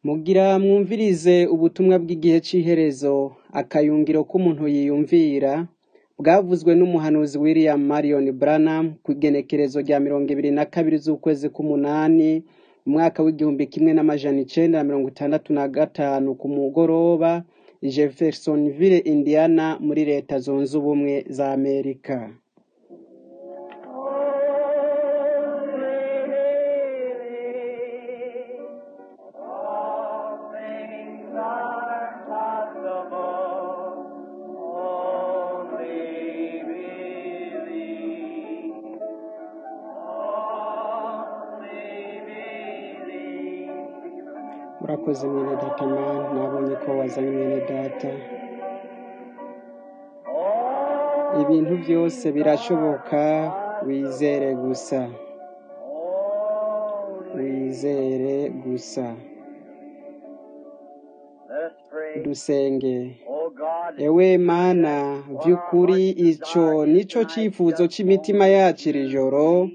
Mugira mwumvirize ubutumwa bw'igihe c'iherezo, akayungiro k'umuntu yiyumvira, bwavuzwe n'umuhanuzi William Marion Branham kw'igenekerezo rya mirongo ibiri na kabiri z'ukwezi k'umunani, umwaka w'igihumbi kimwe n'amajana icenda na mirongo itandatu na gatanu ku mugoroba, i Jeffersonville, Indiana, muri leta zunze ubumwe za Amerika. All things are possible. Only believe. Only believe. Murakoze mwene data mani, nabonye ko wazanye mwene data. Ibintu byose birashoboka, wizere gusa. Wizere gusa. Let us pray. Dusenge. Oh God, Ewe mana, vy'ukuri ico nico cifuzo c'imitima yacu iri joro,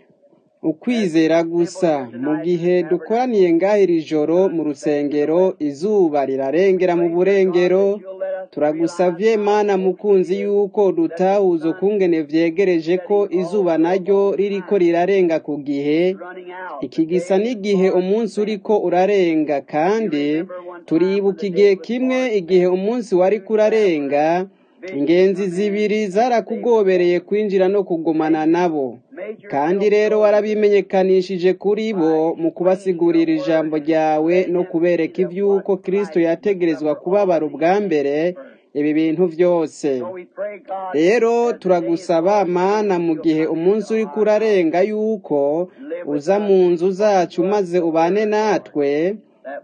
ukwizera gusa mu gihe dukoraniye ngaha iri joro mu rusengero izuba rirarengera mu burengero turagusavye mana mukunzi yuko dutahuza ukungene vyegereje ko izuba naryo ririko rirarenga ku gihe running out. iki gisa n'igihe umunsi uriko urarenga kandi turibuka igihe kimwe igihe umunsi wariko urarenga ingenzi zibiri zarakugobereye kwinjira no kugumana nabo kandi rero warabimenyekanishije kuri bo mu kubasigurira ijambo ryawe no kubereka ivy'uko kristo yategerezwa kubabara ubwa mbere ibi bintu vyose So we pray, God, rero turagusaba mana mu gihe umunsi uriko urarenga yuko uza mu nzu zacu maze ubane natwe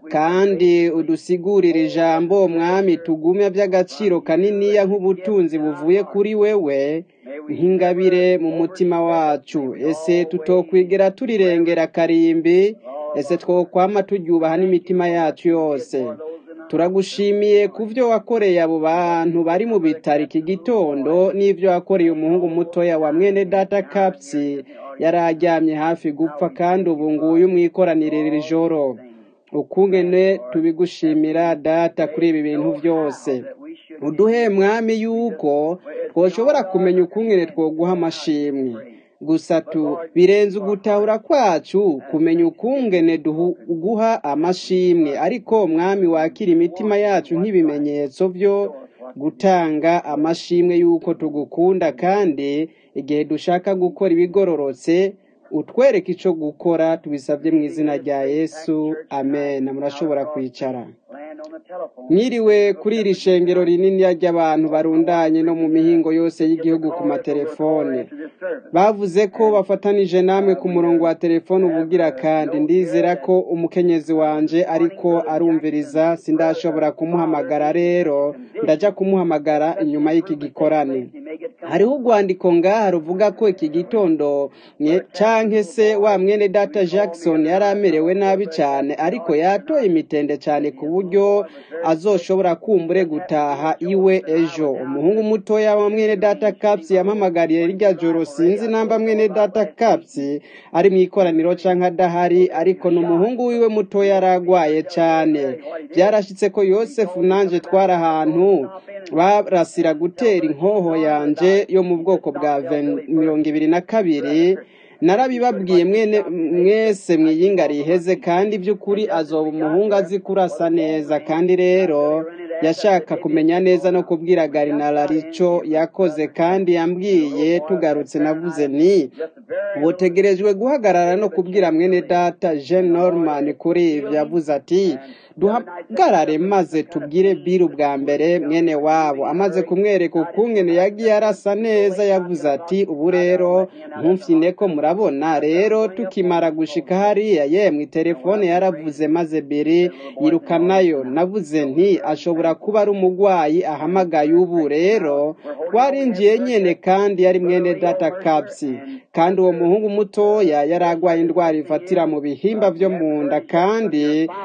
kandi udusigurire ijambo mwami tugume by'agaciro kaniniya nk'ubutunzi buvuye kuri wewe nk'ingabire mu mutima wacu ese tutokwigera turirengera karimbi ese twokwama turyubaha n'imitima yacu yose turagushimiye ku byo wakoreye abo bantu bari mu bitaro iki gitondo n'ibyo wakoreye umuhungu mutoya wa mwene data kapsi yari aryamye hafi gupfa kandi ubu nguyu mwikoranire iri joro ukungene tubigushimira data kuri ibi bintu byose uduhe mwami yuko twoshobora kumenya ukungene twoguha amashimwe gusa tu birenze ugutahura kwacu kumenya ukungene duguha amashimwe ariko mwami wakira imitima yacu nk'ibimenyetso byo gutanga amashimwe yuko tugukunda kandi igihe dushaka gukora ibigororotse utwereke ico gukora tubisabye mu izina rya yesu amen murashobora kwicara land on the telephone. mwiriwe kuri iri shengero rinini ry'abantu barundanye no mu mihingo yose y'igihugu ku matelefone To this service. bavuze ko bafatanije namwe ku murongo wa telefone ubugira kandi ndizera ko umukenyezi wanje ariko arumviriza sindashobora kumuhamagara rero ndaja kumuhamagara inyuma y'iki gikorane hariho urwandiko ngaha ruvuga ko iki gitondo mwe- canke se wa mwene data jackson yari amerewe nabi cyane ariko yatoye imitende cyane ku buryo azoshobora kumbure gutaha iwe ejo umuhungu mutoya wa mwene data kapsi yampamagariye rirya joro sinzi namba mwene data kapsi ari mu ikoraniro canke adahari ariko ni umuhungu wiwe mutoya aragwaye cane byarashitse ko yosefu nanje twari ahantu barasira gutera inkoho yanje yo mu bwoko bwa ven- mirongo ibiri na kabiri narabibabwiye mwene mwese mwiyinga riheze kandi by'ukuri azoba umuhungu azi kurasa neza kandi rero yashaka kumenya neza no kubwira garinara ico yakoze kandi yambwiye tugarutse navuze nti butegerejwe guhagarara no kubwira mwene data jean norman kuri ivyo yavuze ati duhagarare maze tubwire biru bwa mbere mwene wabo amaze kumwereka ukungene yagiye arasa neza yavuze ati ubu rero ntumfyine ko murabona rero tukimara gushika hariya yemwe telefone yaravuze maze biri yirukanayo navuze nti ashobora kuba ari umugwayi ahamagaye ubu rero twarinjiye nyene kandi yari mwene data kapsi kandi uwo muhungu mutoya yari agwaye indwara ifatira mu bihimba vyo mu nda kandi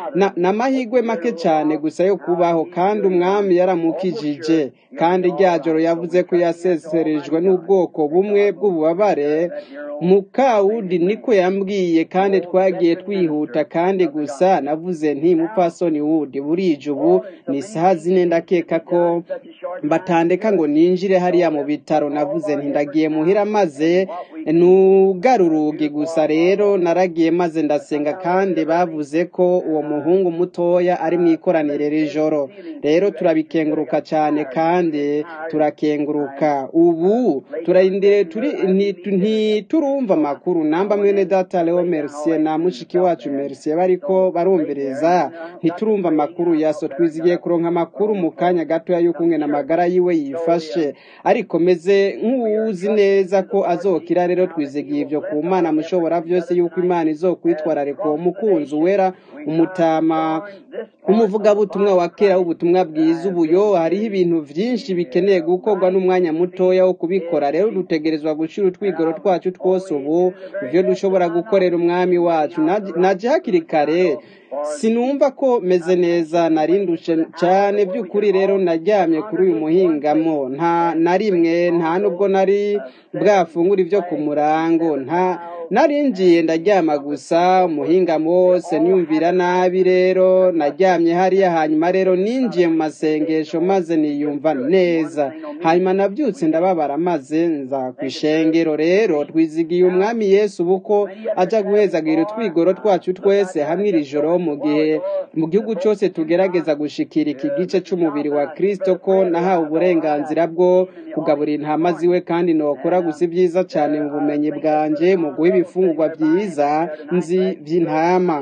na- n'amahirwe make cyane gusa yo kubaho kandi umwami yaramukijije kandi rya joro yavuze ko yaseserejwe n'ubwoko bumwe bw'ububabare mukawudi niko yambwiye kandi twagiye twihuta kandi gusa navuze nti mupfasoni wudi burije ubu ni isaha zine ndakeka ko batandeka ngo ninjire hariya mu bitaro navuze nti ndagiye muhira maze nugara urugi gusa rero naragiye maze ndasenga kandi bavuze ko uwo muhungu mutoya ari mu ikoranire rijoro rero turabikenguruka cyane kandi turakenguruka ubu turarindire turi nti- ntiturumva amakuru namba mwene data leo mercier na mushiki wacu mercier bariko barumviriza ntiturumva amakuru yaso twizigiye kuronka amakuru mu kanya gatoya y'uko umwe amagara yiwe yifashe ariko meze nk'uwuzi neza ko azokira rero twizigiye ibyo ku mana mushobora byose y'uko imana izokwitwararika uwo mukunzi wera umutama umuvugabutumwa wa kera w'ubutumwa bwiza ubuyo hariho ibintu byinshi bikeneye gukorwa n'umwanya mutoya wo kubikora rero dutegerezwa gushyira utwigoro twacu twose ubu ibyo dushobora gukorera umwami wacu Naje- naje hakiri kare sinumva ko meze neza narindushe cyane by'ukuri rero naryamye kuri uyu muhingamo nta na rimwe nta nubwo nari bwafungura ibyo ku murango nta narinjiye ndaryama gusa umuhingamo wose niyumvira nabi rero naryamye hariya hanyuma rero ninjiye mu masengesho maze niyumva neza hanyuma nabyutse ndababara maze nza ku ishengero rero twizigiye umwami yesu ubu ko ajya guhezagira utwigoro twacu twese hamwe iri joro mu gihe mu gihugu cyose tugerageza gushikira iki gice cy'umubiri wa kristo ko nahawe uburenganzira bwo kugaburira intama ziwe kandi nokora gusa ibyiza cyane mu bumenyi bwanjye mu guha ibifungurwa byiza nzi by'intama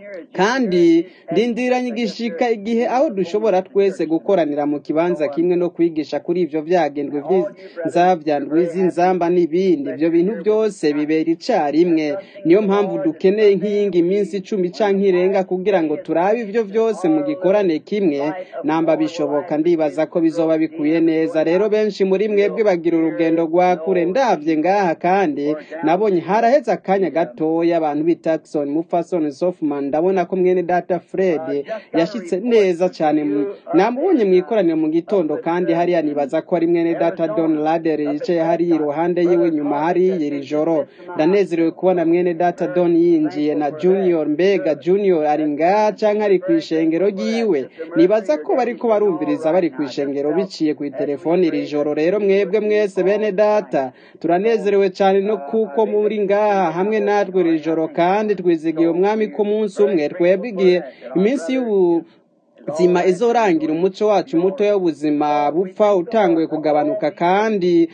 kandi ndindiranye igishika igihe aho dushobora twese gukoranira mu kibanza kimwe no kwigisha kuri ibyo byagendwe by'inzabyandwi z'inzamba n'ibindi ibyo bintu byose bibera icyarimwe niyo mpamvu dukeneye nk'iyingi minsi icumi cyangwa irenga kugira ngo turabe ibyo byose mu gikorane kimwe namba bishoboka ndibaza ko bizoba bikuye neza rero benshi muri mwebwe bagira urugendo rwa kure ndabye ngaha kandi nabonye haraheze akanya gatoya abantu b'itaxon mufasoni sofman ndabona ko mwene data fred yashyitse neza cyane mu- namubonye mu ikoraniro mu gitondo kandi hariya nibaza ko ari mwene data don lader yicaye hariya iruhande yiwe nyuma hariya iri joro ndanezerewe kubona mwene data don yinjiye na junior mbega junior ari ngaha cyangwa ari ku ishengero ryiwe nibaza ko bariko barumviriza bari ku ishengero biciye ku telefoni iri joro rero mwebwe mwese bene data turanezerewe cyane no kuko muri ngaha hamwe natwe iri joro kandi twizigiye umwami ko umunsi umwe twebwe igihe iminsi y'ubu zima izorangira umuco wacu mutoya w'ubuzima bupfa utanguye kugabanuka kandi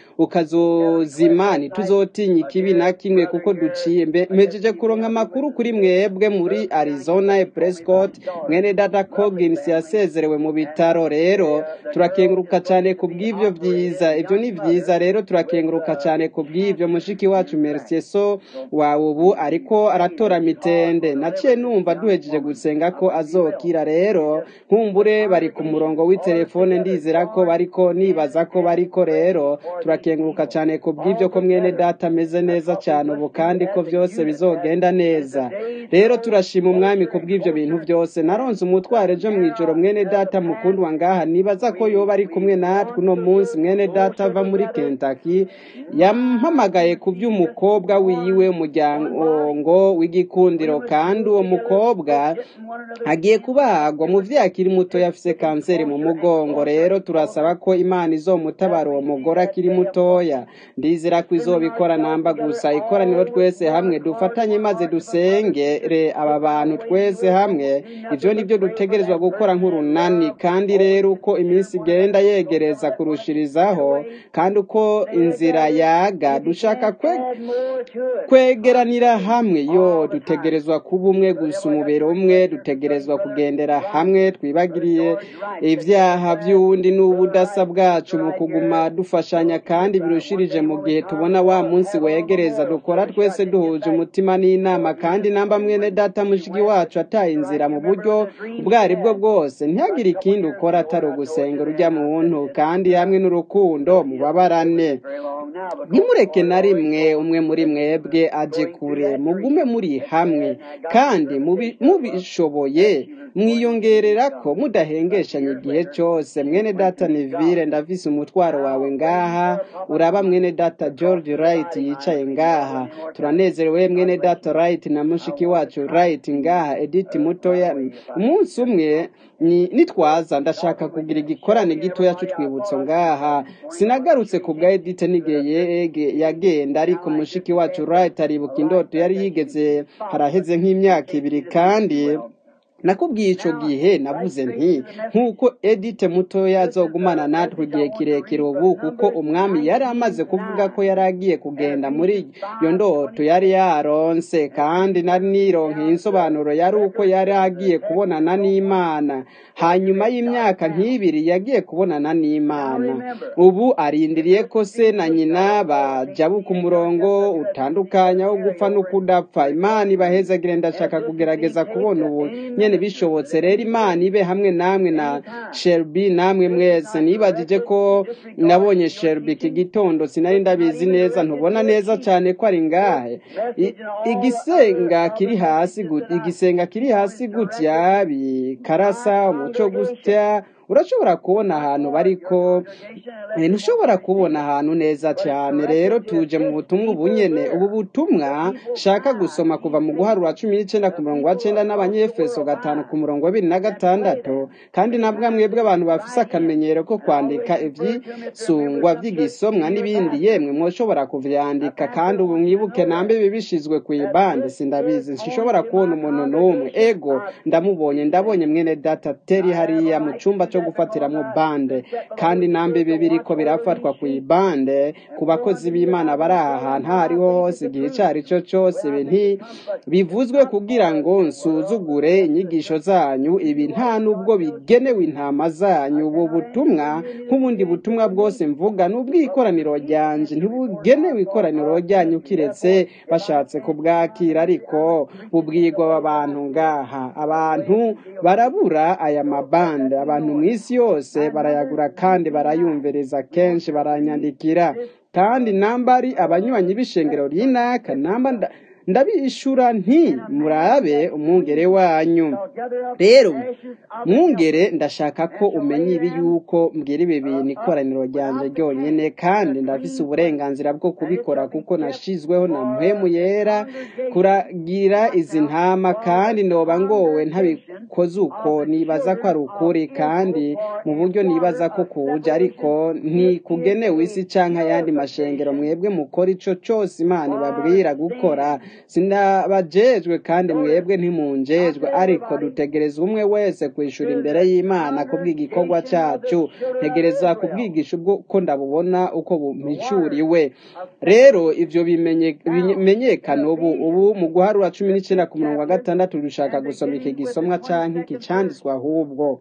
ukazozima ntituzotinya ikibi na kimwe kuko duciye mbe mpejeje kuronka amakuru kuri mwebwe muri arizona e prescott mwene data cogins yasezerewe mu bitaro rero turakenguruka cyane ku bw'ibyo byiza ibyo ni byiza rero turakenguruka cyane ku bw'ibyo mushiki wacu mercier so wawe ubu ariko aratora mitende naciye numva duhejeje gusenga ko azokira rero nkumbure bari ku murongo w'itelefone ndizera ko bariko nibaza ko bariko rero turakenguruka cyane ku bw'ibyo ko mwene data ameze neza cyane ubu kandi ko byose bizogenda neza rero turashima umwami ku bw'ibyo bintu byose naronze umutwaro ejo mu ijoro mwene data mukundwa ngaha nibaza ko yoba ari kumwe natwe uno munsi mwene data ava muri kentucky yampamagaye ku by'umukobwa wiwe umuryango w'igikundiro kandi uwo mukobwa agiye kubagwa muvyeyi akiri muto yafise kanseri mu mugongo rero turasaba ko imana izomutabara uwo mugore akiri mutoya ndizera ko izobikora namba gusa ikoraniro twese hamwe dufatanye maze dusengere aba bantu twese hamwe ivyo nibyo dutegerezwa gukora nk'urunani kandi rero uko iminsi igenda yegereza kurushirizaho kandi uko inzira yaga dushaka kwe kwegeranira hamwe yo dutegerezwa kuba umwe gusa umubiri umwe dutegerezwa kugendera hamwe twibagiriye ibyaha by'uwundi n'ubudasa bwacu mu kuguma dufashanya kandi birushirije mu gihe tubona wa munsi wegereza dukora twese duhuje umutima n'inama kandi namba mwene data mushiki wacu ataye inzira mu buryo ubwo ari bwo bwose ntihagire ikindi ukora atari ugusenga urujya mu buntu kandi hamwe n'urukundo mubabarane ntimureke na rimwe umwe muri mwebwe aje kure mugume muri hamwe kandi mubi- mubishoboye mwiyongerera ko mudahengeshanya igihe cyose mwene data Neville ndavise umutwaro wawe ngaha uraba mwene data George Wright yicaye ngaha turanezerewe mwene data Wright na mushiki wacu Wright ngaha Edith mutoya umunsi umwe ni nitwaza ndashaka kugira igikorane gitoya cy'utwibutso ngaha sinagarutse ku bwa Edith n'igihe yege yagenda ariko mushiki wacu Wright aribuka indoto yari yigeze haraheze nk'imyaka ibiri kandi nakubwiye icyo gihe navuze nti nk'uko edite mutoya azogumana natwe igihe kirekire ubu kuko umwami yari amaze kuvuga ko yari agiye kugenda muri iyo ndoto yari yaronse kandi nari nironkeye insobanuro yari uko yari agiye kubonana n'imana hanyuma y'imyaka nk'ibiri yagiye kubonana n'imana ubu arindiriye ko se na nyina bajabuka umurongo utandukanya wo gupfa no kudapfa imana ibahezagire ndashaka kugerageza kubona ubu nyene bishobotse rero imana ibe hamwe namwe na sherby namwe mwese nibagije ko nabonye sherby iki gitondo sinari ndabizi neza ntubona neza cyane ko ari ngahe I- igisenga kiri hasi gut- igisenga kiri hasi gutya bikarasa umuco gutya urashobora kubona ahantu bariko Eh, ntushobora kubona ahantu neza cyane rero tuje mu butumwa ubu nyene ubu butumwa shaka gusoma kuva mu guharura cumi n'icyenda ku murongo wa cyenda n'abanyefeso gatanu ku murongo wa bibiri na gatandatu kandi nabwo mwebwe abantu bafise akamenyero ko kwandika ivyisungwa vy'igisomwa n'ibindi yemwe mwoshobora kuvyandika kandi ubu mwibuke nambe bibishizwe ku ibande sindabizi sinshobora kubona umuntu n'umwe ego ndamubonye ndabonye mwene data teri hariya mu cumba cyo gufatiramwo bande kandi nambe bibiri ko birafatwa ku ibande ku bakozi b'imana bari aha hantu aho ariho hose igihe icyo ari cyo cyose ibi nti bivuzwe kugira ngo nsuzugure inyigisho zanyu ibi nta nubwo bigenewe intama zanyu ubu butumwa nk'ubundi butumwa bwose mvuga ni ubw'ikoraniro ryanje ntibugenewe ikoraniro ryanyu kiretse bashatse kubwakira ariko bubwirwa abantu ngaha abantu barabura aya mabande abantu mu isi yose barayagura kandi barayumviriza kenshi baranyandikira kandi namba ari abanywanyi b'ishengero ry'inaka namba nda- ndabishura nti murabe umwungere wanyu rero mwungere ndashaka ko umenya ibi yuko mbwira ibi bintu ikoraniro ryanjye ryonyine kandi ndafise uburenganzira bwo kubikora kuko nashizweho na mpemu yera kuragira izi ntama kandi noba ngowe ntabikoze uko nibaza ko ari ukuri kandi mu buryo nibaza ko kuje ariko ntikugenewe isi canke ayandi mashengero mwebwe mukora ico cose imana ibabwira gukora sinabajejwe kandi mwebwe ntimunjejwe ariko dutegereza umwe wese kwishura imbere y'imana kubw'igikorwa cacu ntegereza kubwigisha ubwo ko ndabubona uko bumpishuriwe rero ivyo bimenye- bimenyekana ubu ubu mu guharura cumi n'icyenda ku murongo wa gatandatu dushaka gusoma iki gisomwa canke iki canditswe ahubwo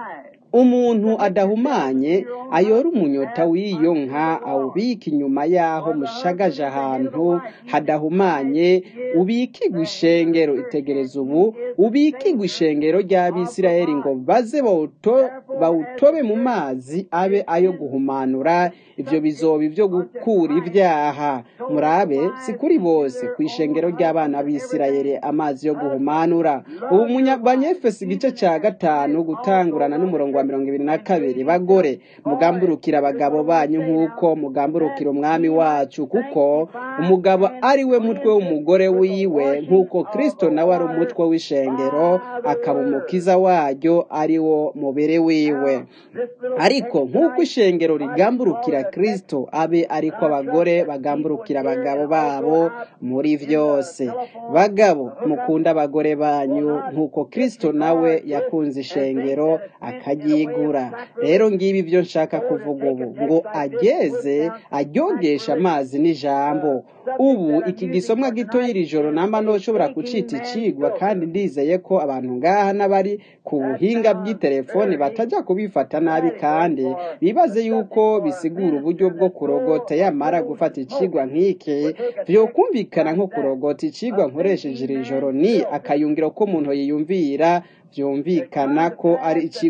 umuntu adahumanye ayora umunyota w'iyo nka awubika inyuma y'aho mushagaje ahantu hadahumanye ubikigwa ishengero itegereza ubu ubikigwa ishengero ry'abisirayeli ngo baze bawuto- bawutobe mu mazi abe ayo guhumanura ibyo bizoba ibyo gukura ibyaha murabe si kuri bose ku ishengero ry'abana b'isirayeli amazi yo guhumanura ubu munya- banyefesi igice cya gatanu gutangurana n'umurongo wa mirongo ibiri na kabiri bagore mugamburukira abagabo banyu nk'uko mugamburukira umwami wacu kuko umugabo ari we mutwe w'umugore wiwe nk'uko kristo nawe ari umutwe w'ishengero akaba umukiza waryo ari wo mubiri wiwe ariko nk'uko ishengero rigamburukira kristo abe ariko abagore bagamburukira abagabo babo muri byose bagabo mukunda abagore banyu nk'uko kristo nawe yakunze ishengero akaryigura rero ngibi byo nshaka kuvuga ubu ngo ageze aryogesha amazi n'ijambo ubu iki gisomwa gito y'iri joro namba ntushobora kucita icigwa kandi ndizeye ko abantu ngaha n'abari ku buhinga bw'itelefoni batajya kubifata nabi kandi bibaze yuko bisigura uburyo bwo kurogota yamara gufata icigwa nk'iki byokumvikana nko kurogota icigwa nkoresheje iri joro ni akayungiro ko umuntu yiyumvira byumvikana ko ari icigwa kigo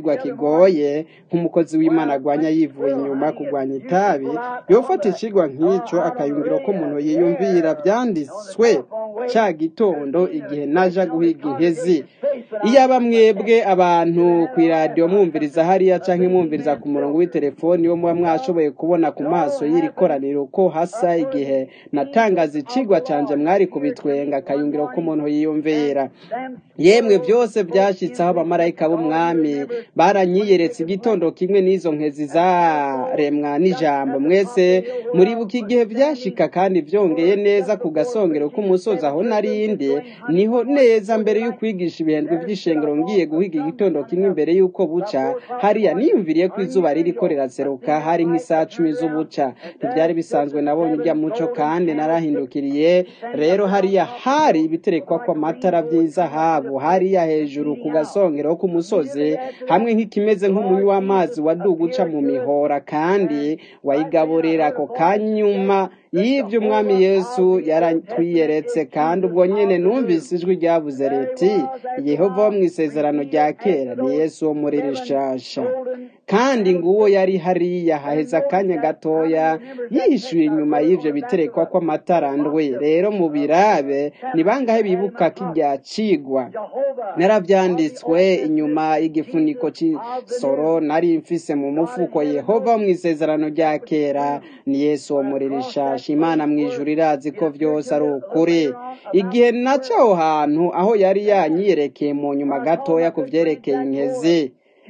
bigoye nk'umukozi w'imana agwanya yivuye inyuma kugwanya itabi yofata ikigwa nk'icyo akayumvira ko umuntu yiyumvira byanditswe cya gitondo igihe naja guhiga inkezi iyaba mwebwe abantu ku iradiyo mwumviriza hariya cyangwa mwumviriza ku murongo w'itelefoni wo muba mwashoboye kubona ku maso y'iri koraniro ko hasa igihe natangaza ikigwa cyanjye mwari kubitwenga akayumvira ko umuntu yiyumvira yemwe byose byashyitse aho abamarayika b'umwami baranyiyeretse igitondo kimwe n'izo nkezi zaremwa n'ijambo mwese muribuka igihe byashika kandi byongeye neza ku gasongero k'umusozi aho narindi niho neza mbere y'ukwigisha ibihembwe by'ishengero ngiye guhiga igitondo kimwe imbere y'uko buca hariya niyumviriye ko izuba ririko riraseruka hari nk'isaha cumi z'ubuca ntibyari bisanzwe nabonye ujya muco kandi narahindukiriye rero hariya hari ibiterekwa kw'amatara by'izahabu hariya hejuru ku gasongero k'umusozi hamwe nk'ikimeze nk'umunywi w'amazi waduga uca mu mihora kandi wayigaburira ako kanyuma y'ibyo umwami yesu yaratwiyeretse kandi ubwo nyine numvise ijwi ryavuze riti yehova wo mu isezerano rya kera ni yesu wo muri rishasha kandi nguwo yari hariya haheze akanya gatoya yishyuye inyuma y'ibyo biterekwa kw'amatara ndwe rero mu birabe ni bangahe bibuka ko irya cigwa narabyanditswe inyuma y'igifuniko cy'isoro nari mfise mu mufuko yehova mu isezerano rya kera ni yesu wo muri rishasha imana mu ijuru irazi ko byose ari ukuri igihe naca aho hantu aho yari yanyiyerekeye mu nyuma gatoya ku byerekeye inkezi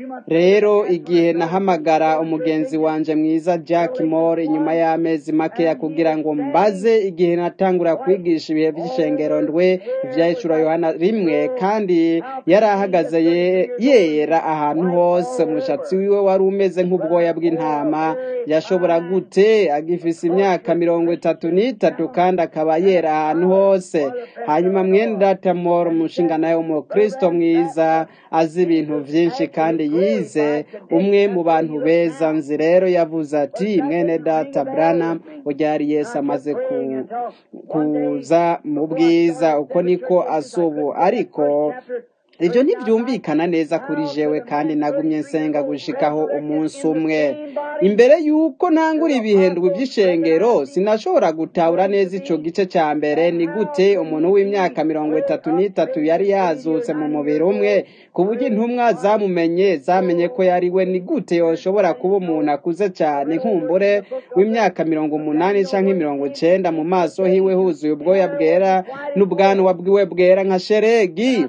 rero igihe nahamagara umugenzi wanje mwiza Jack Moore inyuma y'amezi makeya kugira ngo mbaze igihe natangura kwigisha ibihe by'ishengero ndwe ivyahicura Yohana rimwe kandi yari ahagaze yera ahantu hose umushatsi wiwe wari umeze nk'ubwoya bw'intama yashobora gute agifise imyaka mirongo itatu n'itatu kandi akaba yera ahantu hose hanyuma mwene data Moore umushinga nawe umukristo mwiza azi ibintu vyinshi kandi yize umwe mu bantu beza nzi rero yavuze ati mwene data brana ujyari yesu amaze kuza mu bwiza uko niko asubu ariko ibyo ntibyumvikana neza kuri jewe kandi nagumye nsenga gushikaho umunsi umwe imbere y'uko ntangura ibihendwe by'ishengero sinashobora gutahura neza ico gice cya mbere ni gute umuntu w'imyaka mirongo itatu n'itatu yari yazutse mu mubiri umwe ku buryo intumwa zamumenye zamenye ko yari we ni gute yoshobora kuba umuntu akuze cyane nkumbure w'imyaka mirongo umunani canke mirongo icenda mu maso hiwe huzuye ubwoya bwera n'ubwanwa bwiwe bwera nka sheregi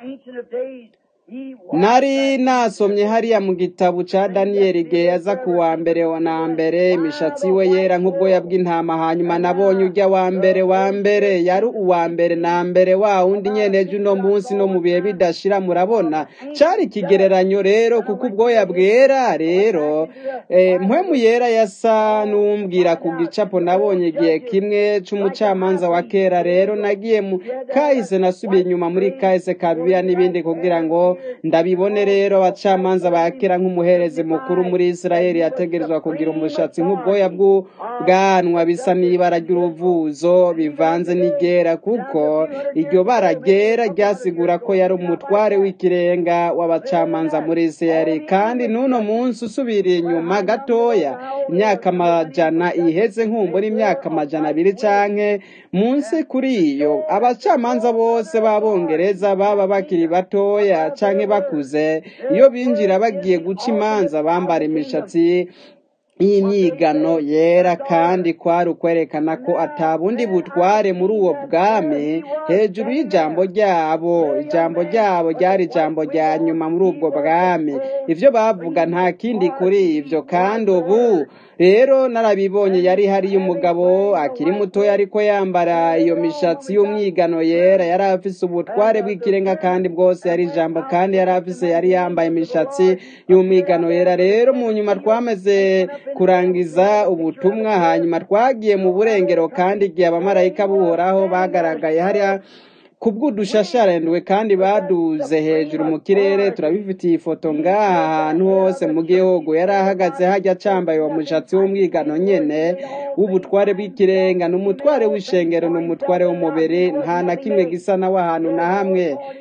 nari nasomye hariya mu gitabo ca daniyeli igihe yaza ku wa mbere na mbere imishatsi we yera nk'ubwoya bw'intama hanyuma nabonye ujya wa mbere wa mbere yari uwa mbere na mbere wa wundi nyeneje uno munsi no mu bihe bidashira murabona cari ikigereranyo rero kuko ubwoya bwera rero mpwemu yera yasa n'uwumbwira ku gicapo nabonye igihe kimwe c'umucamanza wa kera rero nagiye mu kahise nasubiye inyuma muri kahise ka bibiliya n'ibindi kugira ngo ndabibone rero abacamanza ba kera nk'umuherezi mukuru muri isirayeli yategerezwa kugira umushatsi nk'ubwoya bw'ubwanwa bisa n'ibara ry'uruvuzo bivanze n'igera kuko iryo bara ryera ryasigura ko yari umutware w'ikirenga w'abacamanza muri isirayeli kandi n'uno munsi usubiriye inyuma gatoya imyaka amajana iheze nkumbura imyaka amajana abiri canke munsi kuri iyo abacamanza bose b'abongereza baba bakiri batoya canke bakuze iyo binjira bagiye guca imanza bambara imishatsi y'imyigano yera kandi kwari ukwerekana ko atabundi butware muri uwo bwami hejuru y'ijambo ryabo ijambo ryabo ryari ijambo rya nyuma muri ubwo bwami ibyo bavuga nta kindi kuri ibyo kandi ubu rero narabibonye yari hariyo umugabo akiri mutoya ariko yambara iyo mishatsi y'umwigano yera yari afise ubutware bw'ikirenga kandi bwose yari ijambo kandi yari afise yari yambaye imishatsi y'umwigano yera rero mu nyuma twameze kurangiza ubutumwa hanyuma twagiye mu burengero kandi igihe abamarayika buhoraho bagaragaye hariya kubw'udushasharendwe kandi baduze hejuru mu kirere turabifitiye ifoto ngaha ahantu hose mu gihugu yari ahagaze hajya acambaye uwo mushatsi w'umwigano nyene w'ubutware bw'ikirenga ni umutware w'ishengero ni umutware w'umubiri nta na kimwe gisa nawe ahantu na hamwe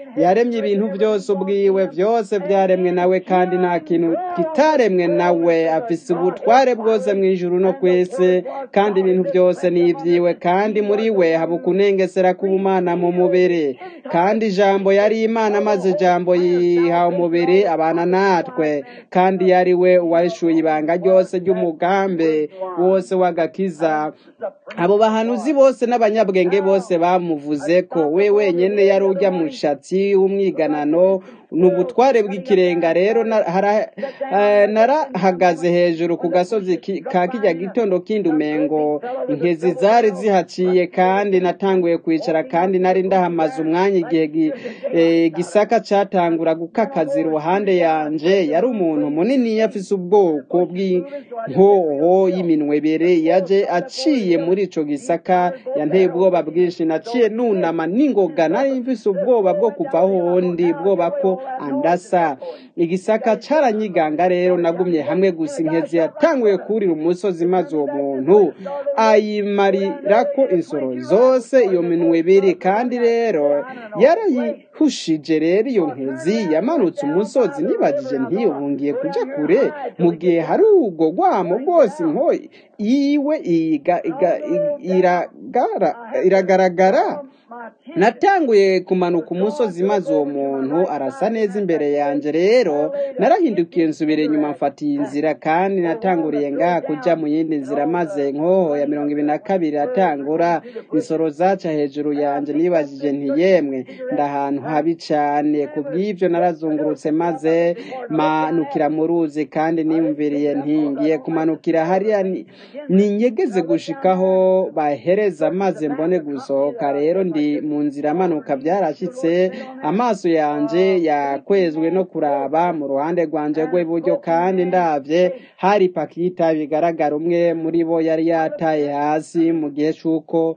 yaremye ibintu byose ubwiwe byose byaremwe nawe kandi nta kintu kitaremwe nawe afise ubutware bwose mu ijuru no ku isi kandi ibintu byose ni ibyiwe kandi muri we haba ukunengesera k'ubumana mu mubiri kandi ijambo yari imana maze ijambo yiha umubiri abana natwe kandi yari we uwahishuye ibanga ryose ry'umugambi wose w'agakiza abo bahanuzi bose n'abanyabwenge bose bamuvuze ko we wenyine yari ujya mushatsi w'umwiganano ni ubutware bw'ikirenga rero na- hara- eh, narahagaze hejuru ku gasozi ki- ka kijya gitondo kindi umengo inkezi zari zihaciye kandi natanguye kwicara kandi nari ndahamaze umwanya igihe gi- eh, gisaka catangura gukakaza iruhande yanje yari umuntu munini afise ubwoko bw'inkoho y'iminwe ibiri yaje aciye muri ico gisaka yanteye ubwoba bwinshi naciye nunama n'ingoga nari mfise ubwoba bwo kuvaho ndi ubwoba ko andasa igisaka caranyiganga rero nagumye hamwe gusa inkezi yatanguye kurira umusozi maze uwo muntu ayimarirako insoro zose iyo minwe ibiri kandi rero yarayihushije rero iyo nkezi yamanutse umusozi nibagije ntiyubungiye kuja kure mu gihe hari ubwo rwamo rwose inko yiwe iga- iga- i- iragara- iragaragara natanguye kumanuka umusozi maze uwo muntu arasa neza imbere yanjye rero narahindukiye nsubira inyuma mfata iyi nzira kandi natanguriye ngaha kuja mu yindi nzira maze nkoho ya mirongo ibiri na kabiri atangura insoro zaca hejuru yanjye nibajije nti yemwe ndahantu habi cane ku bw'ivyo narazungurutse maze manukira mu ruzi kandi niyumviriye ntingiye kumanukira hariya ni- ninyegeze gushikaho bahereza maze mbone gusohoka rero ndi mu nzira manuka byarashyitse amaso yanje yakwezwe no kuraba mu ruhande rwanje rw'iburyo kandi ndabye hari pakita bigaragara umwe muri bo yari yataye hasi mu gihe c'uko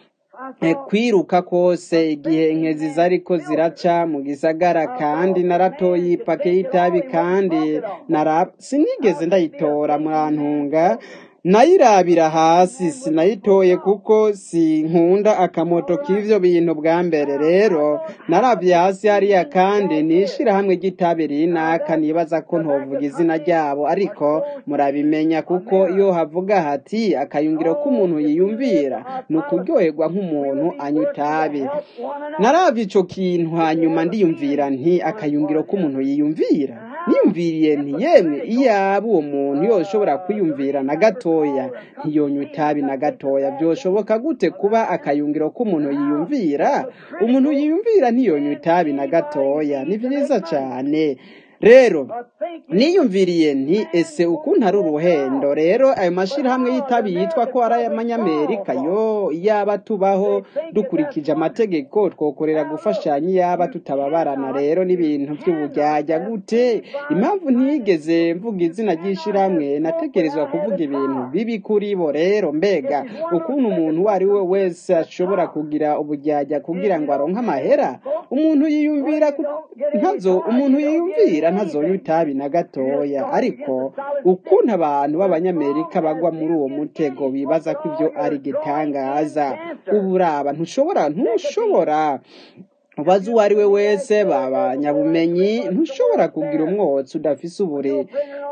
eh, kwiruka kose igihe inkezi zariko ziraca mu gisagara kandi naratoye ipake y'itabi kandi nara sinigeze ndayitora murantunga nayirabira hasi sinayitoye kuko sinkunda akamoto k'ivyo bintu bwa mbere rero narabye hasi hariya kandi n'ishirahamwe ry'itabi rinaka nibaza ko ntovuga izina ryabo ariko murabimenya kuko iyo havuga hati akayungiro k'umuntu yiyumvira ni ukuryoherwa nk'umuntu anywa itabi narabye ico kintu hanyuma ndiyumvira nti akayungiro k'umuntu yiyumvira niyumviriye nti yemwe iyaba uwo muntu yoshobora kwiyumvira na gatoya ntiyonywa itabi na gatoya byoshoboka gute kuba akayungiro k'umuntu yiyumvira umuntu yiyumvira ntiyonywa itabi na gatoya ni byiza cyane rero niyumviriye nti ese ukuntu ari uruhendo rero ayo mashirahamwe y'itabi yitwa ko ari ay'amanyamerika yo iyaba tubaho dukurikije amategeko twokorera gufashanya iyaba tutababarana rero n'ibintu by'ubujyajya gute impamvu ntiyigeze mvuga izina ry'ishirahamwe nategerezwa kuvuga ibintu bibi kuri bo rero mbega ukuntu umuntu uwo ari we wese ashobora kugira ubujyajya kugira ngo aronke amahera umuntu yiyumvira ku- ntazo umuntu yiyumvira ntazonywa itabi na gatoya ariko ukuntu abantu b'abanyamerika bagwa muri uwo mutego bibaza ko ibyo ari igitangaza uburaba ntushobora ntushobora ubaze uwo ari we wese babanyabumenyi ntushobora kugira umwotsi udafise ubure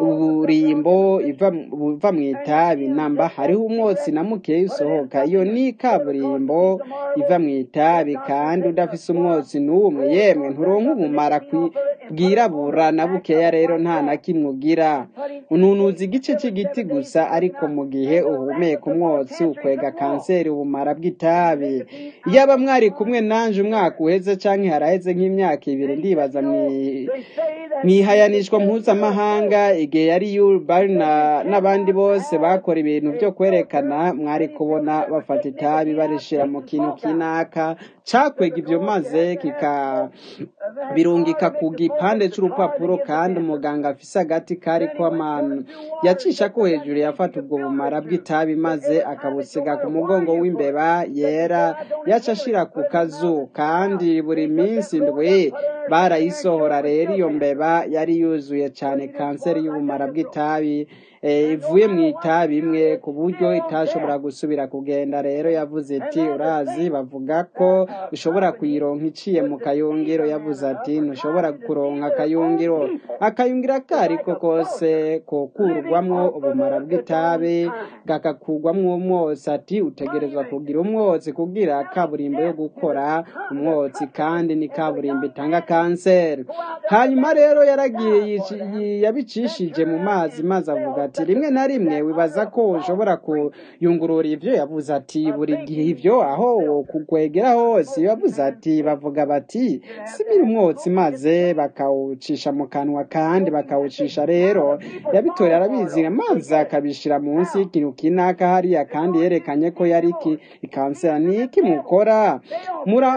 uburimbo iva buva mu itabi namba hariho umwotsi na mukeya usohoka iyo ni kaburimbo iva mu itabi kandi udafise umwotsi n'umwe yemwe nturonka ubumara kwi- bwirabura na bukeya rero nta na kimwe ugira ununuza igice cy'igiti gusa ariko mu gihe uhumeka umwotsi ukwega kanseri ubumara bw'itabi iyaba mwari kumwe nanje umwaka uheze canke haraheze nk'imyaka ibiri ndibaza mwi- mwihayanishwa mpuzamahanga igihe yari yubari n'abandi bose bakora ibintu byo kwerekana mwari kubona bafata itabi barishira mu kintu kinaka cakwega ivyo maze kika birungika ku gipande c'urupapuro kandi umuganga afise agati kariko amanu yacisha ko hejuru yafata ubwo bumara bw'itabi maze akabusiga ku mugongo w'imbeba yera yaca ashira ku kazu kandi buri minsi ndwi barayisohora rero iyo mbeba yari yuzuye cane kanseri y'ubumara bw'itabi eh, ivuye mu itabi imwe ku buryo itashobora gusubira kugenda rero yavuze iti urazi bavuga ko ushobora kuyironka iciye mu kayungiro yavuze ati ntushobora kuronka akayungiro akayungiro ako ariko kose kokurwamwo ubumara bw'itabi gakakurwamwo umwotsi ati utegerezwa kugira umwotsi kugira kaburimbo yo gukora umwotsi kandi ni kaburimbo itanga kanseri hanyuma rero yaragiye yici- yi- yabicishije mu mazi maze avuga ati rimwe na rimwe wibaza ko ushobora kuyungurura ivyo yavuze ati buri gihe ivyo aho kukwegera hose yavuze ati bavuga bati sibira umwotsi maze bakawucisha mu kanwa kandi bakawucisha rero yabitoreye arabizi maze akabishira munsi y'ikintu kinaka hariya kandi yerekanye ko yari iki ikansera ni iki mukora mura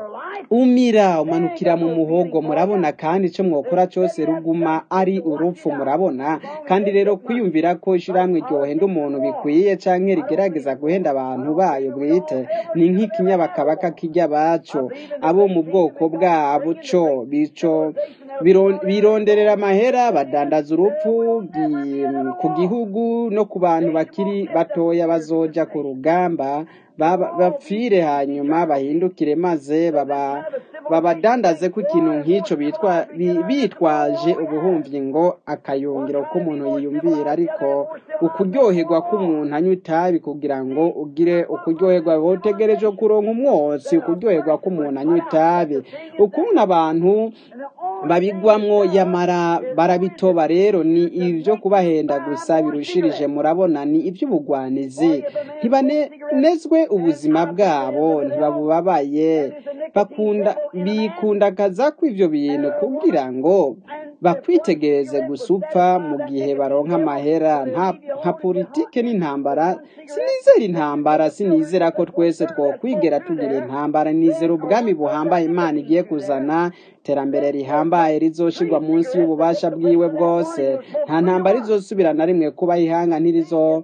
umira umanukira mu muhogo murabona kandi icyo mwokora cyose ruguma ari urupfu murabona kandi rero kwiyumvira ko ishyirahamwe ryohenda umuntu bikwiye canke rigerageza guhenda abantu bayo bwite ni nk'ikinyabakabaka kijya baco abo mu bwoko bwabo co bico biro- bironderera amahera badandaza urupfu gi- ku gihugu no ku bantu bakiri batoya bazoja ku rugamba baba- bapfire hanyuma bahindukire maze baba babadandaze ko ikintu nk'icyo bitwa bi- bitwaje ubuhumvi ngo akayungiro k'umuntu yiyumvira ariko ukuryoherwa k'umuntu anywa itabi kugira ngo ugire ukuryoherwa wotegereje kuronka umwotsi ukuryoherwa k'umuntu anywa itabi ukuntu abantu babigwamwo yamara barabitoba rero ni ibyo kubahenda gusa birushirije murabona ni iby'ubugwanizi ntibanezwe ubuzima bwabo ntibabubabaye bakunda bikundakaza ko ivyo bintu kugira ngo bakwitegereze gusa upfa mu gihe baronka amahera nta nka politike n'intambara sinizera intambara sinizera ko twese twokwigera tugira intambara nizera ubwami buhambaye imana igiye kuzana iterambere rihambaye rizoshirwa munsi y'ububasha bwiwe bwose nta ntambara izosubira na rimwe kuba ihanga ntirizo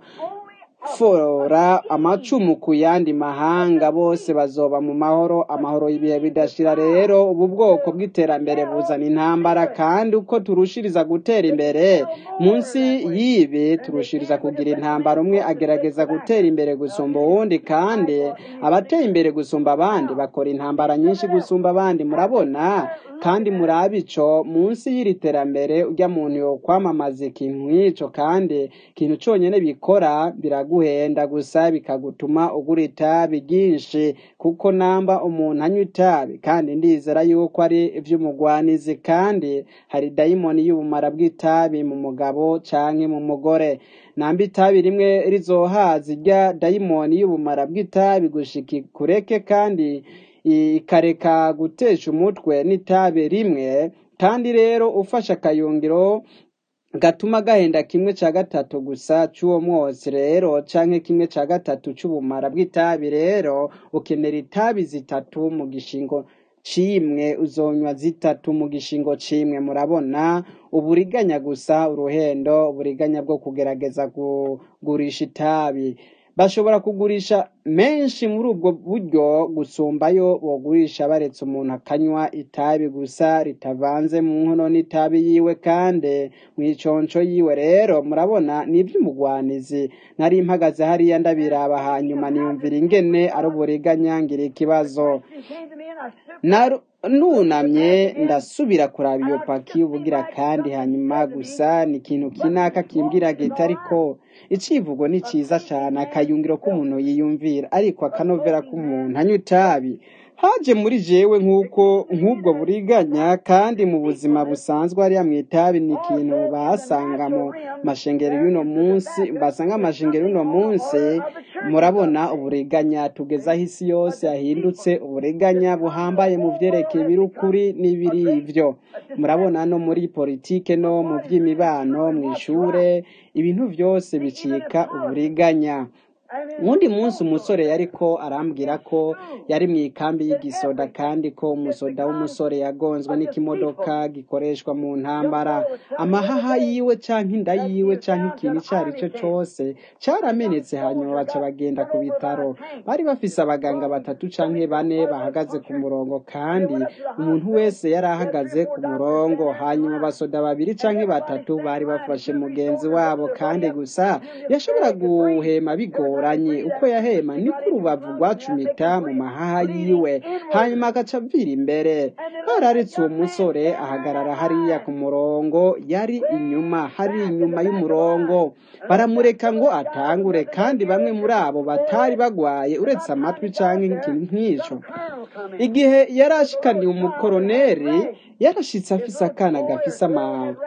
fora amacumu ku yandi mahanga bose bazoba mu mahoro amahoro y'ibihe bidashira rero ubu bwoko bw'iterambere buzana intambara kandi uko turushiriza gutera imbere munsi y'ibi turushiriza kugira intambara umwe agerageza gutera imbere gusumba uwundi kandi abateye imbere gusumba abandi bakora intambara nyinshi gusumba abandi murabona kandi murabe ico munsi y'iri terambere urya muntu yo kwamamaza ikintu nk'ico kandi ikintu conyene bikora biraguhenda gusa bikagutuma ugura itabi ryinshi kuko namba umuntu anywa itabi kandi ndizera yuko ari ivy'umugwanizi kandi hari dayimoni y'ubumara bw'itabi mu mugabo canke mu mugore namba itabi rimwe rizohaza irya dayimoni y'ubumara bw'itabi gushika ikureke kandi ikareka gutesha umutwe n'itabi rimwe kandi rero ufashe akayungiro gatuma gahenda kimwe ca gatatu gusa c'uwo mwotsi rero canke kimwe ca gatatu c'ubumara bw'itabi rero ukenera itabi zitatu mu gishingo cimwe uzonywa zitatu mu gishingo cimwe murabona uburiganya gusa uruhendo uburiganya bwo kugerageza kugurisha itabi bashobora kugurisha menshi muri ubwo buryo gusumbayo bogurisha baretse umuntu akanywa itabi gusa ritavanze mu nkono n'itabi yiwe kandi mu iconco yiwe rero murabona ni iby'umugwanizi nari mpagaze hariya ndabiraba hanyuma niyumvira ingene ari uburiganya ngira ikibazo Naru- nunamye ndasubira kuraba iyo paki ubugira kandi hanyuma gusa ni ikintu kinaka kimbwira gita ariko icivugo ni ciza cane akayungiro k'umuntu yiyumvira ariko akanovera k'umuntu anywa itabi haje muri jewe nk'uko nk'ubwo buriganya kandi mu buzima busanzwe hariya mu itabi ni ikintu basanga mu mashengero y'uno munsi basanga amashengero y'uno munsi murabona uburiganya tugeze aho isi yose yahindutse uburiganya buhambaye mu vyerekeye ibirukuri n'ibiri ivyo murabona no muri politike no mu vy'imibano mw'ishure ibintu vyose bicika uburiganya uwundi munsi umusore yariko arambwira ko yari mu ikambi y'igisoda kandi ko umusoda w'umusore yagonzwe n'ikimodoka gikoreshwa mu ntambara amahaha yiwe canke inda yiwe canke ikintu ico ari cyo cose caramenetse hanyuma baca bagenda ku bitaro bari bafise abaganga batatu canke bane bahagaze ku murongo kandi umuntu wese yari ahagaze ku murongo hanyuma abasoda babiri canke batatu bari bafashe mugenzi wabo kandi gusa yashobora guhema bigoranye uko yahema niko urubavu rwacumita mu mahaha yiwe hanyuma agaca avira imbere bararitse uwo musore ahagarara hariya ku murongo yari inyuma hari inyuma y'umurongo baramureka ngo atangure kandi bamwe muri abo batari bagwaye uretse amatwi canke ikintu nk'ico igihe yari ashikaniye umukoroneri yarashitse afise akana gafise ama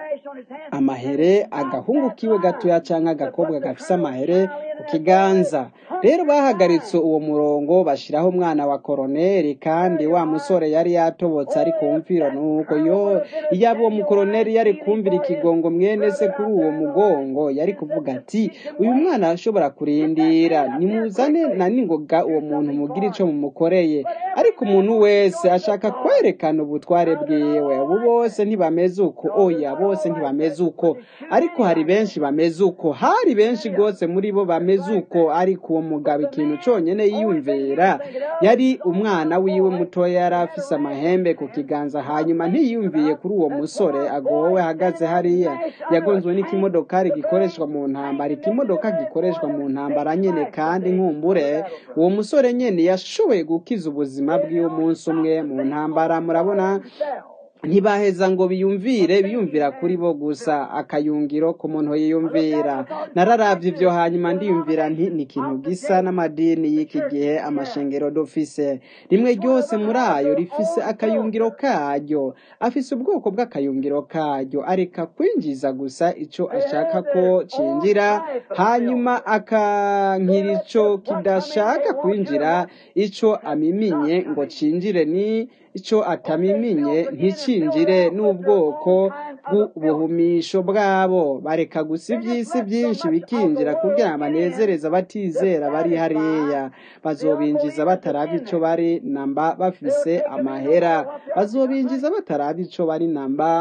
amahere agahungu kiwe gatoya canke agakobwa gafise amahere ku kiganza rero bahagaritse uwo murongo bashiraho umwana wa koroneri kandi wa musore yari yatobotse ari kumvira nuko yo iyaba uwo mukoroneri yari kumvira ikigongo mwene se kuri uwo mugongo yari kuvuga ati uyu mwana arashobora kurindira nimuzane na ningoga uwo muntu mugira ico mumukoreye ariko umuntu wese ashaka kwerekana ubutware bwiwe ubu bose ntibameze uko oya bose ntibameze uko ariko hari benshi bameze uko hari benshi rwose muri bo bameze uko ariko uwo mugabo ikintu conyene yiyumvira yari umwana wiwe mutoya yari afise amahembe ku kiganza hanyuma ntiyumviye kuri uwo musore agowe ahagaze hariya yagonzwe n'ikimodokari gikoreshwa mu ntambara ikimodoka gikoreshwa mu ntambara nyene kandi nkumbure uwo musore nyene yashoboye gukiza ubuzima bw'iwe umunsi umwe mu ntambara murabona ntibaheza ngo biyumvire biyumvira kuri bo gusa akayungiro ku muntu yiyumvira nararavye ivyo hanyuma ndiyumvira nti ni ikintu gisa n'amadini y'iki gihe amashengero dufise rimwe ryose muri ayo rifise akayungiro karyo afise ubwoko bw'akayungiro karyo areka kwinjiza gusa ico ashaka ko cinjira hanyuma akankira ico kidashaka kwinjira ico amiminye ngo cinjire ni ico atamiminye nticinjire n'ubwoko bw'ubuhumisho bwabo bareka gusa ivy'isi byinshi bikinjira kugira ngo banezereze abatizera bari hariya bazobinjiza bataraba ico bari namba bafise amahera bazobinjiza bataraba ico bari namba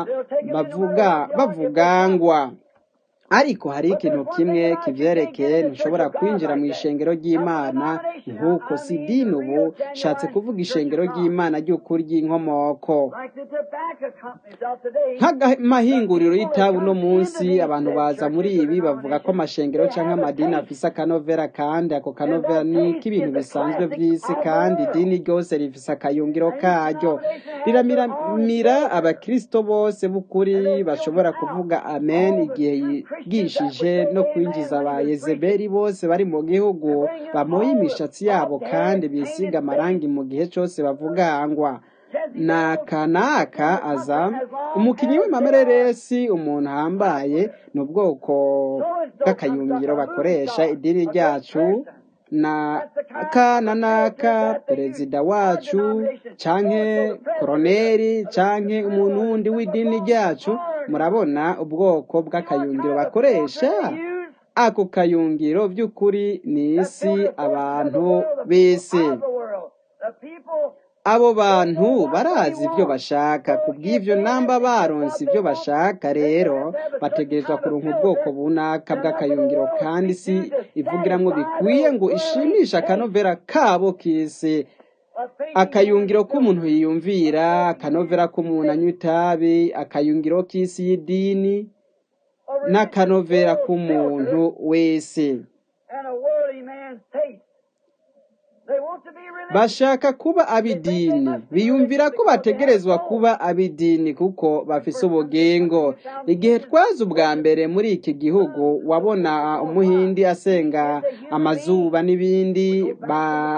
bavuga bavugangwa ariko hari ikintu kimwe kivyerekeye ntushobora kwinjira mu ishengero ry'imana nk'uko si dini ubu shatse kuvuga ishengero ry'imana ry'ukuri ry'inkomoko nk'amahinguriro y'itabu no munsi abantu baza muri ibi bavuga ko amashengero cyangwa amadini afise akanovera kandi ako kanovera ni k'ibintu bisanzwe vy'isi kandi idini ryose rifise akayungiro karyo riramiramira abakristo bose b'ukuri bashobora kuvuga amen igihe bwishije no kwinjiza ba yezebeli bose bari mu gihugu bamoye imishatsi yabo kandi bisiga amarangi mu gihe cyose bavugangwa naka naka aza umukinnyi w'amamereresi umuntu ahambaye ni ubwoko bw'akayungiro bakoresha idini ryacu na aka na naka perezida wacu canke koroneri canke umuntu wundi w'idini ryacu murabona ubwoko bw'akayungiro bakoresha ako kayungiro by'ukuri ni isi abantu b'isi abo bantu barazi ibyo bashaka ku bw'ibyo namba baronse ibyo bashaka rero bategerezwa kuronka ubwoko bunaka bw'akayungiro kandi si ivugiramwo bikwiye ngo ishimishe akanovera kabo k'isi akayungiro k'umuntu yiyumvira akanovera k'umuntu anywa itabi akayungiro k'isi y'idini n'akanovera k'umuntu wese bashaka kuba ab'idini biyumvira ko bategerezwa kuba ab'idini kuko bafise ubugingo igihe twaza ubwa mbere muri iki gihugu wabona umuhindi asenga amazuba n'ibindi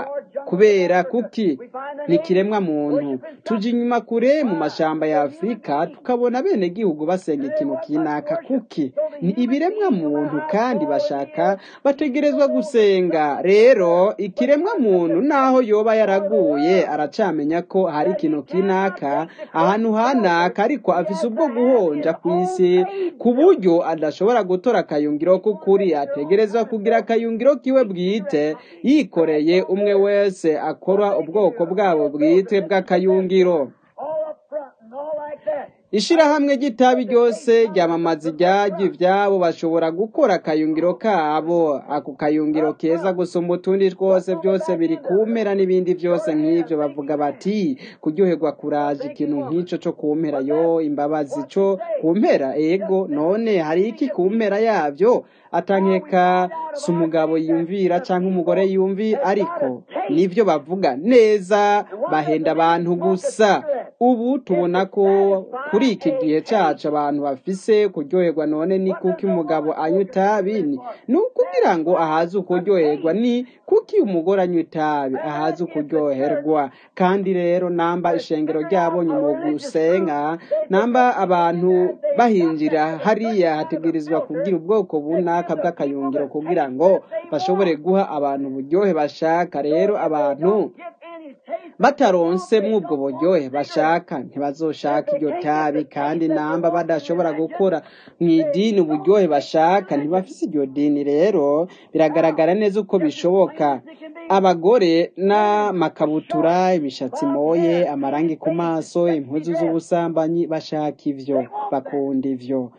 kubera kuki ni kiremwa muntu tujya inyuma kure mu mashamba ya afurika tukabona bene gihugu basenga ikintu kinaka kuki ni ibiremwa muntu kandi bashaka bategerezwa gusenga rero ikiremwa muntu naho yoba yaraguye aracamenya ko hari ikintu kinaka ahantu hanaka ariko afise ubwo guhonja ku isi ku buryo adashobora gutora akayungiro k'ukuri ategerezwa kugira akayungiro kiwe bwite yikoreye umwe wese akora ubwoko bwabo bwite bw'akayungiro all up front and all like that. ishirahamwe ry'itabi ryose ryamamaza ibyagi ibyabo bashobora gukora akayungiro kabo ako kayungiro keza gusumba utundi twose byose biri kumpera n'ibindi byose nk'ibyo bavuga bati kuryoherwa kuraje ikintu nk'icyo cyo kumpera yo imbabazi cyo kumpera ego none hari iki kumpera yabyo atankeka si umugabo yumvira cyangwa umugore yumvira ariko nibyo bavuga neza bahenda abantu gusa ubu tubona ko kuri iki gihe cyacu abantu bafise kuryoherwa none ni kuki umugabo anywa itabi ni ni ukugira ngo ahaze ukuryoherwa ni kuki umugore anywa itabi ahaze ukuryoherwa kandi rero namba ishengero ryabonye mu gusenga namba abantu bahinjira hariya hategerezwa kugira ubwoko bunaka bw'akayungiro kugira ngo bashobore guha abantu uburyohe bashaka rero abantu Get any taste. bataronse mw'ubwo buryohe bashaka ntibazoshaka iryo tabi kandi namba badashobora gukora mu idini uburyohe bashaka ntibafise iryo dini rero biragaragara neza uko bishoboka abagore n'amakabutura imishatsi moye amarangi ku maso impuzu z'ubusambanyi bashaka ivyo bakunda ivyo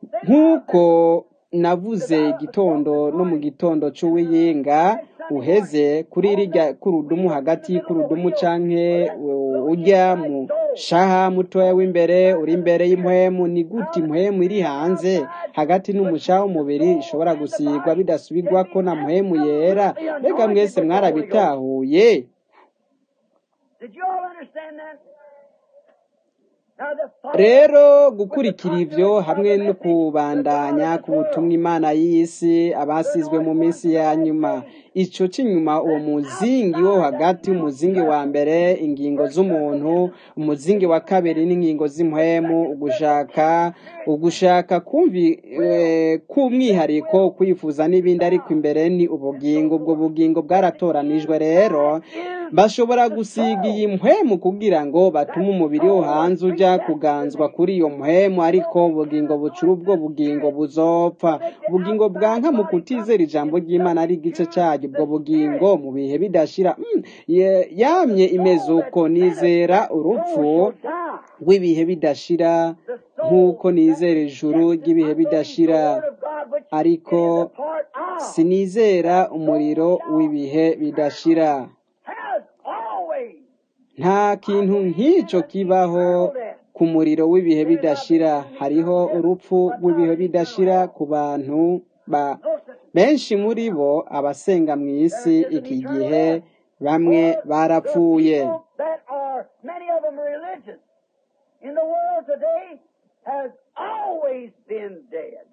nk'uko navuze igitondo no mu gitondo c'uwiyinga uheze kuri rirya kurudumu hagati y'ikurudumu canke u- ujya mu shaha mutoya w'imbere uri imbere y'impwemu ni gute impwemu iri hanze hagati n'umushaha w'umubiri ishobora gusigwa bidasubirwako na mpwemu yera mbega mwese mwarabitahuye Did you all understand that? Now the thought rero gukurikira ivyo hamwe no kubandanya ku butumwa imana y'isi abasizwe mu minsi ya nyuma ico c'inyuma uwo muzingi wo hagati umuzingi wa mbere ingingo z'umuntu umuzingi wa kabiri n'ingingo z'impwemu ugushaka ugushaka kumvi eh, k'umwihariko kwifuza n'ibindi ariko imbere ni ubugingo ubwo bugingo bwaratoranijwe rero bashobora gusiga iyi mpwemu kugira ngo batume umubiri wo hanze ujya kuganzwa kuri iyo mpwemu ariko ubugingo bucura ubwo bugingo buzopfa ubugingo bwanka mu kutizera ijambo ry'imana ari igice cyaryo ubwo bugingo mu bihe bidashira mm, ye- yamye imeze uko nizera urupfu down. rw'ibihe bidashira nk'uko nizera ijuru ry'ibihe bidashira The word of God which ariko is a part of sinizera umuriro w'ibihe bidashira has always nta kintu nk'icyo kibaho ku muriro w'ibihe bidashira hariho urupfu rw'ibihe bidashira ku bantu ba benshi muri bo abasenga mu isi iki gihe bamwe barapfuye that are many of them religious in the world today has always been dead.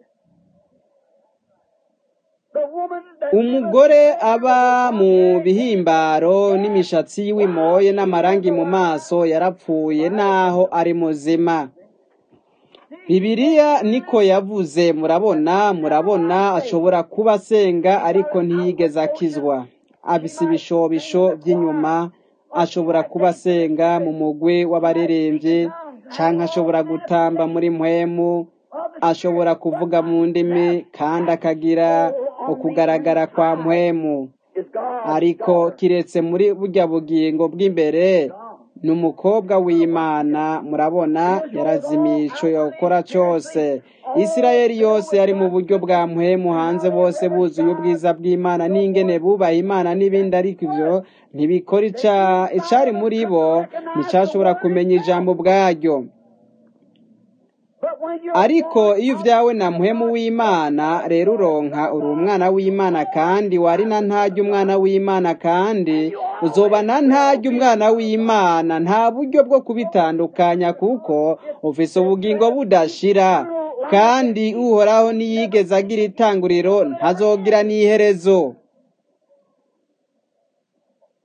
The woman that umugore aba mu bihimbaro n'imishatsi y'imoye n'amarangi mu maso yarapfuye naho ari muzima bibiliya niko yavuze murabona murabona ashobora kuba asenga ariko ntiyigeze akizwa abisa ibishobisho by'inyuma ashobora kuba asenga mu mugwi w'abaririmbyi cyangwa ashobora gutamba muri mpwemu ashobora kuvuga mu ndimi kandi akagira ukugaragara kwa mpwemu is God. ariko kiretse muri burya bugingo bw'imbere ni umukobwa w'imana murabona yarazimiye icyo yakora cyose isirayeli yose yari mu buryo bwa muhemu hanze bose buzuye ubwiza bw'imana n'ingene bubaha imana n'ibindi ariko ibyo ntibikora ica- icari muri bo nticyashobora kumenya ijambo bwaryo But when you ariko iyo uvyawe na muhemu w'imana rero uronka uri umwana w'imana kandi wari na ntarya umwana w'imana kandi uzoba na ntarya umwana w'imana nta buryo bwo kubitandukanya kuko ufise ubugingo budashira kandi uhoraho niyigeze agira itanguriro ntazogira n'iherezo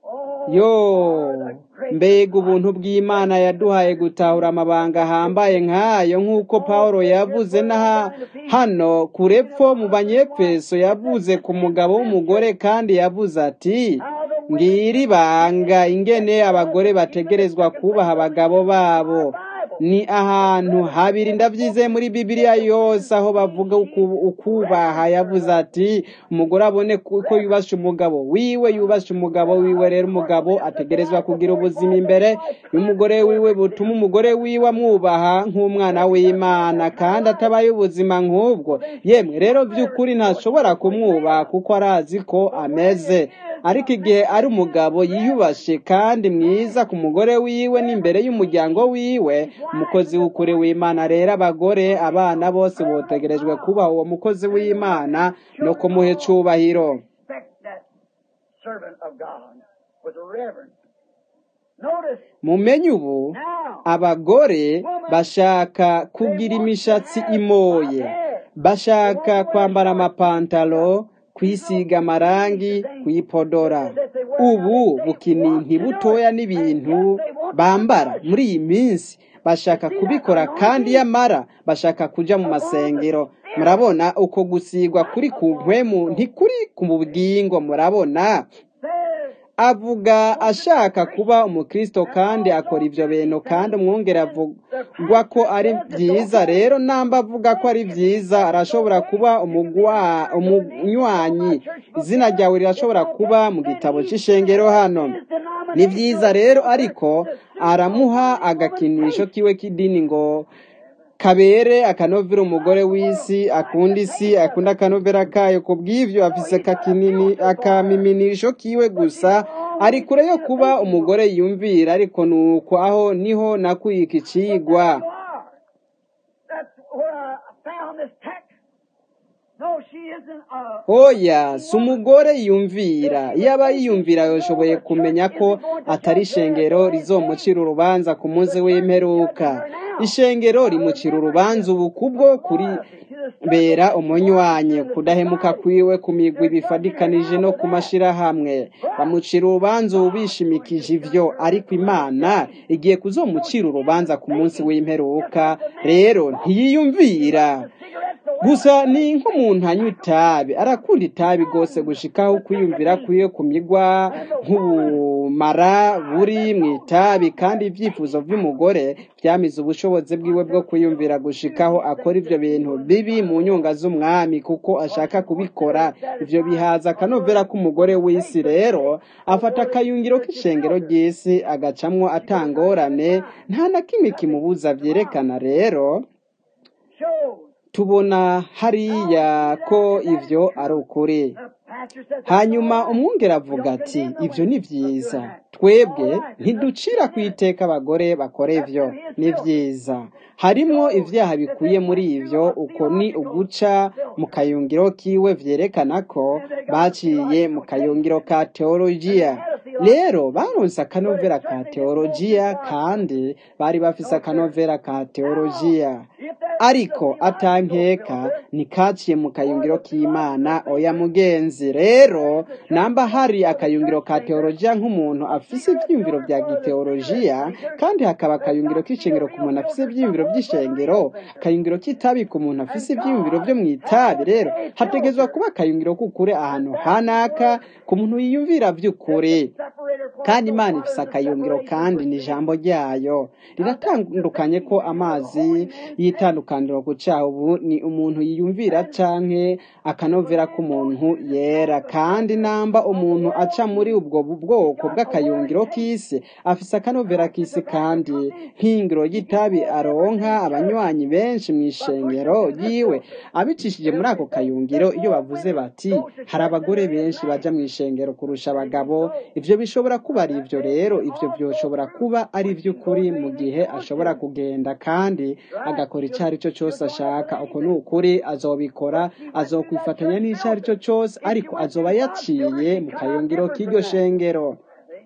yo mbega ubuntu bw'imana yaduhaye gutahura amabanga ahambaye nk'ayo nk'uko pawulo yavuze na hano kurepfo mu banyefeso yavuze ku mugabo w'umugore kandi yavuze ati ngiri ibanga ingene abagore bategerezwa kubaha abagabo babo ni ahantu habiri ndabyize muri bibiliya yose aho bavuga uku- ukubaha yavuze ati umugore abone ko yubashe umugabo wiwe yubashe umugabo wiwe rero umugabo ategerezwa kugira ubuzima imbere y'umugore wiwe butuma umugore wiwe amwubaha nk'umwana w'imana kandi atabaye ubuzima nk'ubwo yemwe rero by'ukuri ntashobora kumwubaha kuko arazi ko ameze ariko igihe ari umugabo yiyubashe kandi mwiza ku mugore wiwe n'imbere y'umuryango wiwe umukozi w'ukuri w'imana rero abagore abana bose botegerejwe kubaha uwo mukozi w'imana no kumuha icubahiro Respect that servant of God with reverence. Notice mumenye ubu now, abagore bashaka kugira imishatsi imoye bashaka kwambara amapantalo kwisiga amarangi kwipodora ubu bukininti butoya n'ibintu bambara muri iyi minsi bashaka kubikora kandi yamara bashaka kuja mu masengero murabona uko gusigwa kuri ku mpwemu ntikuri ku bugingo murabona says, avuga ashaka kuba umukristo kandi akora ibyo bintu kandi umwungere avugwa ko ari byiza rero namba avuga ko ari byiza arashobora kuba umugwa- umunywanyi izina ryawe rirashobora kuba mu gitabo cy'ishengero hano ni byiza rero ariko aramuha agakinisho kiwe k'idini ngo kabere akanovera umugore w'isi akunda isi akunda akanovera kayo ku bw'ivyo afise akakinini akamiminisho kiwe gusa ari kure yo kuba umugore yumvira ariko nuko aho niho nakuye iki cigwa you are. That's where I found this text. No, she isn't a oya si umugore yumvira iyo aba yiyumvira yashoboye kumenya ko atari ishengero rizomucira urubanza ku munsi w'imperuka ishengero rimucira urubanza ubu kubwo kuri bera umunywanyi kudahemuka kwiwe ku migwi bifadikanije no ku mashirahamwe bamucira urubanza ubu bishimikije ivyo ariko imana igiye kuzomucira urubanza ku munsi w'imperuka rero ntiyiyumvira gusa ni nk'umuntu anywa itabi arakunda itabi rwose gushikaho kwiyumvira kwiwe ku migwa nk'ubumara buri mu itabi kandi ibyifuzo by'umugore byamize ubushobozi bwiwe bwo kwiyumvira gushikaho akora ibyo bintu bibi mu nyunga z'umwami kuko ashaka kubikora ibyo bihaza akanovera k'umugore w'isi rero afata akayungiro k'ishengero ry'isi agacamwo atangorane nta na kimwe kimubuza byerekana rero shows. tubona hariya ko ivyo ari ukuri The pastor says, hanyuma umwungere avuga ati ibyo ni byiza twebwe ntiducira ku iteka abagore bakora ivyo ni byiza harimwo ibyaha bikuye muri ivyo uko ni uguca mu kayungiro kiwe vyerekana ko baciye mu kayungiro ka teologiya rero baronse akanovera ka teologiya kandi bari bafise akanovera ka teologiya ariko atankeka nikaciye mu kayungiro k'imana oya mugenzi rero namba hari akayungiro ka teologiya nk'umuntu afise ivyiyumviro vya giteologiya kandi hakaba akayungiro k'ishengero ku muntu afise ivyiyumviro vy'ishengero akayungiro k'itabi ku muntu afise ivyiyumviro vyo mw'itabi rero hategezwa kuba akayungiro k'ukuri ahantu hanaka ku muntu yiyumvira vy'ukuri kandi imana ifise akayungiro kandi ni ijambo ryayo riratandukanye ko amazi y'itandukaniro ku cyaha ubu ni umuntu yiyumvira canke akanovera k'umuntu yera kandi namba umuntu aca muri ubwo bwoko bw'akayungiro k'isi afise akanovera k'isi kandi nk'ingiro y'itabi aronka abanywanyi benshi mu ishengero yiwe abicishije muri ako kayungiro iyo bavuze bati hari abagore benshi baja mu ishengero kurusha abagabo ivyo bishobora kuba ari ivyo rero ivyo byoshobora kuba ari ivy'ukuri mu gihe ashobora kugenda kandi agakora icyo ari cyo cyose ashaka uko ni ukuri azobikora azokwifatanya n'icyo ari cyo cyose ariko azoba yaciye mu kayungiro k'iryo shengero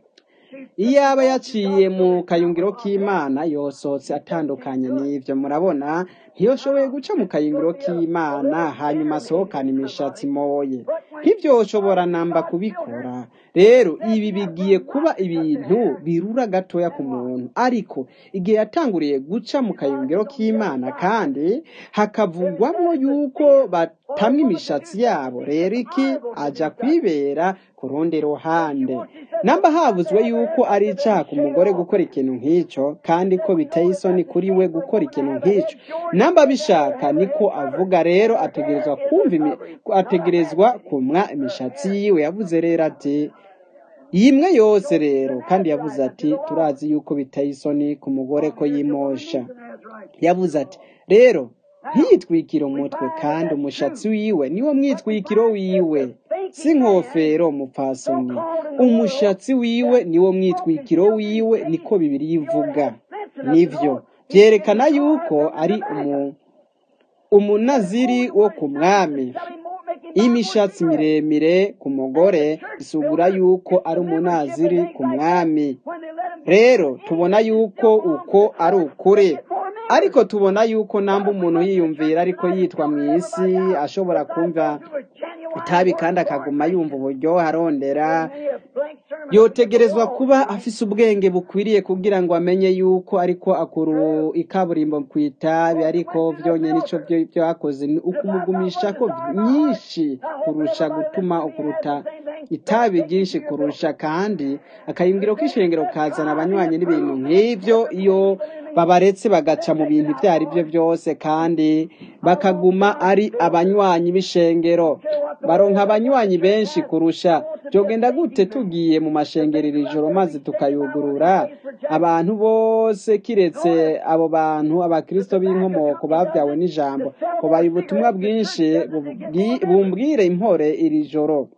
iyo aba yaciye mu kayungiro k'imana yosohotse atandukanye n'ibyo murabona ntiyoshoboye guca mu kayungiro k'imana hanyuma asohokana imishatsi moye ntibyoshobora namba kubikora rero ibi bigiye kuba ibintu birura gatoya ku muntu ariko igihe yatanguriye guca mu kayungiro k'imana kandi hakavugwamo yuko batamwa imishatsi yabo rero iki aja kwibera ku rundi ruhande namba havuzwe yuko ari icaha ku mugore gukora ikintu nk'icyo kandi ko biteye isoni kuri we gukora ikintu nk'icyo namba bishaka niko avuga rero ategerezwa kumva imi- ategerezwa kumwa imishatsi yiwe yavuze rero ati yimwe yose rero kandi yavuze ati turazi yuko biteye isoni ku mugore ko yimosha yavuze ati rero ntiyitwikire umutwe kandi umushatsi wiwe niwo mwitwikiro wiwe si nkofero mupfasoni umushatsi wiwe niwo mwitwikiro wiwe niko bibiri ivuga nivyo byerekana yuko ari umu umunaziri wo ku mwami imishatsi miremire ku mugore isugura yuko ari umunaziri ku mwami rero tubona yuko uko ari ukuri ariko tubona yuko namba umuntu yiyumvira ariko yitwa mu isi ashobora kumva itabi kandi akaguma yumva uburyohe arondera yotegerezwa kuba afise ubwenge bukwiriye kugira ngo amenye yuko ariko akuru ikaburimbo ku itabi ariko vyonyene ico vyo vyakoze ni ukumugumisha ko nyinshi kurusha gutuma ukuruta itabi ryinshi kurusha kandi akayungiro k'ishengero kazana abanywanyi n'ibintu nk'ivyo iyo babaretse bagaca mu bintu ibyo ari byo byose kandi bakaguma ari abanywanyi b'ishengero baronka abanywanyi benshi kurusha byogenda gute tugiye mu mashengerero ijoro maze tukayugurura abantu bose kiretse abo bantu abakristo b'inkomoko babyawe n'ijambo kubaye ubutumwa bwinshi bubwi- bumbwire impore iri joro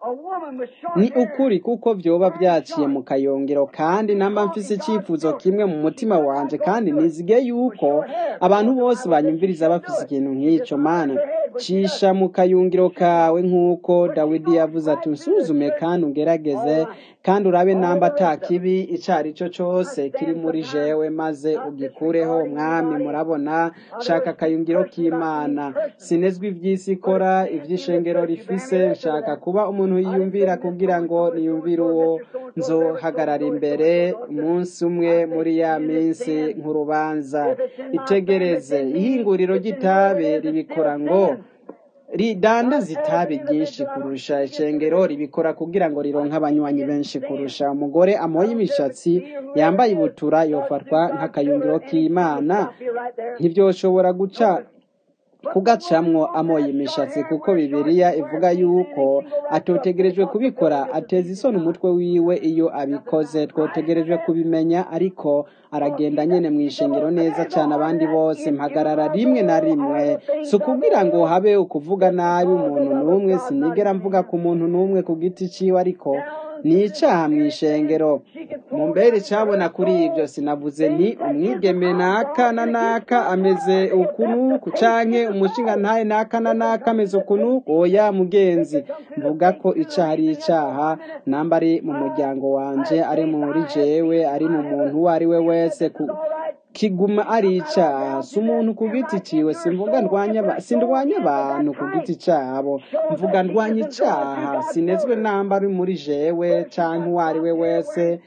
ni ukuri kuko vyoba vyaciye mu kayongero kandi namba mfise icyifuzo kimwe mu mutima wanje kandi nizige yuko abantu bose banyumviriza bafise ikintu nk'ico mana cisha mu kayungiro kawe nk'uko dawidi yavuze ati unsuzume kandi ungerageze kandi urabe namba ata kibi ico ari cyo cose kiri muri jewe maze ugikureho mwami murabona shaka akayungiro k'imana sinezwe ivy'isi ikora ivy'ishengero rifise nshaka kuba umuntu yiyumvira kugira ngo niyumvire uwo nzohagarara imbere umunsi umwe muri ya minsi nk'urubanza itegereze ihinguriro ry'itabi ribikora ngo ridandaza itabi ryinshi kurusha ishengero ribikora kugira ngo rironke abanywanyi benshi kurusha umugore amoye imishatsi yambaye ibutura yofatwa nk'akayungiro k'imana ntibyoshobora guca kugacamwo amoye imishatsi kuko bibiliya ivuga yuko atotegerejwe kubikora ateza isoni umutwe wiwe iyo abikoze twotegerejwe kubimenya ariko aragenda nyene mu ishengero neza cyane abandi bose mpagarara rimwe na rimwe si ukubwira ngo habe ukuvuga nabi umuntu n'umwe sinigera mvuga ku muntu n'umwe ku giti ciwe ariko ni icaha mu ishengero mu mbere cabona kuri ibyo sinavuze nti umwigeme naka na naka ameze ukunuku canke umushinga ntaye naka na naka ameze ukunuku oya mugenzi mvuga ko icaha ari icaha namba ari mu muryango wanje ari muri jewe ari mu muntu uwo ari we wese ku kiguma ari icaha si umuntu ku giti ciwe simvuga ndwanya aba- sindwanya abantu ku giti cabo mvuga ndwanya icaha sinezwe namba ari muri jewe canke uwo ari we wese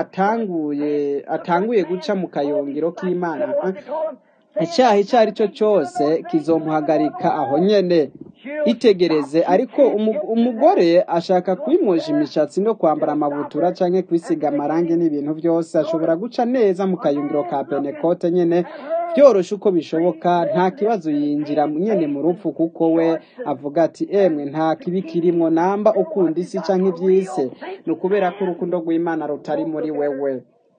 atanguye atanguye guca mu kayungiro k'imana icyaha icyo ari cyo cyose kizomuhagarika aho nyene itegereze ariko umu- umugore ashaka kwimosha imishatsi no kwambara amabutura canke kwisiga amarangi n'ibintu byose ashobora guca neza mu kayungiro ka penekote nyene byoroshe uko bishoboka nta kibazo yinjira nyene mu rupfu kuko we avuga ati emwe nta kibi kirimwo namba ukunda isi canke ivy'isi ni ukubera ko urukundo rw'imana rutari muri wewe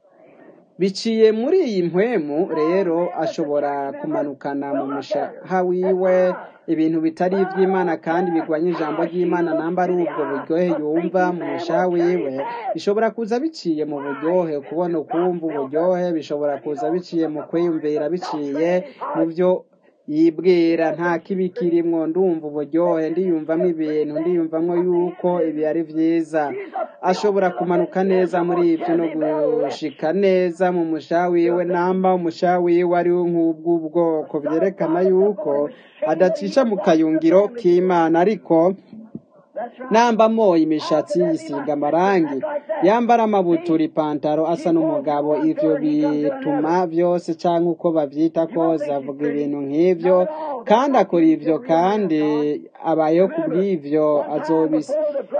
biciye muri iyi mpwemu rero ashobora kumanukana mu mushaha wiwe ibintu bitari iby'imana kandi bigwanya ijambo ry'imana namba ari ubwo buryohe yumva mu mushaha wiwe bishobora kuza biciye mu buryohe kubona ukumva uburyohe bishobora kuza biciye mu kwiyumvira biciye mu byo yibwira nta kibi kirimwo ndumva uburyohe ndiyumvamo ibintu ndiyumvamo yuko ibi ari byiza ashobora kumanuka neza muri ibyo no gushika neza mu mushaha wiwe namba umushaha wiwe ari wo nk'ubw'ubwoko byerekana yuko adacisha mu kayungiro k'imana ariko namba amoye imishatsi yisiga amarangi yambara amabutura ipantaro asa n'umugabo ivyo bituma vyose canke uko bavyita kose avuga ibintu nk'ivyo kandi akora ivyo kandi abayeho kubw'ivyo azobis-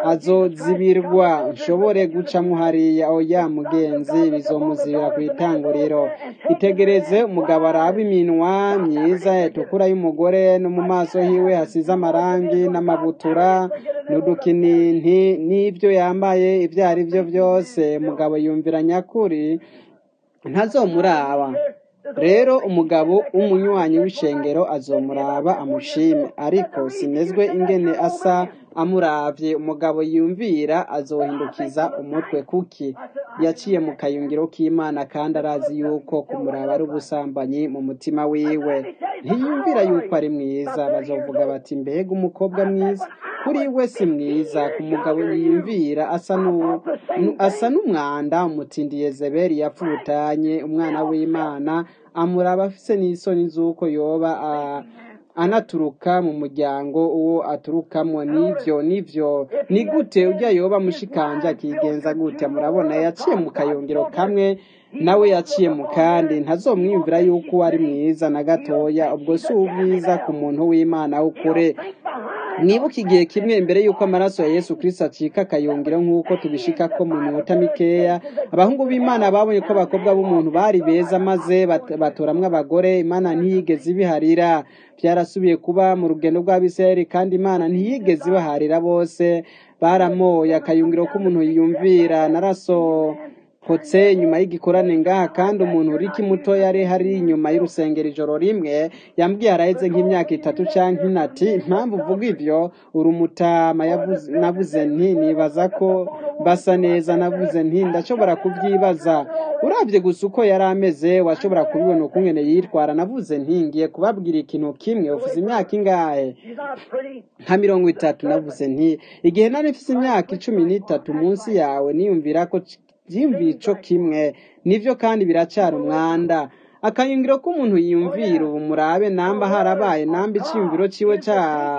azozibirwa nshobore gucamwo hariya oya mugenzi bizomuzibira ku itanguriro itegereze umugabo araba iminwa myiza itukura y'umugore no mu maso hiwe hasize amarangi n'amabutura n'udukininti n'ivyo yambaye ivyo ari vyo vyose umugabo yumvira nyakuri ntazomuraba rero umugabo w'umunywanyi w'ishengero azomuraba amushime ariko sinezwe ingene asa amuravye umugabo yumvira azohindukiza umutwe kuki yaciye mu kayungiro k'imana kandi arazi yuko kumuraba ari ubusambanyi mu mutima wiwe ntiyumvira yuko ari mwiza bazovuga bati mbega umukobwa mwiza kuri we si mwiza ku mugabo yiyumvira asa nu- nu- asa n'umwanda umutindi yezebeli yapfutanye umwana w'imana amuraba afise n'isoni z'uko yoba a- anaturuka mu muryango uwo aturukamwo nivyo nivyo ni gute ujya yoba mushikanje akigenza gute murabona yaciye mu kayungiro kamwe nawe yaciye mu kandi ntazomwiyumvira yuko ari mwiza na gatoya ubwo si ubwiza ku muntu w'imana w'ukure mwibuke igihe kimwe imbere y'uko amaraso ya yesu kirisito acika akayungiro nk'uko tubishikako mu minota mikeya abahungu b'imana babonye ko abakobwa b'umuntu bari beza maze bat- batoramwo abagore imana ntiyigeze ibiharira byarasubiye kuba mu rugendo rw'abisirayeli kandi imana ntiyigeze ibaharira bose baramoye akayungiro k'umuntu yiyumvira naraso hotse inyuma y'igikorane ngaha kandi umuntu uriki muto yari hari inyuma y'urusengero ijoro rimwe yambwiye araheze nk'imyaka itatu canke inati impamvu uvuga ivyo uri umutama yavuze- navuze nti nibaza ko basa neza navuze nti ndashobora kubyibaza uravye gusa uko yari ameze washobora kubibona ukungene yitwara navuze nti ngiye kubabwira ikintu kimwe uvuze imyaka ingahe She's not pretty. nka mirongo itatu navuze nti igihe nari mfise imyaka icumi n'itatu munsi yawe niyumvira ko c- vyiyumviye ico kimwe nivyo kandi biracara umwanda akayungiro k'umuntu yiyumvira ubu murabe namba harabaye namba iciyumviro ciwe ca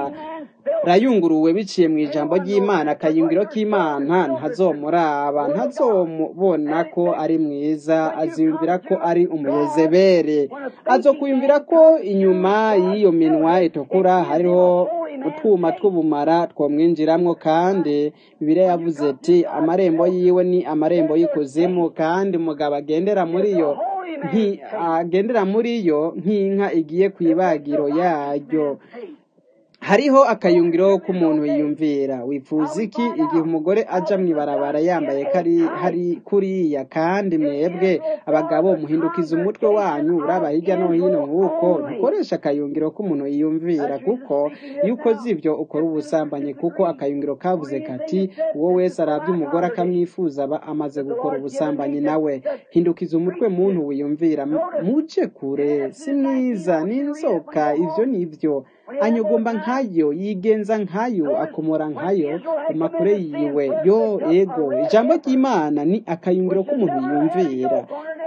rayunguruwe biciye mu ijambo ry'imana akayungiro k'imana ntazomuraba ntazomubona ko ari mwiza aziyumvira ko ari umuyezebere azokuyumvira ko inyuma y'iyo minwa itukura hariho utwuma tw'ubumara twomwinjiramwo kandi bibiliya yavuze ati amarembo yiwe ni amarembo y'ikuzimu kandi umugabo agendera muri yo nki agendera muri yo nk'inka igiye ku ibagiro yaryo hariho akayungiro k'umuntu yiyumvira wifuza iki igihe umugore aja mw'ibarabara yambaye kari hari kuriya kandi mwebwe abagabo muhindukiza umutwe wanyu uraba hirya no hino nk'uko ntukoresha akayungiro k'umuntu yiyumvira kuko iyo ukoze ibyo ukora ubusambanyi kuko akayungiro kavuze kati uwo wese arabye umugore akamwifuza aba amaze gukora ubusambanyi nawe hindukiza umutwe muntu wiyumvira mu- muje kure si mwiza ni inzoka ivyo ni ivyo anyogomba nkayo yigenza nkayo akomora nkayo amakure yiwe yo ego ijambo ry'imana ni akayungiro k'umuntu yumvira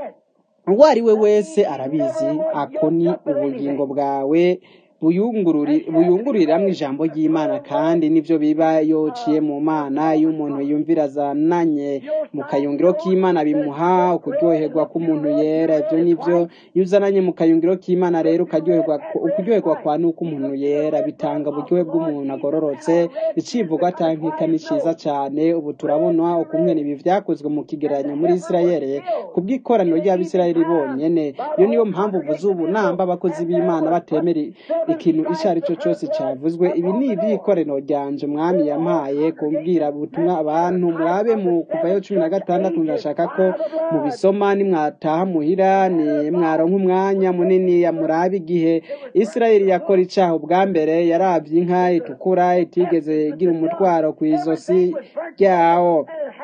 uwo ari we wese arabizi ako ni ubugingo bwawe buyungururi- buyunguriramwo ijambo ry'imana kandi nivyo biba yociye mu mana iyo umuntu yumvira azananye mu kayungiro k'imana bimuha ukuryoherwa k'umuntu yera ivyo nivyo iyo uzananye mu kayungiro k'imana rero ukaryoherwa ukuryoherwa kwa nuko umuntu yera bitanga uburyohe bw'umuntu agororotse icivugo atankeka ni ciza cane ubu turabona ukungene ibi vyakozwe mu kigereranyo muri isirayeli kubw'ikoraniro ry'abisirayeli bonyene iyo niyo mpamvu uvuze ubu namba abakozi b'imana batemera ikintu ico ari cyo cyose cyavuzwe ibi ni ivy'ikoraniro ryanje umwami yampaye kumbwira ubutumwa abantu murabe mu kuvayo cumi na gatandatu ndashaka ko mubisoma nimwataha muhira ni mwaronka umwanya munini ya murabe igihe isirayeli yakora icaha ubwa mbere yaravye inka itukura itigeze igira umutwaro ku izosi ryawo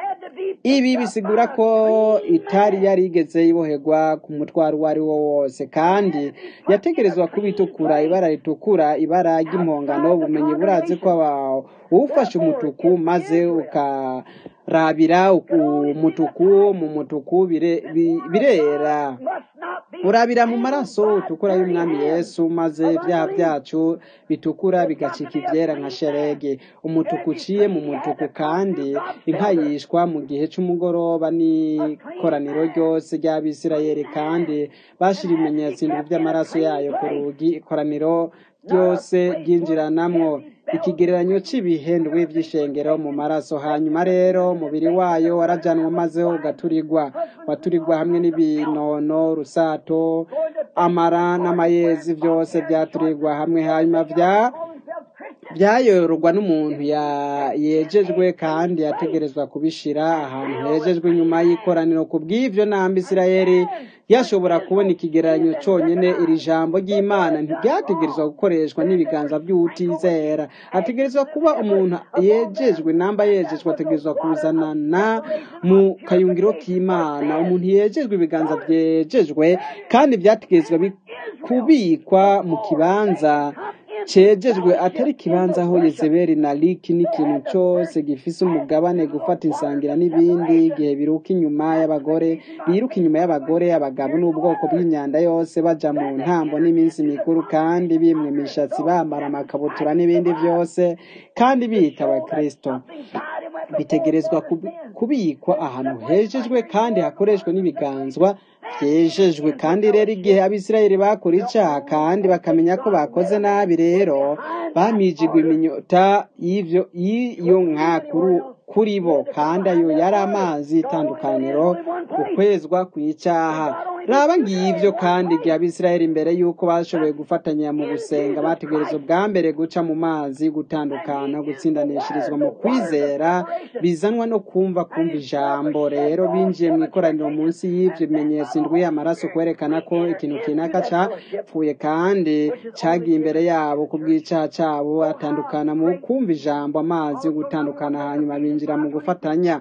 ibi bisigura ko itari yarigeze iboherwa ku mutwaro uwo ari wo wose kandi yategerezwa kuba itukura ibara ritukura ibara ry'impongano ubumenyi burazi ko aba- uwufashe umutuku maze uka urabira umutuku mu mutuku bire- bi- birera urabira mu maraso utukura y'umwami yesu maze ibyaha byacu bitukura bigacika ibyera nka sherege umutuku uciye mu mutuku kandi inka yishwa mu gihe cy'umugoroba n'ikoraniro ryose ry'abisirayeli kandi bashyira ibimenyetso indwi by'amaraso yayo ku rugi ikoraniro ryose ryinjiranamwo ikigereranyo cy'ibihendwe by'ishengero mu maraso hanyuma rero umubiri wayo warajanwa maze ugaturirwa waturirwa hamwe n'ibinono rusato amara n'amayezi byose byaturirwa hamwe hanyuma bya byayororwa n'umuntu ya- yejejwe kandi yategerezwa kubishira ahantu hejejwe nyuma y'ikoraniro ku bw'ibyo namba isirayeli yashobora kubona ikigereranyo cyonyine iri jambo ry'imana ntiryategerezwa gukoreshwa n'ibiganza by'utizera ategerezwa kuba umuntu yejejwe namba yejejwe ategerezwa kuzanana mu kayungiro k'imana umuntu yejejwe ibiganza byejejwe kandi byategerezwa bi- kubikwa mu kibanza cejejwe atari ikibanza aho yezebeli na liki n'ikintu cyose gifise umugabane gufata insangira n'ibindi igihe biruka inyuma y'abagore biruka inyuma y'abagore abagabo n'ubwoko bw'imyanda yose baja mu ntambo n'iminsi mikuru kandi bimwe imishatsi bambara amakabutura n'ibindi byose kandi biyita abakristo bitegerezwa kubi- kubikwa ahantu hejejwe kandi hakoreshwa n'ibiganzwa byejejwe kandi rero igihe abisirayeli bakora icyaha kandi bakamenya ko bakoze nabi rero bamijigwa iminyota y'ivyo y'iyo nka kuri- kuri bo kandi ayo yari amazi itandukaniro ukwezwa ku icyaha raba ngibyo kandi igihe abisirayeli imbere y'uko bashoboye gufatanya mu gusenga bategereza ubwa mbere guca mu mazi gutandukana gutsindanishirizwa mu kwizera bizanwa no kumva kumva ijambo rero binjiye mu ikoraniro munsi y'ibyo bimenyetso indwi y'amaraso kwerekana ko ikintu kinaka capfuye kandi cagiye imbere yabo ku bw'icaha cabo atandukana mu kumva ijambo amazi yo gutandukana hanyuma binjira mu gufatanya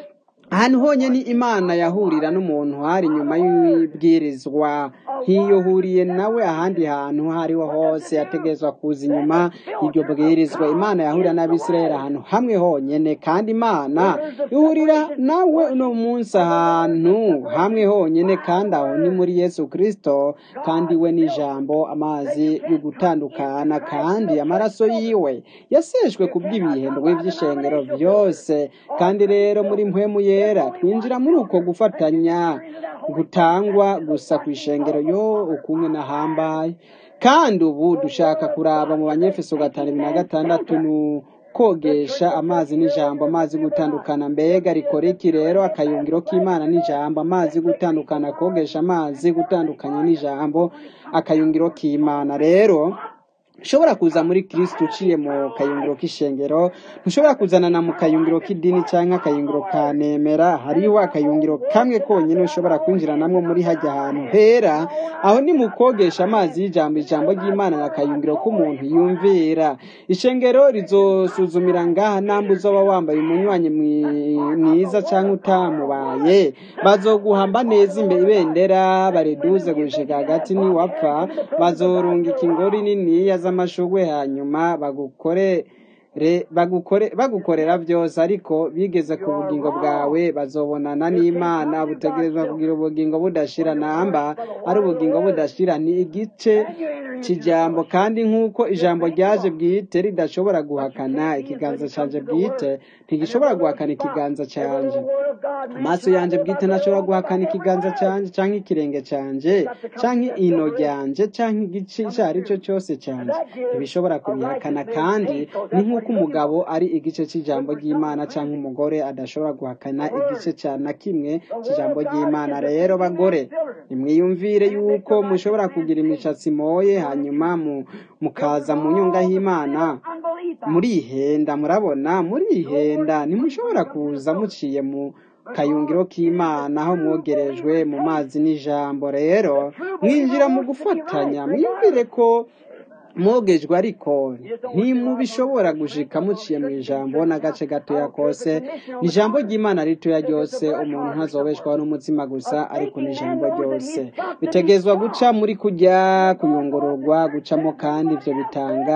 ahantu honyine imana yahurira n'umuntu hari nyuma y'ibwirizwa nk'iyo uhuriye nawe ahandi hantu aho ariho hose yategerezwa kuza inyuma y'iryo bwirizwa imana yahurira n'abisirayeli ahantu hamwe honyine kandi imana ihurira nawe uno munsi ahantu hamwe honyine kandi aho ni muri yesu kirisito kandi we n'ijambo amazi yo gutandukana kandi amaraso yiwe yaseshwe ku bw'ibihendwe by'ishengero byose kandi rero muri mpwemu yera twinjira muri uko gufatanya gutangwa gusa ku ishengero yo ukumwe nahambaye kandi ubu dushaka kuraba mu banyefeso gatanu bibiri na gatandatu ni kogesha amazi n'ijambo amazi gutandukana mbega rikora iki rero akayungiro k'imana n'ijambo amazi gutandukana kogesha amazi gutandukanya n'ijambo akayungiro k'imana rero ushobora kuza muri kirisito uciye mu kayungiro k'ishengero ntushobora kuzanana mu kayungiro k'idini cyangwa akayungiro ka nemera hariho akayungiro kamwe konyine ushobora kwinjiranamo muri hajya ahantu hera aho ni mu kogesha amazi y'ijambo ijambo ry'imana na kayungiro k'umuntu yumvira ishengero rizosuzumira ngaha namba uzoba wambaye umunywanyi mwi- mwiza cyangwa utamubaye bazoguhamba neza imbere ibendera bariduze gushika hagati niwapfa bazorungika ingori niniya z'amashugwe hanyuma bagukore re- bagukore bagukorera byose ariko bigeze ku bugingo bwawe bazobonana n'imana butegerezwa kugira ubugingo budashira namba ari ubugingo budashira ni igice cy'ijambo kandi nk'uko ijambo ryaje bwite ridashobora guhakana ikiganza cyanjye bwite ntigishobora guhakana ikiganza cyanjye amaso yanjye bwite ntashobora guhakana ikiganza cyanjye cyangwa ikirenge cyanjye cyangwa ino ryanjye cyangwa igice icyo ari cyo cyose cyanjye ntibishobora kubihakana kandi ni nk'uko umugabo ari igice cy'ijambo ry'imana cyangwa umugore adashobora guhakana igice cya na kimwe cy'ijambo ry'imana rero bagore nimwiyumvire yuko mushobora kugira imishatsi moye hanyuma mu- mukaza mu nyunga y'imana murihenda murabona murihenda ntimushobora kuza muciye mu kayungiro k'imana aho mwogerejwe mu mazi n'ijambo rero mwinjira mu gufatanya mwiyumvire ko mwogejwe ariko ntimubishobora gushika muciye mu ijambo n'agace gatoya kose ni ijambo ry'imana ritoya ryose umuntu ntazobeshwaho n'umutima gusa ariko ni ijambo ryose bitegezwa guca muri kujya kuyungururwa gucamo kandi ibyo bitanga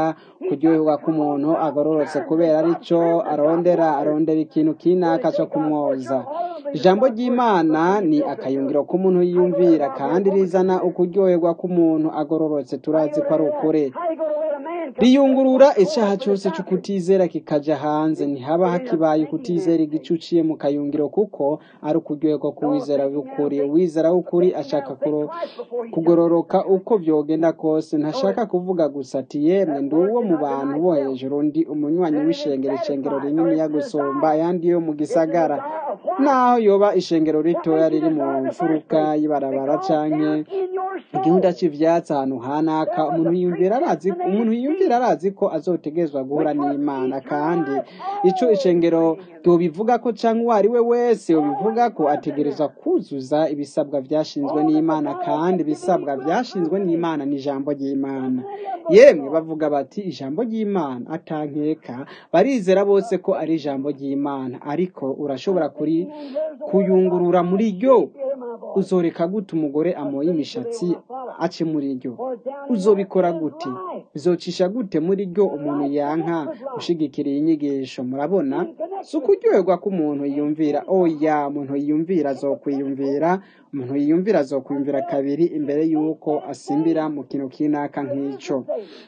ukuryoherwa k'umuntu agororotse kubera arico arondera arondera ikintu kinaka co kumwoza ijambo ry'imana ni akayungiro k'umuntu yiyumvira kandi rizana ukuryoherwa k'umuntu agororotse turazi ko ari ukuri How you gonna let a man come riyungurura icaha cose c'ukutizera kikaja hanze ntihaba hakibaye ukutizera igice uciye mu kayungiro kuko ari ukuryoherwa k'uwizera w'ukuri uwizera w'ukuri ashaka kuro- kugororoka uko vyogenda kose ntashaka kuvuga gusa ati yemwe ndi uwo mu bantu bo hejuru ndi umunywanyi w'ishengero ishengero rininiya gusumba ayandi yo mu gisagara naho yoba ishengero ritoya riri mu mfuruka y'ibarabara canke in your soul. igihunda c'ivyatsi ahantu hanaka umuntu yiyumvira arazi umuntu yiyumvira arazi ko azotegezwa guhura n'imana kandi ico ishengero tubivuga ko canke uwo ari we wese ubivuga ko ategerezwa kuzuza ibisabwa vyashinzwe n'imana kandi ibisabwa vyashinzwe n'imana ni ijambo ry'imana yemwe bavuga bati ijambo ry'imana atankeka barizera bose ko ari ijambo ry'imana ariko urashobora kuri kuyungurura muri ryo uzoreka gute umugore amoye imishatsi ace muri ryo uzobikora gute bizocisha gute muri ryo umuntu yanka gushigikira iyi nyigisho murabona si ukuryoherwa k'umuntu yiyumvira oya umuntu yiyumvira azokwiyumvira umuntu yiyumvira azokwiyumvira kabiri imbere y'uko asimbira mu kintu kinaka nk'ico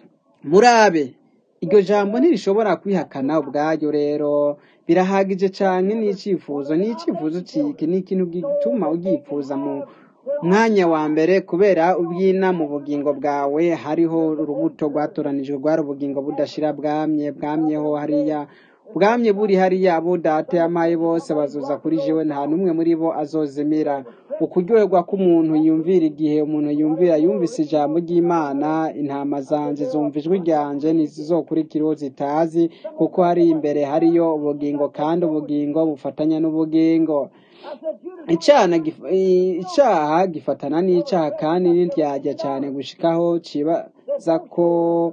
murabe iryo jambo ntirishobora kwihakana ubwaryo rero birahagije cyane n'icyifuzo n'icyifuzo ciki ni ikintu gituma ugipfuza mu mwanya wa mbere kubera ubwina mu bugingo bwawe hariho urubuto rwatoranijwe rwari ubugingo budashira bwamye bwamyeho hariya bwamye buri hariya abo data yamaye bose bazuza kuri jewe nta n'umwe muri bo azozimira ukuryoherwa k'umuntu yumvira igihe umuntu yumvira yumvise ijambo ry'imana intama zanje zumva ijwi ryanje ntizizokurikiraho zitazi kuko hari imbere hariyo ubugingo kandi ubugingo bufatanya n'ubugingo icana gif- i- icaha gifatana n'icaha kandi ntiryajya cyane gushikaho cibaza ko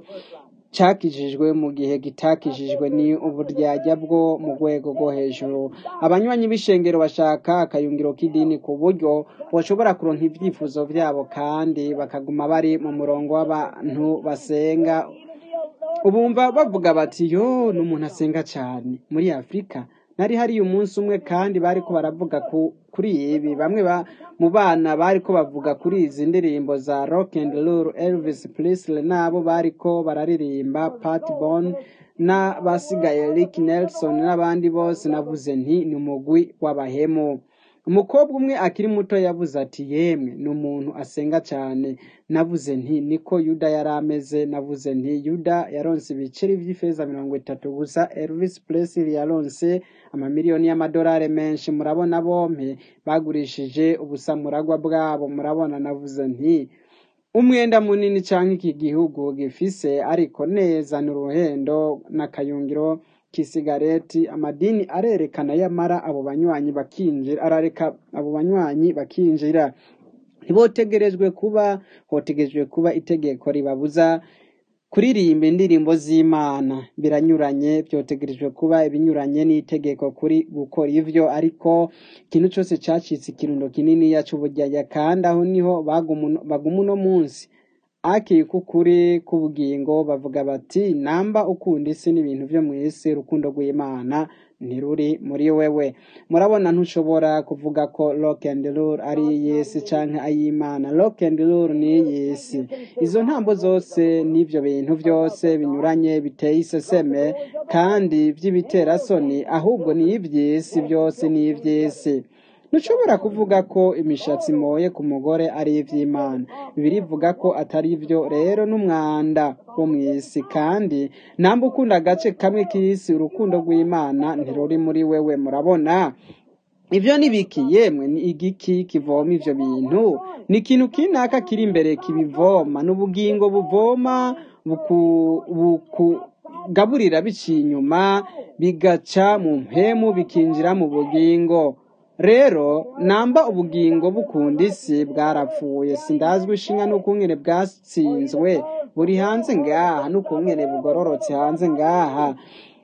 cakijijwe mu gihe gitakijijwe ni uburyarya bwo mu rwego rwo hejuru abanywanyi b'ishengero bashaka akayungiro k'idini ku buryo bashobora kuronka ivyifuzo vyabo kandi bakaguma bari mu murongo w'abantu basenga ubumva bavuga bati yo n'umuntu asenga cyane muri afurika nari hariyo umunsi umwe kandi bariko baravuga ku, kuri ibi bamwe ba, mu bana bariko bavuga kuri izi ndirimbo za rock and roll elvis presley nabo bariko bararirimba pat bon n'abasigaye rick nelson n'abandi bose navuze nti ni umugwi w'abahemu umukobwa umwe akiri muto yavuze ati yemwe ni umuntu asenga cyane navuze nti niko yuda yari ameze navuze nti yuda yaronse ibiceri vy'ifeza mirongo itatu gusa elvis presley yaronse amamiliyoni y'amadolari menshi murabona bompe bagurishije ubusamuragwa bwabo murabona navuze nti umwenda munini canke iki gihugu gifise ariko neza n'uruhendo n'akayungiro k'isigareti amadini arerekana yamara abo banywanyi bakinjira arareka abo banywanyi bakinjira ntibotegerejwe kuba hotegerejwe kuba itegeko ribabuza kuririmba indirimbo z'imana biranyuranye byotegerejwe kuba ibinyuranye n'itegeko kuri gukora ivyo ariko ikintu cose cacitse ikirundo kininiya c'uburyarya kandi aho niho baguma baguma uno munsi akiri k'ukuri k'ubugingo bavuga bati namba ukunda isi n'ibintu vyo mu isi urukundo rw'imana ntiruri muri wewe murabona ntushobora kuvuga ko rock and roll ari iy'isi canke ay'imana rock and roll ni iy'isi izo ntambo zose n'ivyo bintu vyose binyuranye biteye iseseme kandi vy'ibiterasoni ahubwo ni ivy'isi vyose ni ivy'isi ntushobora kuvuga ko imishatsi imoye ku mugore ari ivy'imana bibiri ivuga ko atari vyo rero n'umwanda wo mw'isi kandi namba ukunda agace kamwe k'isi urukundo rw'imana ntiruri muri wewe murabona ivyo ni biki yemwe ni igiki kivoma ivyo bintu ni ikintu kinaka kiri imbere kibivoma n'ubugingo buvoma buku, buku gaburira biciye inyuma bigaca mu mpemu bikinjira mu bugingo rero namba ubugingo bukunda isi bwarapfuye sindazwi ishinga n'ukungene bwatsinzwe buri hanze ngaha n'ukungene bugororotse hanze ngaha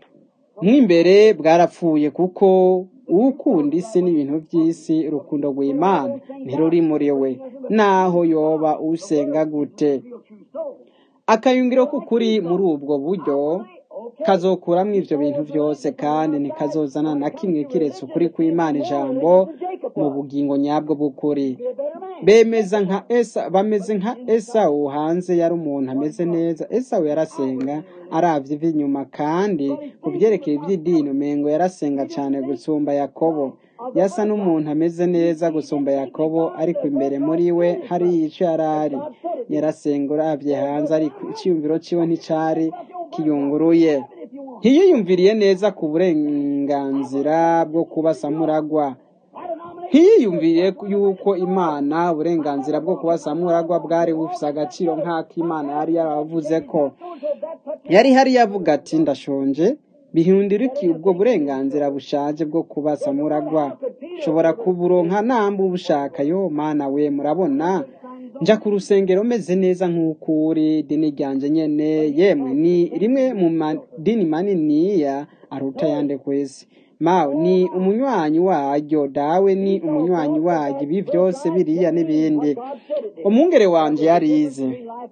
mw'imbere bwarapfuye kuko ukunda isi n'ibintu by'isi urukundo rw'imana ntiruri muri we naho yoba usenga gute akayungiro k'ukuri muri ubwo buryo kazokuramo ivyo bintu vyose kandi ntikazozana na kimwe kiretse ukuri kw'imana ijambo mu bugingo nyabwo bw'ukuri bemeza nka esa bameze nka esawu hanze yari umuntu ameze neza esawu yarasenga aravye ivi inyuma kandi ku vyerekeye ivy'idini umengo yarasenga cane gusumba yakobo yasa n'umuntu ameze neza gusumba yakobo ariko imbere muri we hari ico yarari yarasenga uravye hanze ariko iciyumviro ciwe nticari kiyunguruye ntiyiyumviriye neza ku burenganzira bwo kuba samuragwa ntiyiyumviriye yuko imana uburenganzira bwo kuba samuragwa bwari bufise agaciro nk'ako imana yari yaravuze ko yari hari yavuga ati ndashonje bihundira iki ubwo burenganzira bushaje bwo kuba samuragwa nshobora kuburonka namba ubushaka yo mana we murabona nja ku rusengero meze neza nk'uko uri dini ryanje nyene yemwe ni rimwe mu madini maniniya aruta yande kwezi mawe ni umunywanyi waryo dawe ni umunywanyi waryo ibi vyose biriya n'ibindi umwungere wanje yarize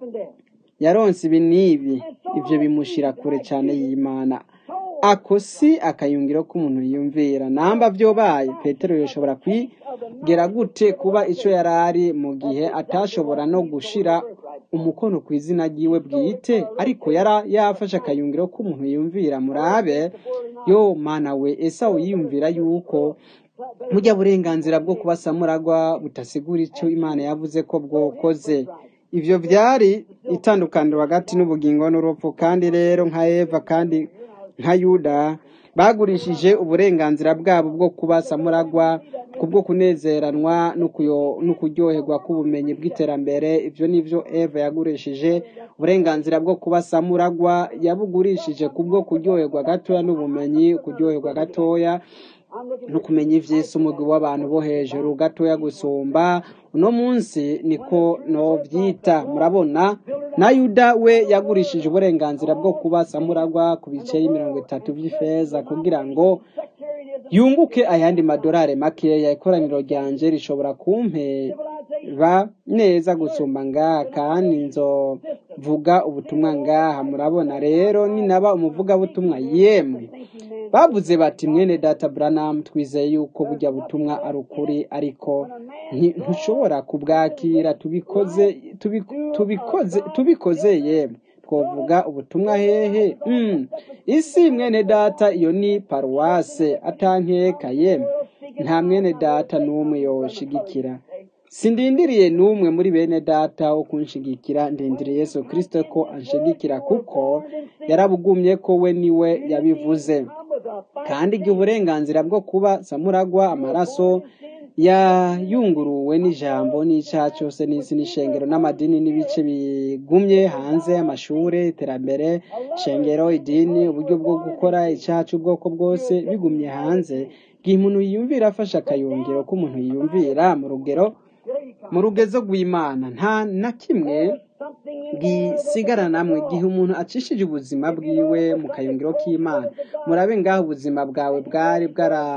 yaronse ibi n'ibi ivyo bimushira kure cane y'imana ako si akayungiro k'umuntu yiyumvira namba vyobaye petero yoshobora kwigera gute kuba ico yarari mu gihe atashobora no gushira umukono ku izina ryiwe bwite ariko yara yafashe akayungiro k'umuntu yumvira murabe yo mana we esawu yiyumvira yuko burya burenganzira bwo kuba samuragwa butasigura icyo imana yavuze ko bwokoze ivyo vyari itandukaniro hagati n'ubugingo n'urupfu kandi rero nka eva kandi nka yuda bagurishije uburenganzira bwabo bwo kuba samuragwa kubwo kunezeranwa no kuryoherwa k'ubumenyi bw'iterambere ivyo nivyo eva yagurishije uburenganzira bwo kuba samuragwa yabugurishije kubwo kuryoherwa gatoya n'ubumenyi kuryoherwa gatoya no kumenya ivy'isi umugwi w'abantu bo hejuru gatoya gusumba uno munsi niko novyita murabona na yuda we yagurishije uburenganzira bwo kuba samuragwa ku biceri mirongo itatu vy'ifeza kugira ngo yunguke ayandi madorari makeya ikoraniro ryanje rishobora kumpeba neza gusumba ngaha kandi nzovuga ubutumwa ngaha murabona rero ninaba umuvugabutumwa yemwe bavuze bati mwene data Branham twizeye yuko burya butumwa ari ukuri ariko ntushobora kubwakira tubikoze tubikoze tubikoze yemwe twovuga ubutumwa hehe isi mwene data iyo ni paruwase atankeka yemwe nta mwene data n'umwe yoshigikira sindindiriye n'umwe muri bene data wo kunshigikira ndindiriye Yesu Kristo ko anshigikira kuko yarabugumye ko we niwe yabivuze kandi igihe uburenganzira bwo kuba samuragwa amaraso yayunguruwe n'ijambo n'icyaha cyose n'isi n'ishengero n'amadini n'ibice bigumye hanze y'amashuri iterambere shengero idini uburyo bwo gukora icyaha cy'ubwoko bwose bigumye hanze igihe umuntu yiyumvira afashe akayungiro k'umuntu yiyumvira mu rugero mu rugezo rw'imana nta na kimwe gisigara namwe igihe umuntu acishije ubuzima bwiwe mu kayungiro k'imana murabe ngaho ubuzima bwawe bwari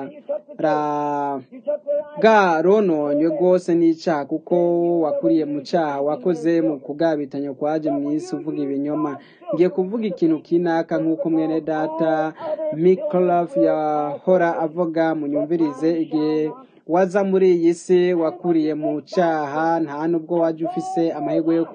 bwarononywe rwose n'icyaha kuko wakuriye mu cyaha wakoze mu kugabitanya kwaje mu isi uvuga ibinyoma ngiye kuvuga ikintu kinaka nk'uko mwene data mikorofu yahora avuga munyumvirize igihe waza muri iyi si wakuriye mu cyaha nta nubwo wajya ufise amahirwe yo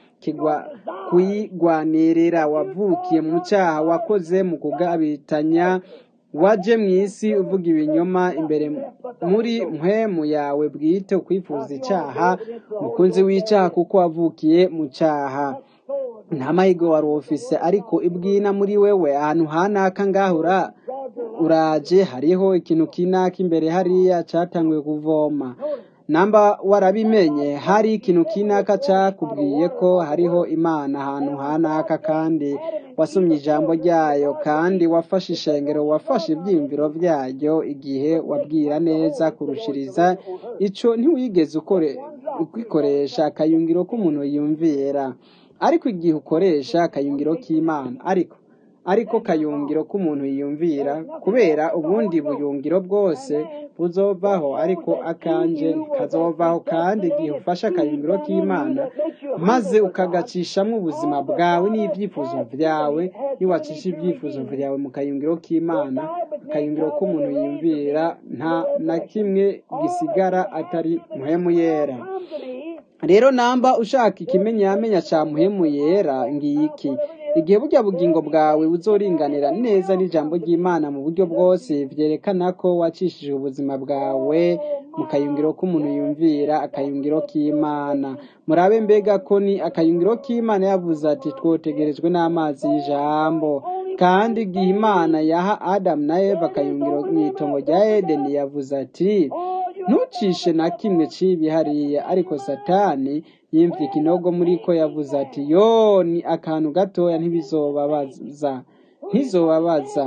kuyigwanirira wavukiye mu cyaha wakoze mu kugabitanya waje mu isi uvuga ibinyoma imbere muri mpemu yawe bwite ukwifuza icyaha umukunzi w'icyaha kuko wavukiye mu cyaha nta mahirwe wari ufise ariko ibwina muri wewe ahantu hanaka ngahura uraje hariho ikintu kinaka imbere hariya cyatanguye kuvoma namba warabimenye hari ikintu kinaka cyakubwiye ko hariho imana ahantu hanaka kandi wasomye ijambo ryayo kandi wafashe ishengero wafashe ibyiyumviro byaryo igihe wabwira neza kurushiriza icyo ntiwigeze ukikoresha akayungiro k'umuntu yumvira ariko igihe ukoresha akayungiro k'imana ariko ariko kayungiro k'umuntu yiyumvira kubera ubundi buyungiro bwose buzovaho ariko akanje ntikazovaho kandi igihe ufashe akayungiro k'imana maze ukagacishamwo ubuzima bwawe n'ibyifuzo vyawe iyo wacisha ibyifuzo vyawe mu kayungiro k'imana akayungiro k'umuntu yiyumvira nta na kimwe gisigara atari muhemu yera rero namba ushaka ikimenyamenya ca muhemu yera ngiki igihe burya bugingo bwawe buzoringanira neza n'ijambo ry'imana mu buryo bwose vyerekana ko wacishije ubuzima bwawe mu kayungiro k'umuntu yumvira akayungiro k'imana murabe mbega ko ni akayungiro k'imana yavuze ati twotegerejwe n'amazi y'ijambo kandi igihe imana yaha adamu na eva akayungiro mw'itongo rya edeni yavuze ati ntucishe na kimwe cibi hariya ariko satani yimvye ikinogo muri ko yavuze ati yo ni akantu gatoya ntibizobabaza ntizobabaza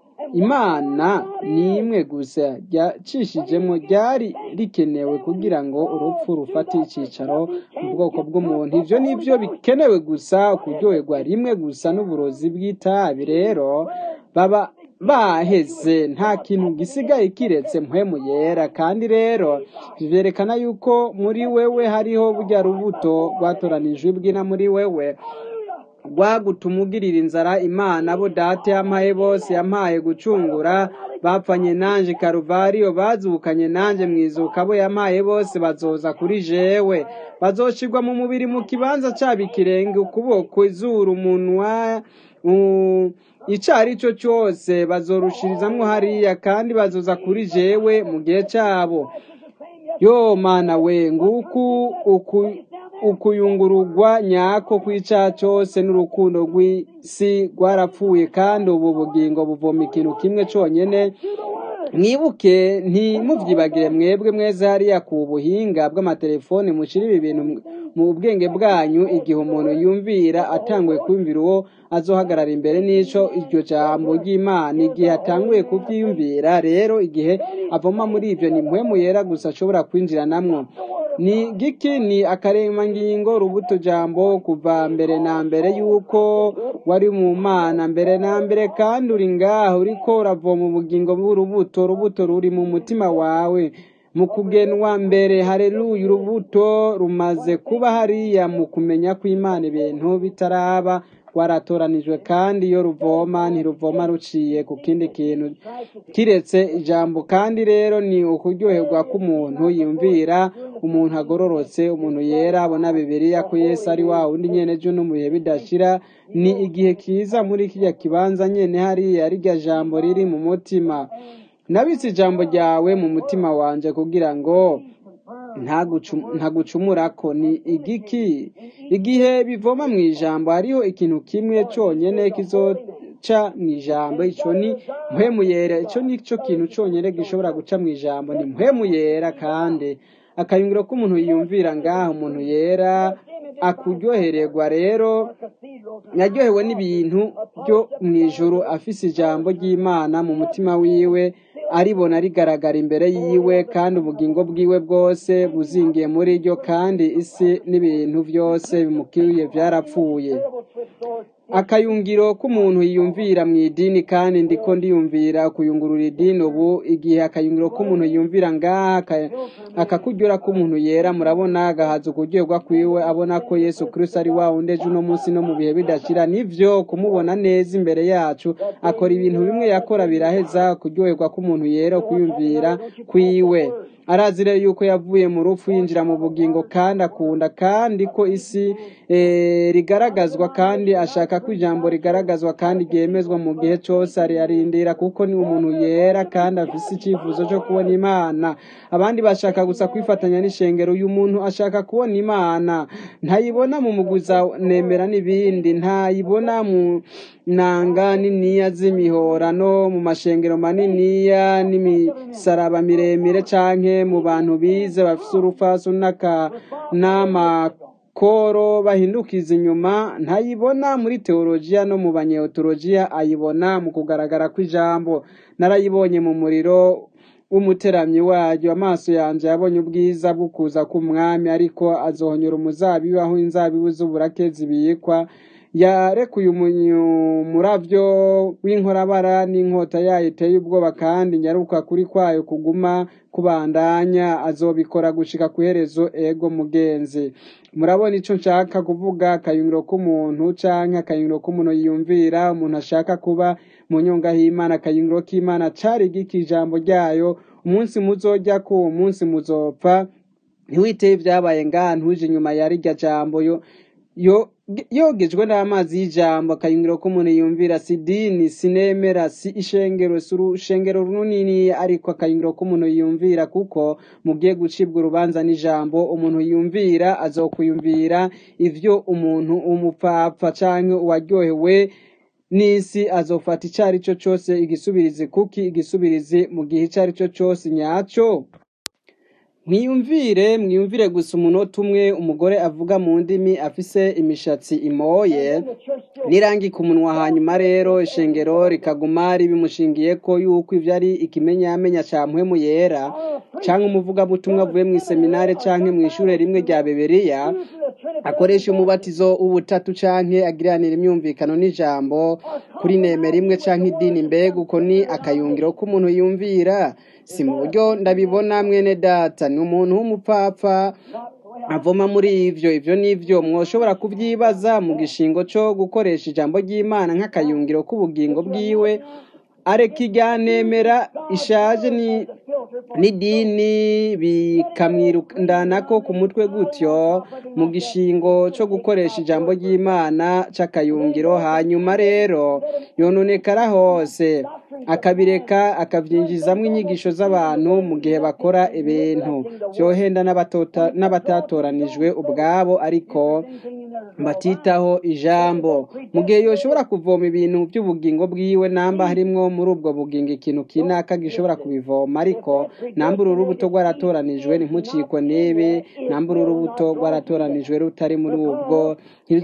imana ni imwe gusa ryacishijemo ryari rikenewe kugira ngo urupfu rufate icicaro mu bwoko bw'umuntu ivyo nivyo bikenewe gusa kuryoherwa rimwe gusa n'uburozi bw'itabi rero baba baheze nta kintu gisigaye kiretse mpwemu yera kandi rero vyerekana yuko muri wewe hariho burya rubuto rwatoranijwe bwina muri wewe rwagutuma ugirira inzara imana abo data yampaye bose yampaye gucungura bapfanye nanje karuvariyo bazukanye nanje mwizuka abo yampaye bose bazoza kuri jewe bazoshirwa mu mubiri mu kibanza cabo ikirenge ukuboko izuru umunwa ico ari cyo cyose bazorushirizamwo hariya kandi bazoza kuri jewe mu gihe cabo yo mana we nguku uku ukuyungururwa nyako kw'icaha cyose n'urukundo rw'isi rwarapfuye kandi ubu bugingo buvoma ikintu kimwe conyene mwibuke ntimuvyibagire mwebwe mweze hariya ku buhinga bw'amatelefoni mushira ibi bintu mu bwenge bwanyu igihe umuntu yumvira atanguye kumvira uwo azohagarara imbere n'ico iryo jambo ry'imana igihe atanguye kuvyiyumvira rero igihe avoma muri ivyo ni mpwemu yera gusa ashobora kwinjiranamwo ni giki ni akaremangingo rubuto jambo kuva mbere na mbere yuko wari mu mana mbere na mbere kandi uri ngaho uriko uravoma ubugingo bw'urubuto urubuto ruri mu mutima wawe mu kugenwa mbere hareruya urubuto rumaze kuba hariya mu kumenya ko imana ibintu bitaraba rwaratoranijwe kandi iyo ruvoma ntiruvoma ruciye ku kindi kintu kiretse ijambo kandi rero ni ukuryoherwa k'umuntu yumvira umuntu agororotse umuntu yera abona bibiliya ko yesu ari wa wundi nyene ejo no mu bihe bidashira ni igihe kiza muri kirya kibanza nyene hariya rirya jambo riri mu mutima nabitse ijambo ryawe mu mutima wanje kugira ngo ntagucumurako ni igiki igihe bivoma mu ijambo hariho ikintu kimwe conyene kizoca mu ijambo ico ni mpwemu yera ico ni cyo kintu conyene gishobora guca mu ijambo ni mpwemu yera kandi akayungiro k'umuntu yiyumvira ngaho umuntu yera akuryohererwa rero yaryohewe n'ibintu byo mu ijuru afise ijambo ry'imana mu mutima wiwe aribona rigaragara imbere yiwe kandi ubugingo bwiwe bwose buzingiye muri ryo kandi isi n'ibintu byose bimukwiye byarapfuye akayungiro k'umuntu yiyumvira mu idini kandi ndiko ndiyumvira kuyungurura idini ubu igihe akayungiro k'umuntu yiyumvira ngaha akakuryora k'umuntu yera murabona agahaza ukuryoherwa kwiwe abona ko yesu kristo ari wa wundi ejo uno munsi no mu bihe bidashira nivyo kumubona neza imbere yacu akora ibintu bimwe yakora biraheza kuryoherwa k'umuntu yera kuyumvira kwiwe arazi rero yuko yavuye mu rupfu yinjira mu bugingo kandi akunda kandi ko isi rigaragazwa kandi ashaka ko ijambo rigaragazwa kandi ryemezwa mu gihe cyose ariyarindira kuko ni umuntu yera kandi afise icyifuzo cyo kubona imana abandi bashaka gusa kwifatanya n'ishengero uyu muntu ashaka kubona imana ntayibona mu muguza nemera n'ibindi ntayibona mu nanga niniya z'imihorano mu mashengero maniniya n'imisaraba miremire canke mu bantu bize bafise urufaso n'amakoro bahindukiza inyuma ntayibona muri teolojiya no mu banyeotolojiya ayibona mu kugaragara kw'ijambo narayibonye mu muriro w'umuteramyi waryo amaso yanje yabonye ubwiza bwo kuza k'umwami ariko azohonyora umuzabibu aho inzabibu z'uburake zibikwa yarekuye umuravyo w'inkorabara n'inkota yayo iteye ubwoba kandi nyaruka kuri kwayo kuguma kubandanya azobikora gushika ku iherezo ego mugenzi murabona ico nshaka kuvuga akayungiro k'umuntu canke akayungiro k'umuntu yiyumvira umuntu ashaka kuba mu nyonga y'imana akayungiro k'imana cari giki ijambo ryayo umunsi muzojya ko uwo munsi muzopfa ntiwiteye ibyabaye ngaha ntuje inyuma ya rirya jambo yo yo yogejwe n'amazi y'ijambo akayungiro k'umuntu yumvira si dini sinemera si ishengero si urushengero runini ariko akayungiro k'umuntu yumvira kuko mugiye gucibwa urubanza n'ijambo umuntu yumvira azokuyumvira ivyo umuntu umupfapfa canke uwaryohewe n'isi azofata ico ari cyo cose igisubirizi kuki igisubirizi mu gihe ico ari cyo cose nyaco mwiyumvire mwiyumvire gusa umunota umwe umugore avuga mu ndimi afise imishatsi imoye n'irangi ku munwa hanyuma rero ishengero rikaguma ribimushingiye ko yuko ivyo ari ikimenyamenya ca mpwemu yera canke umuvugabutumwa avuye mu iseminare canke mu ishure rimwe rya beberiya akoresha umubatizo w'ubutatu canke agiranira imyumvikano n'ijambo kuri nemera imwe canke idini mbega uko ni akayungiro k'umuntu yumvira si mu buryo ndabibona mwene data ni umuntu w'umupfapfa avoma muri ivyo ivyo nivyo mwoshobora kubyibaza mu gishingo co gukoresha ijambo ry'imana nk'akayungiro k'ubugingo bwiwe areka iryanemera ishaje ni n'idini bikamwirukandanako ku mutwe gutyo mu gishingo co gukoresha ijambo ry'imana c'akayungiro hanyuma rero yononekara hose akabireka akavyinjizamwo inyigisho z'abantu mu gihe bakora ibintu vyohenda n'abatota- n'abatatoranijwe ubwabo ariko batitaho ijambo mu gihe yoshobora kuvoma ibintu by'ubugingo bwiwe namba harimwo muri ubwo bugingo ikintu kinaka gishobora kubivoma ariko namba uru rubuto rwaratoranijwe ntimucikwe n'ibi namba uru rubuto rwaratoranijwe rutari muri ubwo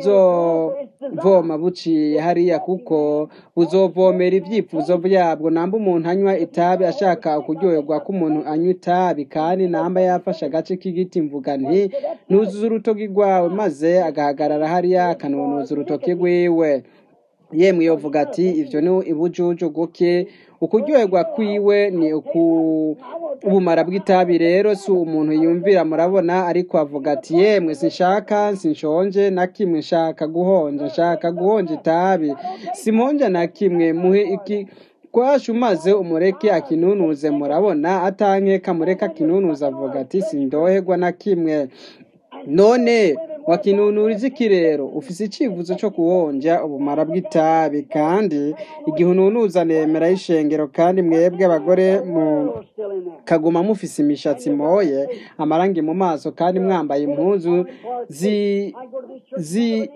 ntibuzovoma buciye hariya kuko buzovomera ibyifuzo byabwo namba umuntu anywa itabi ashaka kuryoherwa ko umuntu anywa itabi kandi namba yafashe agace k'igiti mvuga nti nuzuza urutoki rwawe maze agahagarara hariya akanonoza urutoki rwiwe yemwe yovuga ati ivyo ni ibujuju guke ukuryoherwa kwiwe ni uku ubumara bw'itabi rero si umuntu yumvira murabona ariko avuga ati yemwe sinshaka sinshonje na kimwe nshaka guhonja nshaka guhonja itabi simonja na kimwe muhe iki kwasha umaze umureke akinunuze murabona atanke kamureka akinunuze avuga ati sindoherwa na kimwe none wakinunuriza iki rero ufise icivuzo co kuwonja ubumara bw'itabi kandi igihe ununuza nemera y'ishengero kandi mwebwe abagore mu kaguma mufise imishatsi moye amarangi mu maso kandi mwambaye impuzu zi zi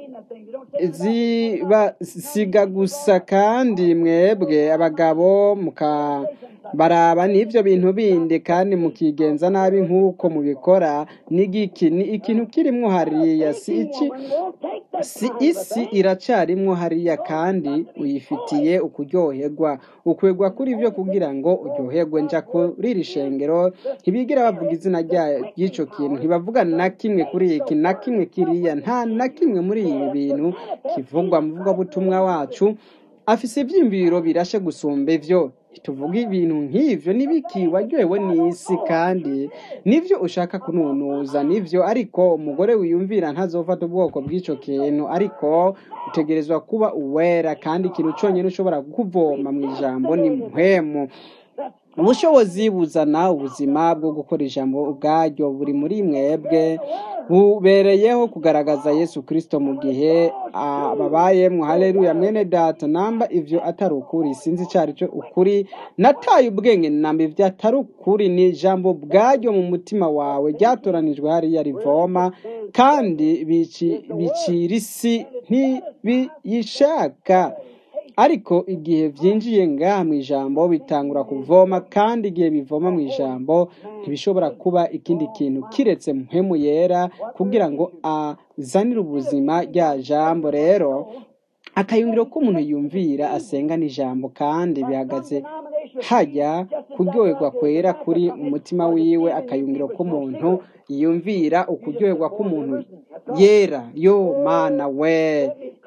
zibasiga gusa kandi mwebwe abagabo muka baraba n'ivyo bintu bindi kandi mukigenza nabi nk'uko mubikora n'igiki ni ikintu kirimwo hariya si iki si isi iracarimwo hariya kandi uyifitiye ukuryoherwa ukwegwa kuri vyo kugira ngo uryoherwe nja kuri iri shengero ntibigira bavuga izina rya- ry'ico kintu ntibavuga na kimwe kuri iki na kimwe kiriya nta na kimwe muri ibi bintu kivugwa mu vugabutumwa wacu afise ivyiyumviro birashe gusumba ivyo tuvuga ibintu nk'ivyo nibiki waryohewe n'isi kandi nivyo ushaka kununuza nivyo ariko umugore wiyumvira ntazofata ubwoko bw'ico kintu ariko utegerezwa kuba uwera kandi ikintu conyene ushobora kuvoma mu ijambo ni muhemu ubushobozi buzana ubuzima bwo gukora ijambo ubwaryo buri muri mwebwe bubereyeho kugaragaza yesu kristo mu gihe ah, babayemwo haleluya mwene data namba ivyo atari ukuri sinzi icari cyo ukuri nataye ubwenge namba ivyo atari ukuri ni ijambo bwaryo mu mutima wawe ryatoranijwe hariya rivoma kandi bici- bicira isi ntibiyishaka ariko igihe vyinjiye ngaha mu ijambo bitangura kuvoma kandi igihe bivoma mu ijambo ntibishobora kuba ikindi kintu kiretse mpemu yera kugira ngo azanire ubuzima rya jambo rero akayungiro k'umuntu yumvira asenga n'ijambo kandi bihagaze hajya kuryoherwa kwera kuri umutima wiwe akayungiro k'umuntu yumvira ukuryoherwa k'umuntu yera yo mana we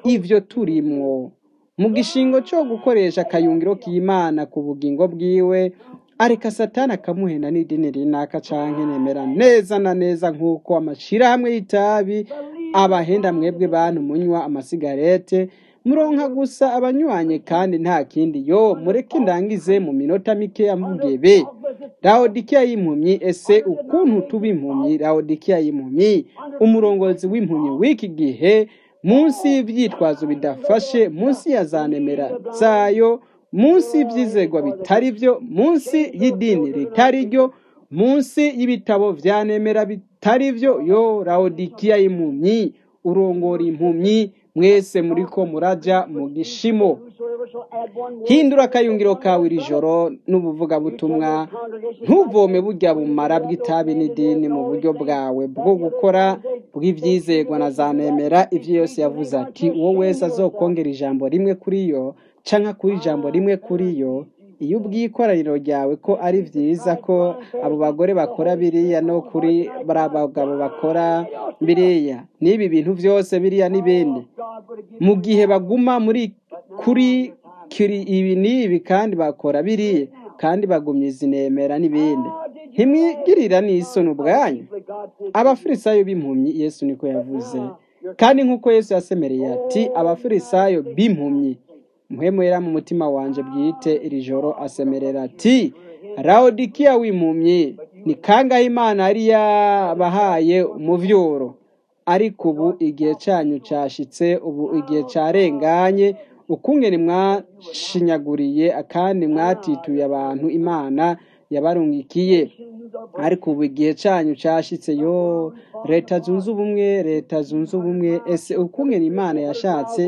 ivyo turimwo mu gishingo cyo gukoresha akayungiro k'imana ku bugingo bwiwe areka satani akamuhenda n'idini rinaka canke nemera neza na neza nk'uko amashirahamwe y'itabi abahenda mwebwe bantu munywa amasigarete muronka gusa abanywanye kandi nta kindi yo mureke ndangize mu minota mikeya mvuge be laodikiya y'impumyi ese ukuntu tuba impumyi laodikiya y'impumyi umurongozi w'impumyi w'iki gihe munsi y'ivyitwazo bidafashe munsi ya za nemera zayo munsi y'ivyizegwa bitari vyo munsi y'idini ritari ryo munsi y'ibitabo vya nemera bitari vyo yo laodikiya y'impumyi urongora impumyi mwese muriko muraja mu gishimo hindura akayungiro kawe iri joro n'ubuvugabutumwa ntuvome burya bumara bw'itabi n'idini mu buryo bwawe bwo gukora bw'ivyizegwa na za nemera ivyo yose yavuze ati uwo wese azokongera ijambo rimwe kuri yo canke kuri ijambo rimwe kuri yo iyo ubwiye ikoraniro ryawe ko ari vyiza ko abo bagore bakora biriya no kuri bari bagabo bakora biriya n'ibi bintu vyose biriya n'ibindi mu gihe baguma muri kuri kiri ibi n'ibi kandi bakora biriya kandi bagumya izi nemera n'ibindi ntimwigirira n'isoni ubwanyu abafarisayo b'impumyi yesu niko yavuze kandi nk'uko yesu yasemereye ati abafarisayo b'impumyi muhemwera mu mutima wanje bwite iri joro asemerera ati laodikiya w'impumyi ni kangahe imana yari yabahaye umuvyuro ariko ubu igihe cyanyu cyashitse ubu igihe cyarenganye ukungene mwashinyaguriye kandi mwatituye abantu imana yabarungikiye ariko ubu igihe cyanyu cyashitse yo leta zunze ubumwe leta zunze ubumwe ese ukungene imana yashatse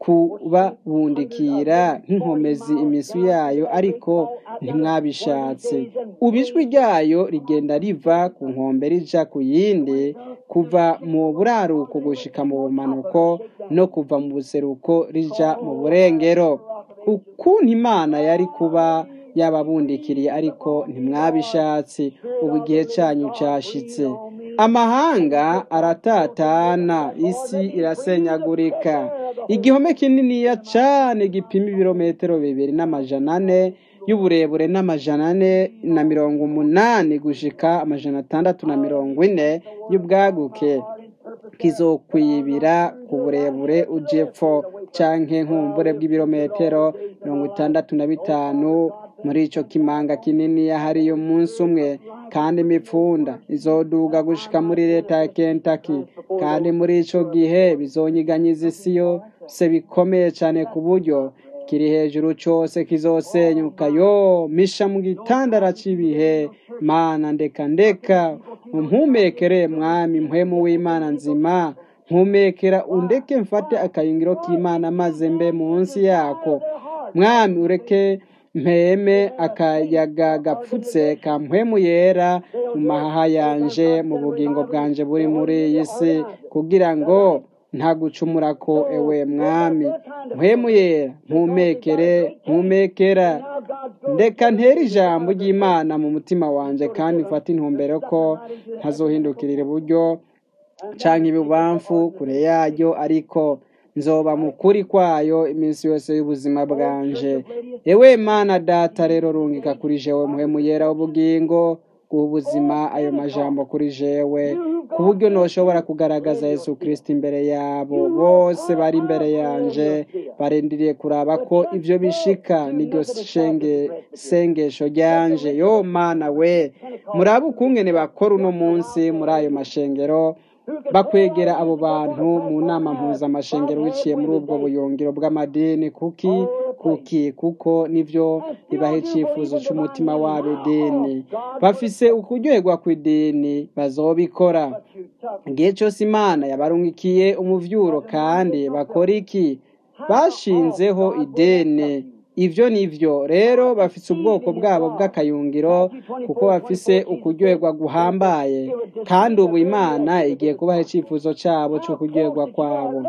kubabundikira nk'inkomezi imisu yayo ariko ntimwabishatse ubu ijwi ryayo rigenda riva ku nkombe rija ku yindi kuva mu buraruko gushika mu bumanuko no kuva mu buseruko rija mu burengero ukuntu imana yari kuba yababundikiriye ariko ntimwabishatse ubu igihe cyanyu cyashitse amahanga aratatana isi irasenyagurika igihome kininiya cane gipima ibirometero bibiri n'amajana ane y'uburebure n'amajana ane na mirongo umunani gushika amajana atandatu na mirongo ine y'ubwaguke kizokwibira ku burebure ujepfo canke nkumbure bw'ibirometero mirongo itandatu na bitanu muri ico kimanga kinini hariyo umunsi umwe kandi imipfunda izoduga gushika muri leta ya Kentucky kandi muri ico gihe bizonyiganyiza isi yose bikomeye cane ku buryo kiri hejuru cose kizosenyuka yo misha mu gitandara c'ibihe mana ndeka ndeka umpumekere mwami mpwemu w'imana nzima mpumekera undeke mfate akayungiro k'imana maze mbe munsi yako mwami ureke mpeme akayaga gapfutse ka mpwemu yera mu mahaha yanje mu bugingo bwanje buri muri iyi si kugira ngo ntagucumura ko ewe mwami mpwemu yera mpumekere mpumekera ndeka ntere ijambo ry'imana mu mutima wanje kandi mfate intumbero ko ntazohindukirira iburyo canke ibubamfu kure yaryo ariko nzoba mukuri kwayo iminsi yose y'ubuzima bwanje ewe mana data rero rungika kuri jewe muhemu yera w'ubugingo bw'ubuzima ayo majambo kuri jewe ku buryo noshobora kugaragaza yesu kristo imbere yabo bose bari imbere yanje barindiriye kuraba ko ivyo bishika niryo shenge sengesho ryanje yo mana we murabe ukungene bakora uno munsi muri ayo mashengero bakwegera abo bantu mu nama mpuzamashengero biciye muri ubwo buyungiro bw'amadini kuki kuki kuko nivyo bibaha icifuzo c'umutima wabo idini bafise ukuryoherwa kw'idini bazobikora igihe cose imana yabarungikiye umuvyuro kandi bakora iki bashinzeho ideni ivyo nivyo rero bafise ubwoko bwabo bw'akayungiro kuko bafise ukuryoherwa guhambaye kandi ubu imana igiye kubaha icifuzo cabo co kuryoherwa kwabo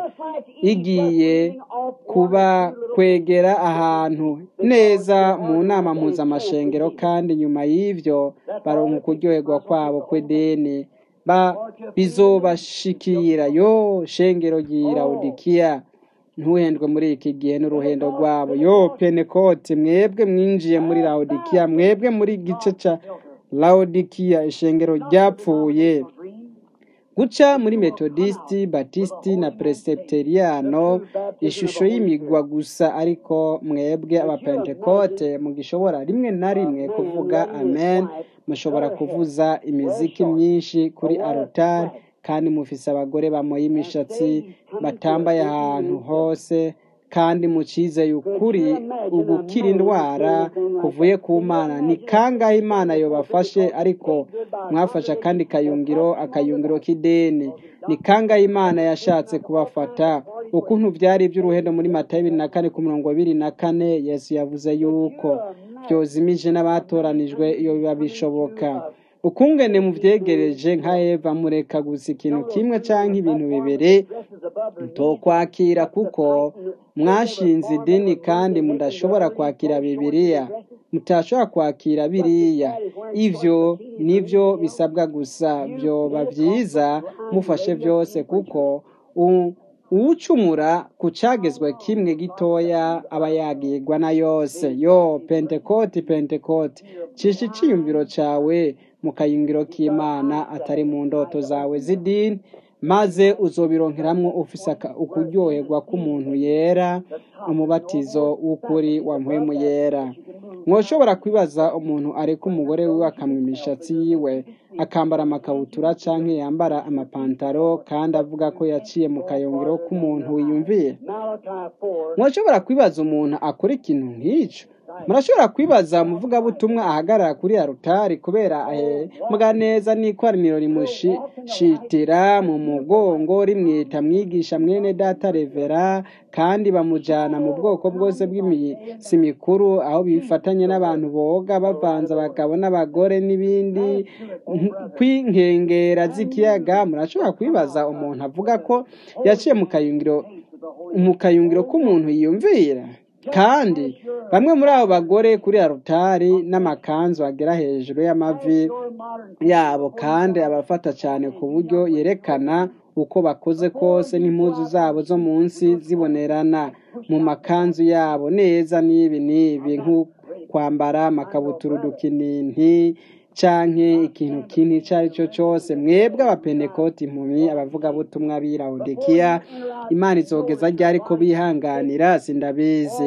igiye kuba kwegera ahantu neza mu nama mpuzamashengero kandi nyuma y'ivyo baronka ukuryoherwa kwabo kw'ideni ba bizobashikira yo shengero ry'ilawudikiya ntuhendwe muri iki gihe n'uruhendo rwabo yo penekoti mwebwe mwinjiye muri lawodikiya mwebwe muri gice ca lawodikiya ishengero ryapfuye guca muri metodisiti batisiti na presepteriyano ishusho y'imigwa gusa ariko mwebwe abapentekote mugishobora rimwe na rimwe kuvuga amen mushobora kuvuza imiziki myinshi kuri arutari kandi mufise abagore bamoye imishatsi batambaye ahantu hose kandi mucizeye ukuri ugukira indwara kuvuye ku mana ni kangahe imana yobafashe ariko mwafashe akandi kayungiro akayungiro k'ideni ni kangahe imana yashatse kubafata ukuntu byari iby'uruhendo muri mata bibiri na kane ku murongo bibiri na kane yesu yavuze yuko byozimije n'abatoranijwe iyo biba bishoboka ukungene muvyegereje nka eva mureka gusa ikintu kimwe canke ibintu bibiri tokwakira kuko mwashinze idini kandi mudashobora kwakira bibiliya mutashobora kwakira biriya ivyo nivyo bisabwa gusa vyoba vyiza mufashe vyose kuko u- uwucumura ku cagezwe kimwe gitoya aba yagirwa na yose yo pentekoti pentekoti cisha iciyumviro cawe mu kayungiro k'imana atari mu ndoto zawe z'idini maze uzobironkeramwo ufise aka- ukuryoherwa k'umuntu yera umubatizo w'ukuri wa mpwemu yera mwoshobora kwibaza umuntu areka umugore wiwe akamwa imishatsi yiwe akambara amakabutura canke yambara amapantaro kandi avuga ko yaciye mu kayungiro k'umuntu wiyumviye Malachi 4, murashobora kwibaza umuntu akora ikintu nk'icyo murashobora kwibaza umuvugabutumwa ahagarara kuri arutari kubera ahembwa neza n'ikoraniro rimushitira mu mugongo rimwita mwigisha mwene data revera kandi bamujana mu bwoko bwose bw'imisi mikuru aho bifatanye n'abantu boga bavanze abagabo n'abagore n'ibindi kw'inkengera z'ikiyaga murashobora kwibaza umuntu avuga ko yaciye mu kayungiro mu kayungiro k'umuntu yiyumvira kandi bamwe muri abo bagore kuri arutari n'amakanzu agera hejuru y'amavi yabo kandi abafata cyane ku buryo yerekana uko bakoze kose n'impuzu zabo zo munsi zibonerana mu makanzu yabo neza n'ibi n'ibi nko kwambara amakabutura udukininti canke ikintu kintu ico ari cyo cyose mwebwe abapenekoti impumyi abavugabutumwa b'irawudikiya imana izogeza ryari ko bihanganira sindabizi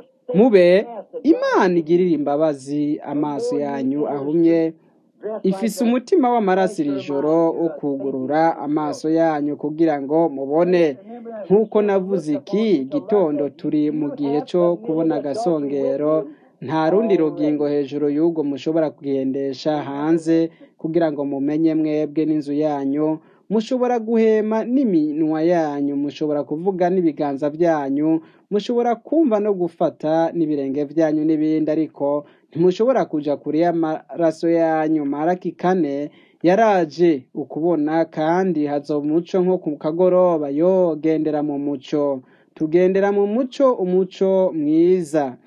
mube imana igirira imbabazi amaso yanyu ahumye ifise umutima w'amaraso iri joro wo kugurura amaso yanyu kugira ngo mubone nk'uko navuze iki gitondo turi mu gihe cyo kubona agasongero nta rundi rugingo hejuru y'ubwo mushobora kugendesha hanze kugira ngo mumenye mwebwe n'inzu yanyu mushobora guhema n'iminwa yanyu mushobora kuvuga n'ibiganza byanyu mushobora kumva no gufata n'ibirenge byanyu n'ibindi ariko ntimushobora kuja kure y'amaraso yanyu maraki kane yaraje ukubona kandi hazoba umuco nko ku kagoroba yo gendera mu muco tugendera mu muco umuco mwiza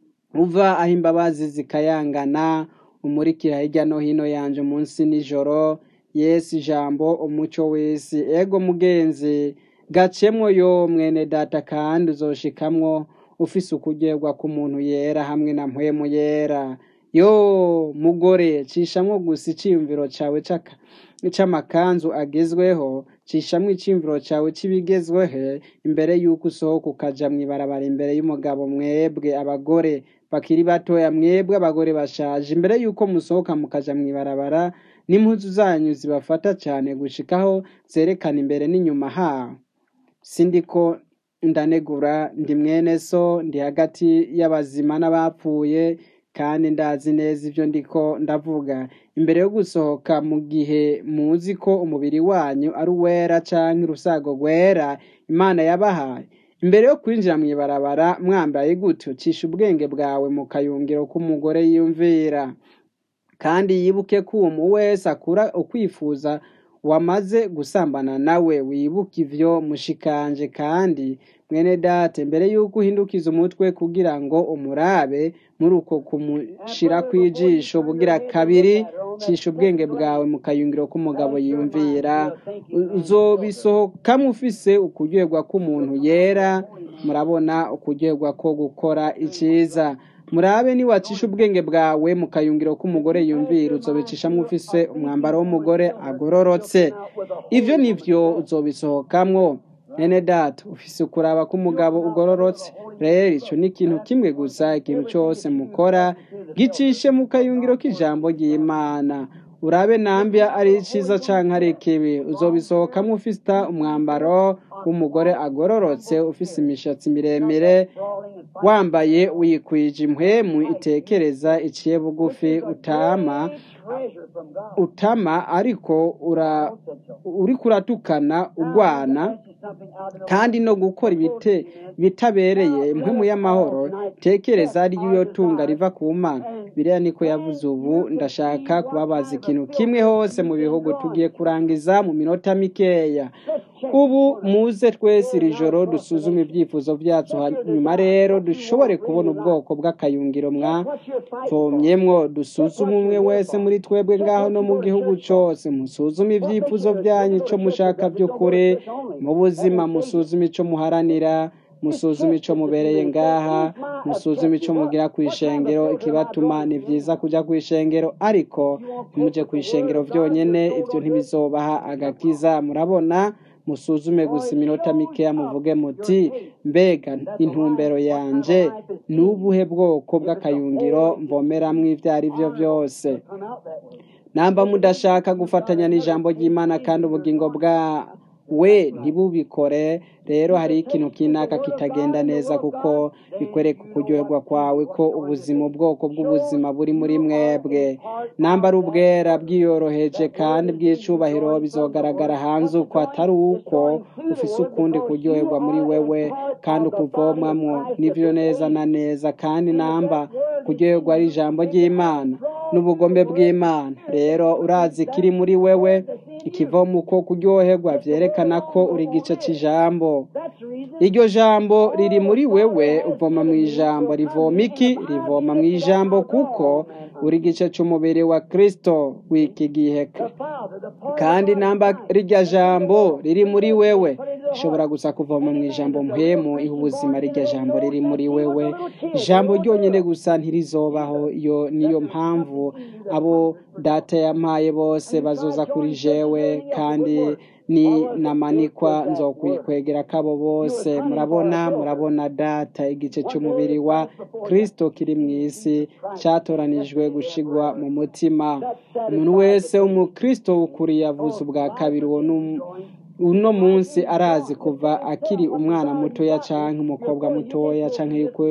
uva aho imbabazi zikayangana umurikira hirya no hino yanje munsi nijoro yesu ijambo umuco w'isi ego mugenzi gacemwo yo mwene data kandi uzoshikamwo ufise ukugerwa k'umuntu yera hamwe na mpwemu yera yo mugore cishamwo gusa iciyumviro cawe c'aka- c'amakanzu agezweho cishamwo iciyumviro cawe c'ibigezweho imbere y'uko usohoka ukaja mw'ibarabara imbere y'umugabo mwebwe abagore bakiri batoya mwebwe abagore bashaje imbere y'uko musohoka mukaja mw'ibarabara n'impuzu zanyu zibafata cyane gushikaho zerekana imbere n'inyuma haho sindiko ndanegura ndi mwene so ndi hagati y'abazima n'abapfuye kandi ndazi neza ibyo ndiko ndavuga imbere yo gusohoka mu gihe muzi ko umubiri wanyu ari uwera canke urusago rwera imana yabahaye imbere yo kwinjira mu ibarabara mwambaye gutyo cisha ubwenge bwawe mu kayungiro k'umugore yiyumvira kandi yibuke ko uwo mu wese akura ukwifuza wamaze gusambana nawe wibuke ivyo mushikanje kandi mwene date mbere yuko uhindukiza umutwe kugira ngo umurabe muri uko kumushira kw'ijisho bugira kabiri cisha ubwenge bwawe mu kayungiro k'umugabo yiyumvira uzobisohokamo ufise ukuryoherwa k'umuntu yera murabona ukuryoherwa ko gukora iciza murabe niwacisha ubwenge bwawe mu kayungiro k'umugore yumvira uzobicishamo ufise umwambaro w'umugore agororotse ivyo nivyo uzobisohokamwo nene data ufise ukuraba k'umugabo ugororotse rero ico ni ikintu kimwe gusa ikintu cose mukora gicishe mu kayungiro k'ijambo ry'imana urabe nambya ari iciza canke ari ikibi uzobisohokamwo ufise umwambaro w'umugore agororotse ufise imishatsi miremire wambaye wikwije impwemu itekereza iciye bugufi utama utama ariko ura uriko uratukana ugwana kandi no gukora ibite bitabereye impwemu y'amahoro tekereza ariyo tunga riva ku mana biriya niko yavuze ubu ndashaka kubabaza ikintu kimwe hose mu bihugu tugiye kurangiza mu minota mikeya ubu muze twese iri joro dusuzume ibyifuzo byacu hanyuma rero dushobore kubona ubwoko bw'akayungiro mwavomyemwo dusuzume umwe wese muri twebwe ngaho no mu gihugu cyose musuzume ibyifuzo byanyu icyo mushaka by'ukuri mu buzima musuzume icyo muharanira musuzume icyo mubereye ngaha musuzume icyo mugira ku ishengero ikibatuma ni byiza kujya ku ishengero ariko ntimujye ku ishengero byonyine ibyo ntibizobaha agakiza murabona musuzume gusa iminota mikeya muvuge muti mbega intumbero yanje ni ubuhe bwoko bw'akayungiro mvomeramwo ibyo ari byo byose namba mudashaka gufatanya n'ijambo ry'imana kandi ubugingo bwa we ntibubikore rero hari ikintu kinaka kitagenda neza kuko bikwereka ukuryoherwa kwawe ko ubuzima ubwoko bw'ubuzima buri muri mwebwe namba ari ubwera bwiyoroheje kandi bw'icubahiro bizogaragara hanze uko atari uko ufise ukundi kuryoherwa muri wewe kandi ukuvomamwo nivyo neza na neza kandi namba kuryoherwa ari ijambo ry'imana n'ubugombe bw'imana rero urazi kiri muri wewe ikivoma uko kuryoherwa vyerekana ko uri igice c'ijambo iryo jambo riri muri wewe uvoma mu ijambo rivoma iki rivoma mu ijambo kuko uri igice c'umubiri wa kristo w'iki gihe kandi namba rirya jambo riri muri wewe ishobora gusa kuvoma mu ijambo mpemu iha ubuzima rirya jambo riri muri wewe ijambo ryonyine gusa ntirizobaho iyo niyo mpamvu abo data yampaye bose bazoza kuri jewe kandi ni namanikwa nzokwikwegera kabo bose murabona murabona data igice cy'umubiri wa kristo kiri mu isi cyatoranijwe gushigwa mu mutima umuntu wese umukristo w'ukuri yavuze ubwa kabiri uwo uno munsi arazi kuva akiri umwana mutoya canke umukobwa mutoya canke yuko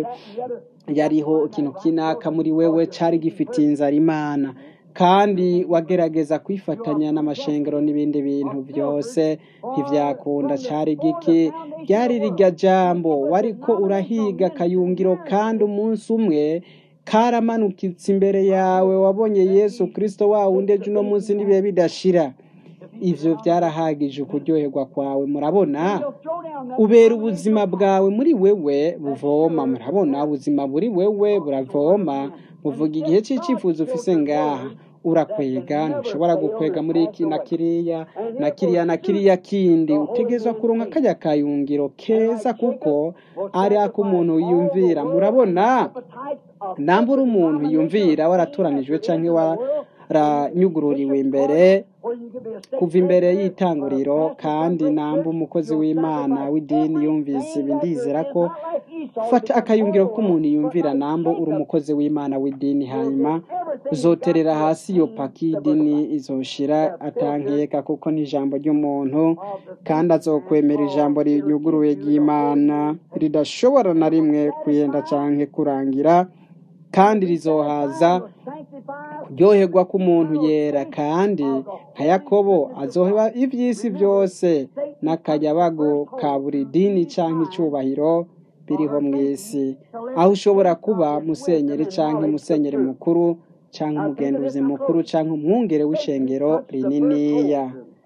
yariho ikintu kinaka muri wewe cari gifitiye inzara imana kandi wagerageza kwifatanya n'amashengero n'ibindi bintu byose ntibyakunda cyari giki ryari rirya jambo wariko urahiga akayungiro kandi umunsi umwe karamanukitse imbere yawe wabonye yesu kirisito wa wundi ejo uno munsi n'ibihe bidashira ivyo byarahagije ukuryoherwa kwawe murabona ubera ubuzima bwawe muri wewe buvoma murabona ubuzima buri wewe buravoma buvuga igihe cy'icyifuzo ufise ngaha urakwega ntushobora gukwega muri iki na kiriya na kiriya na kiriya kindi utegezwa kuronka kajya kayungiro keza kuko ari ak'umuntu yiyumvira murabona nambura umuntu yumvira waratoranijwe cyangwa waranyugururiwe imbere kuva imbere y'itanguriro kandi namba umukozi w'imana w'idini yumvise ibi ndizera ko fata akayungiro k'umuntu yumvira nambo uri umukozi w'imana w'idini hanyuma uzoterera hasi iyo paki y'idini izoshira atankeka kuko ni ijambo ry'umuntu kandi azokwemera ijambo rinyuguruye ry'imana ridashobora na rimwe kuyenda canke kurangira kandi rizohaza kuryoherwa k'umuntu yera kandi nka yakobo azoheba iby'isi byose n'akayabago ka buri dini cyangwa icyubahiro biriho mu isi aho ushobora kuba musenyeri cyangwa musenyeri mukuru cyangwa umugenduzi mukuru cyangwa umwungere w'ishengero rininiya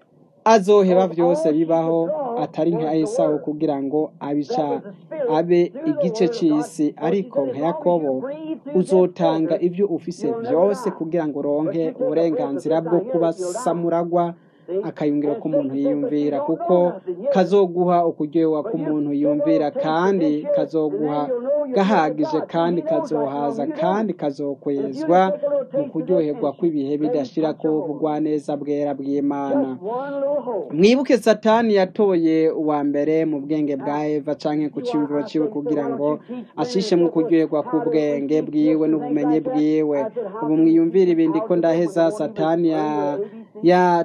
azoheba byose bibaho atari nka esawu kugira ngo abica abe igice cy'isi ariko nka yakobo uzotanga ibyo ufise byose kugira ngo uronke uburenganzira bwo kuba samuragwa akayungiro k'umuntu yiyumvira kuko kazoguha ukuryoherwa k'umuntu yumvira kandi kazoguha gahagije kandi kazohaza kandi kazokwezwa mu kuryoherwa kw'ibihe bidashira ko bugwaneza bwera bw'imana mwibuke satani yatoye uwa mbere mu bwenge bwa eva canke ku cyumviro ciwe kugira ngo ashishemwo kuryoherwa k'ubwenge bwiwe n'ubumenyi bwiwe ubu mwiyumvira ibindi ko ndaheza satani ya ya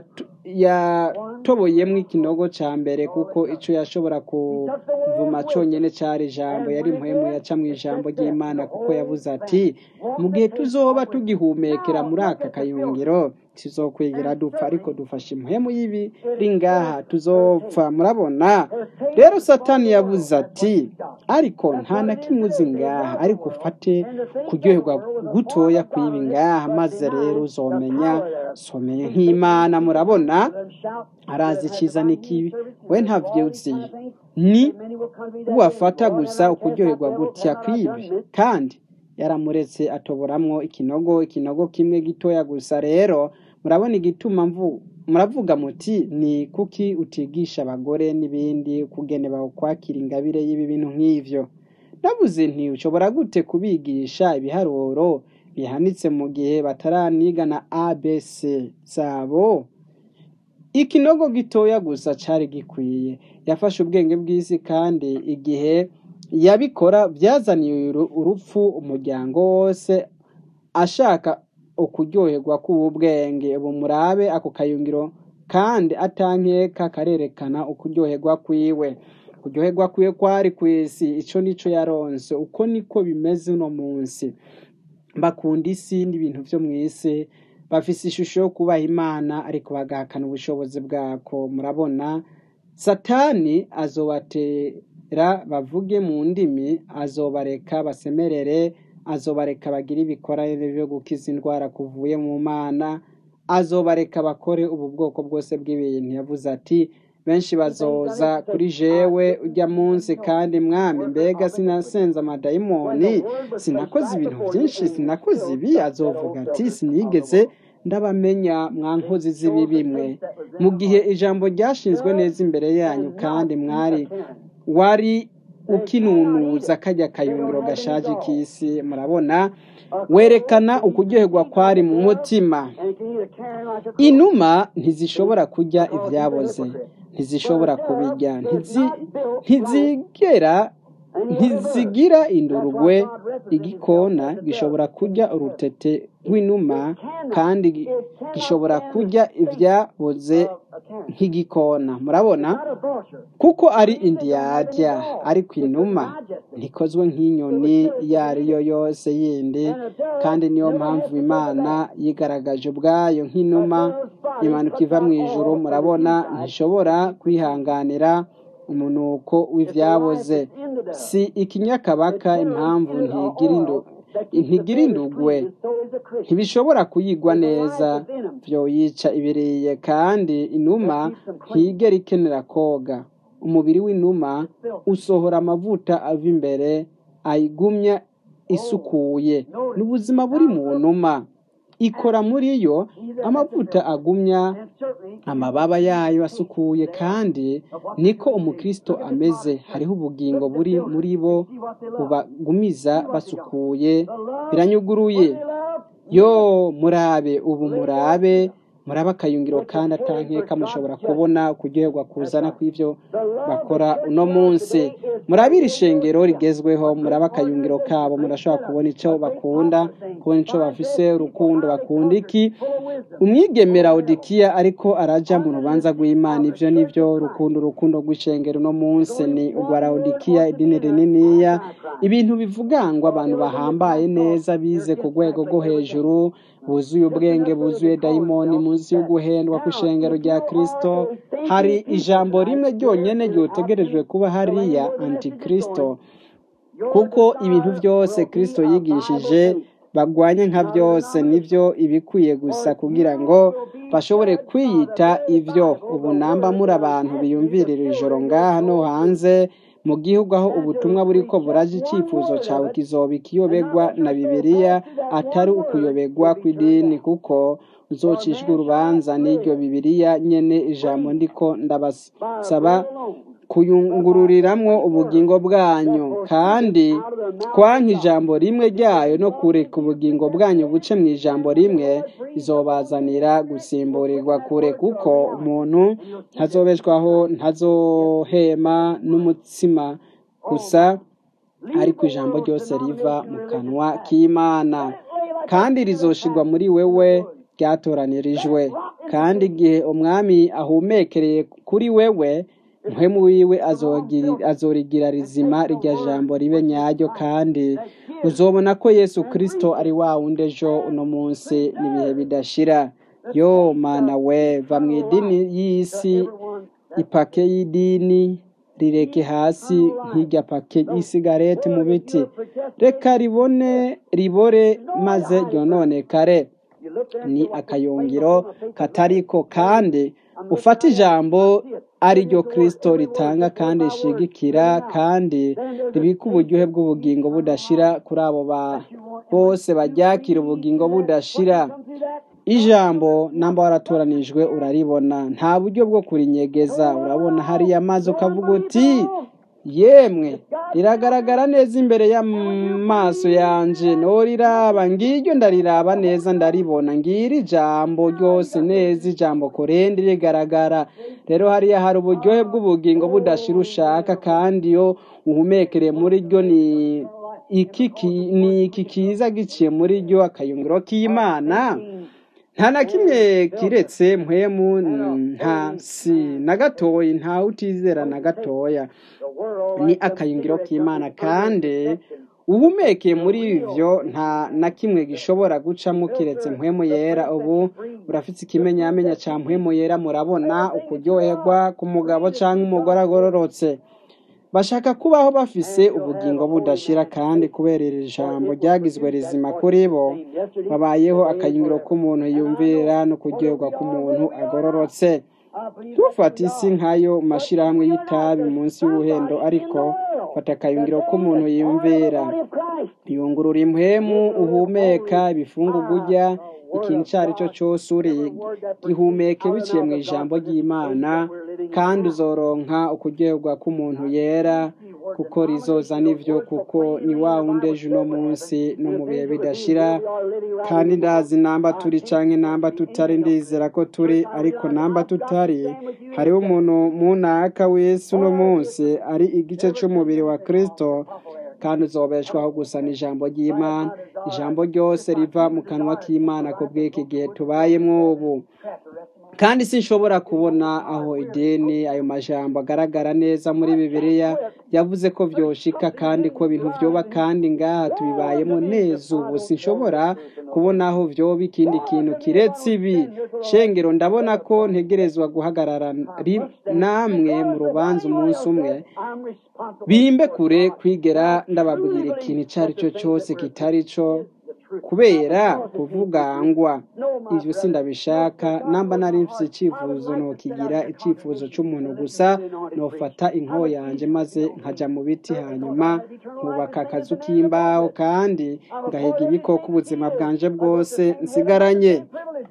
yatoboyemo ikinogo cya mbere kuko icyo yashobora kuvuma cyonyine cyari ijambo yari muhemu yaca mu ijambo ry'imana kuko yavuze ati mu gihe tuzoba tugihumekera muri aka kayungiro tuzokwigira dupfa ariko dufashe impemu y'ibiri ngaha tuzopfa murabona rero satani yavuze ati ariko nta na kimwe uzi ngaha ariko ufate kuryoherwa gutoya kw'ibi ngaha maze rero uzomenya someye nk'imana murabona arazi icyiza n'ikibi we ntabyo uzi ni wafata gusa ukuryoherwa gutya kw'ibi kandi yaramuretse atoboramwo ikinogo ikinogo kimwe gitoya gusa rero murabona igituma mvu muravuga muti ni kuki utigisha abagore n'ibindi kugene bawukwakira ingabire y'ibi bintu nk'ivyo navuze nti ushobora gute kubigisha ibiharuro bihanitse mu gihe bataraniga na abc zabo ikinogo gitoya gusa cari gikwiye yafashe ubwenge bw'isi kandi igihe yabikora byazaniye urupfu umuryango wose ashaka ukuryoherwa k'ubu bwenge ubu murabe ako kayungiro kandi atankeka karerekana ukuryoherwa kwiwe kuryoherwa kwiwe kwari ku isi ico nico yaronse uko niko bimeze uno munsi bakunda isi n'ibintu vyo mu isi bafise ishusho yo kubaha imana ariko bagahakana ubushobozi bwako murabona satani azobatera bavuge mu ndimi azobareka basemerere azobareka bagire ibikorane byo gukiza indwara kuvuye mu mana azobareka bakore ubu bwoko bwose bw'ibintu yavuze ati benshi bazoza kuri jewe ujya munsi kandi mwami mbega sinasenze amadayimoni sinakoze ibintu byinshi sinakoze ibi azovuga ati sinigeze ndabamenya mwa nkozi z'ibi bimwe mu gihe ijambo ryashinzwe neza imbere yanyu kandi mwari wari ukinunuza kajya kayungiro gashaje k'isi murabona werekana ukuryoherwa kwari mu mutima inuma ntizishobora kurya ibyaboze ntizishobora kubijya ntizigera ntizigira indurugwe igikona gishobora kurya urutete rw'inuma kandi gishobora kurya ibyaboze nk'igikona murabona kuko ari indiyarya ariko inuma ntikozwe nk'inyoni iyo ari yo yose yindi kandi niyo mpamvu imana yigaragaje ubwayo nk'inuma imanuka iva mu ijoro murabona ntishobora kwihanganira umunuko w'ibyaboze si ikinyakabaka impamvu ntigira indugwe ntibishobora kuyigwa neza byoyica ibiriye kandi inuma ntigera ikenera koga umubiri w'inuma usohora amavuta ava imbere ayigumya isukuye n'ubuzima buri mu numa ikora muri yo amavuta agumya amababa yayo asukuye kandi niko umukristo ameze hariho ubugingo buri muri bo bubagumiza basukuye biranyuguruye yo murabe ubu murabe murabe akayungiro kandi atankeka mushobora kubona kuryoherwa kuzana kw'ibyo bakora uno munsi murabe iri shengero rigezweho murabe akayungiro kabo murashobora kubona icyo bakunda kubona icyo bafise urukundo bakunda iki umwigemera odikiya ariko araja mu rubanza rw'imana ibyo nibyo urukundo urukundo rw'ishengero uno munsi ni urwa odikiya idini rininiya ibintu bivugangwa abantu bahambaye neza bize ku rwego rwo hejuru buzuye ubwenge buzuye dayimoni munsi y'uguhendwa kw'ishengero rya kirisito hari ijambo rimwe ryonyine ryotegerejwe kuba hariya antikristo kuko ibintu byose kirisito yigishije bagwanye nka byose nibyo ibikwiye gusa kugira ngo bashobore kwiyita ibyo ubu namba muri abantu biyumvirira ijoro ngaha no hanze mu gihugu aho ubutumwa buriko buraje icyifuzo cyawe kizoba ikiyobegwa na bibiliya atari ukuyobegwa kw'idini kuko uzocishwa urubanza n'iryo bibiliya nyene ijambo ndiko ndabasaba kuyungururiramwo ubugingo bwanyu kandi twanka ijambo rimwe ryayo no kureka ubugingo bwanyu buce mu ijambo rimwe izobazanira gusimburirwa kure kuko umuntu ntazobeshwaho ntazohema n'umutsima gusa ariko ijambo ryose riva mu kanwa k'imana kandi rizoshirwa muri wewe ryatoranirijwe kandi igihe umwami ahumekereye kuri wewe muhemu wiwe azorigira rizima rirya jambo ribe nyaryo kandi uzobona ko yesu kirisito ari wa wundi ejo uno munsi n'ibihe bidashira yo mana we va mu idini y'isi ipake y'idini rireke hasi nk'irya pake y'isigareti mu biti reka ribone ribore maze ryononekare ni akayungiro katariko kandi ufata ijambo ari ryo kirisito ritanga kandi rishigikira kandi ribika uburyohe bw'ubugingo budashira kuri abo bose baryakira ubugingo budashira ijambo namba waratoranijwe uraribona nta buryo bwo kurinyegeza urabona hariya mazi ukavuga uti yemwe riragaragara neza imbere y'amaso yanje noriraba ngiryo ndariraba neza ndaribona ngiri ijambo ryose neza ijambo korende rigaragara rero hariya hari uburyohe bw'ubugingo budashira ushaka kandi iyo uhumekere muri ryo ni iki kiza giciye muri ryo akayungiro k'imana nta na kimwe kiretse mpwemu nta si na gatoya ntawe utizera na gatoya ni akayungiro k'imana kandi uhumekeye muri ibyo nta na kimwe gishobora gucamo kiretse mpwemu yera ubu urafite ikimenyamenya cya mpwemu yera murabona ukuryoherwa k'umugabo cyangwa umugore agororotse bashaka kubaho bafise ubugingo budashira kandi kubera iri jambo ryagizwe rizima kuri bo babayeho akayungiro k'umuntu yumvira no kuryoherwa k'umuntu agororotse ntufate isi nk'ayo mashyirahamwe y'itabi munsi y'ubuhendo ariko fata akayungiro k'umuntu yumvira yungurura impwemu uhumeka ibifungurwa urya ikintu icyo ari cyo cyose uri gihumeke biciye mu ijambo ry'imana kandi uzoronka ukuryoherwa k'umuntu yera kuko rizoza n'ibyo kuko ni wa wundi ejo uno munsi no mu bihe bidashira kandi ndazi namba turi cyangwa namba tutari ndizera ko turi ariko namba tutari hariho umuntu munaka w'isi uno munsi ari igice cy'umubiri wa kirisito kandi uzobeshwaho gusa n'ijambo ry'imana ijambo ryose riva mu kanwa k'imana ku bw'iki gihe tubayemo ubu kandi sinshobora kubona aho ideni ayo majambo agaragara neza muri bibiliya yavuze ko byoshika kandi ko ibintu byoba kandi ngaha tubibayemo neza ubu sinshobora kubona aho byoba ikindi kintu kiretse ibi shengero ndabona ko ntegerezwa guhagarara namwe mu rubanza umunsi umwe bimbe kure kwigera ndababwira ikintu icyo ari cyo cyose kitari cyo kubera kuvugangwa ibyo sindabishaka namba nari mfite icyifuzo nokigira icyifuzo cy'umuntu gusa nofata inko yanjye maze nkajya mu biti hanyuma nkubaka akazu k'imbaho kandi ngahiga ibikoko ubuzima bwanje bwose nsigaranye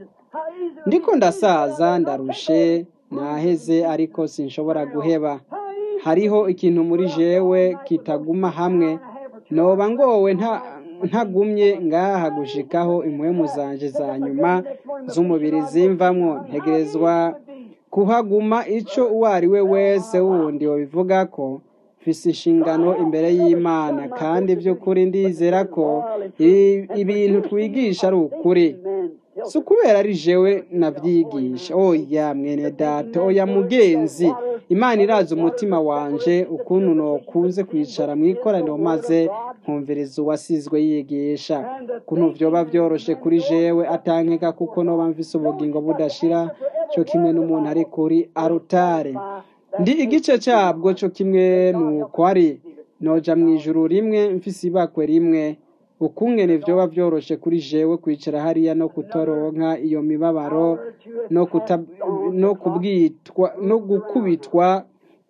ndiko ndasaza ndarushe naheze ariko sinshobora guheba hariho ikintu muri jewe kitaguma hamwe noba ngowe nta ntagumye ngaha gushikaho impwemu zanje za nyuma z'umubiri zimvamwo ntegerezwa kuhaguma ico uwo ari we wese wundi wabivuga ko mfise inshingano imbere y'imana kandi by'ukuri ndizera ko ibintu twigisha ari ukuri si ukubera ari jewe nabyigisha oya mwene data oya mugenzi imana iraza umutima wanje ukuntu nokunze kwicara mu ikoraniro maze nkumviriza uwasizwe yigisha ukuntu vyoba vyoroshe kuri jewe atankeka kuko noba mvise ubugingo budashira cyo kimwe n'umuntu ari kuri arutare ndi igice cyabwo cyo kimwe nuko ari noja mu ijuru rimwe mfise ibakwe rimwe ukungene vyoba vyoroshe kuri jewe kwicara hariya no kutoronka iyo mibabaro no kuta no kubwitwa no gukubitwa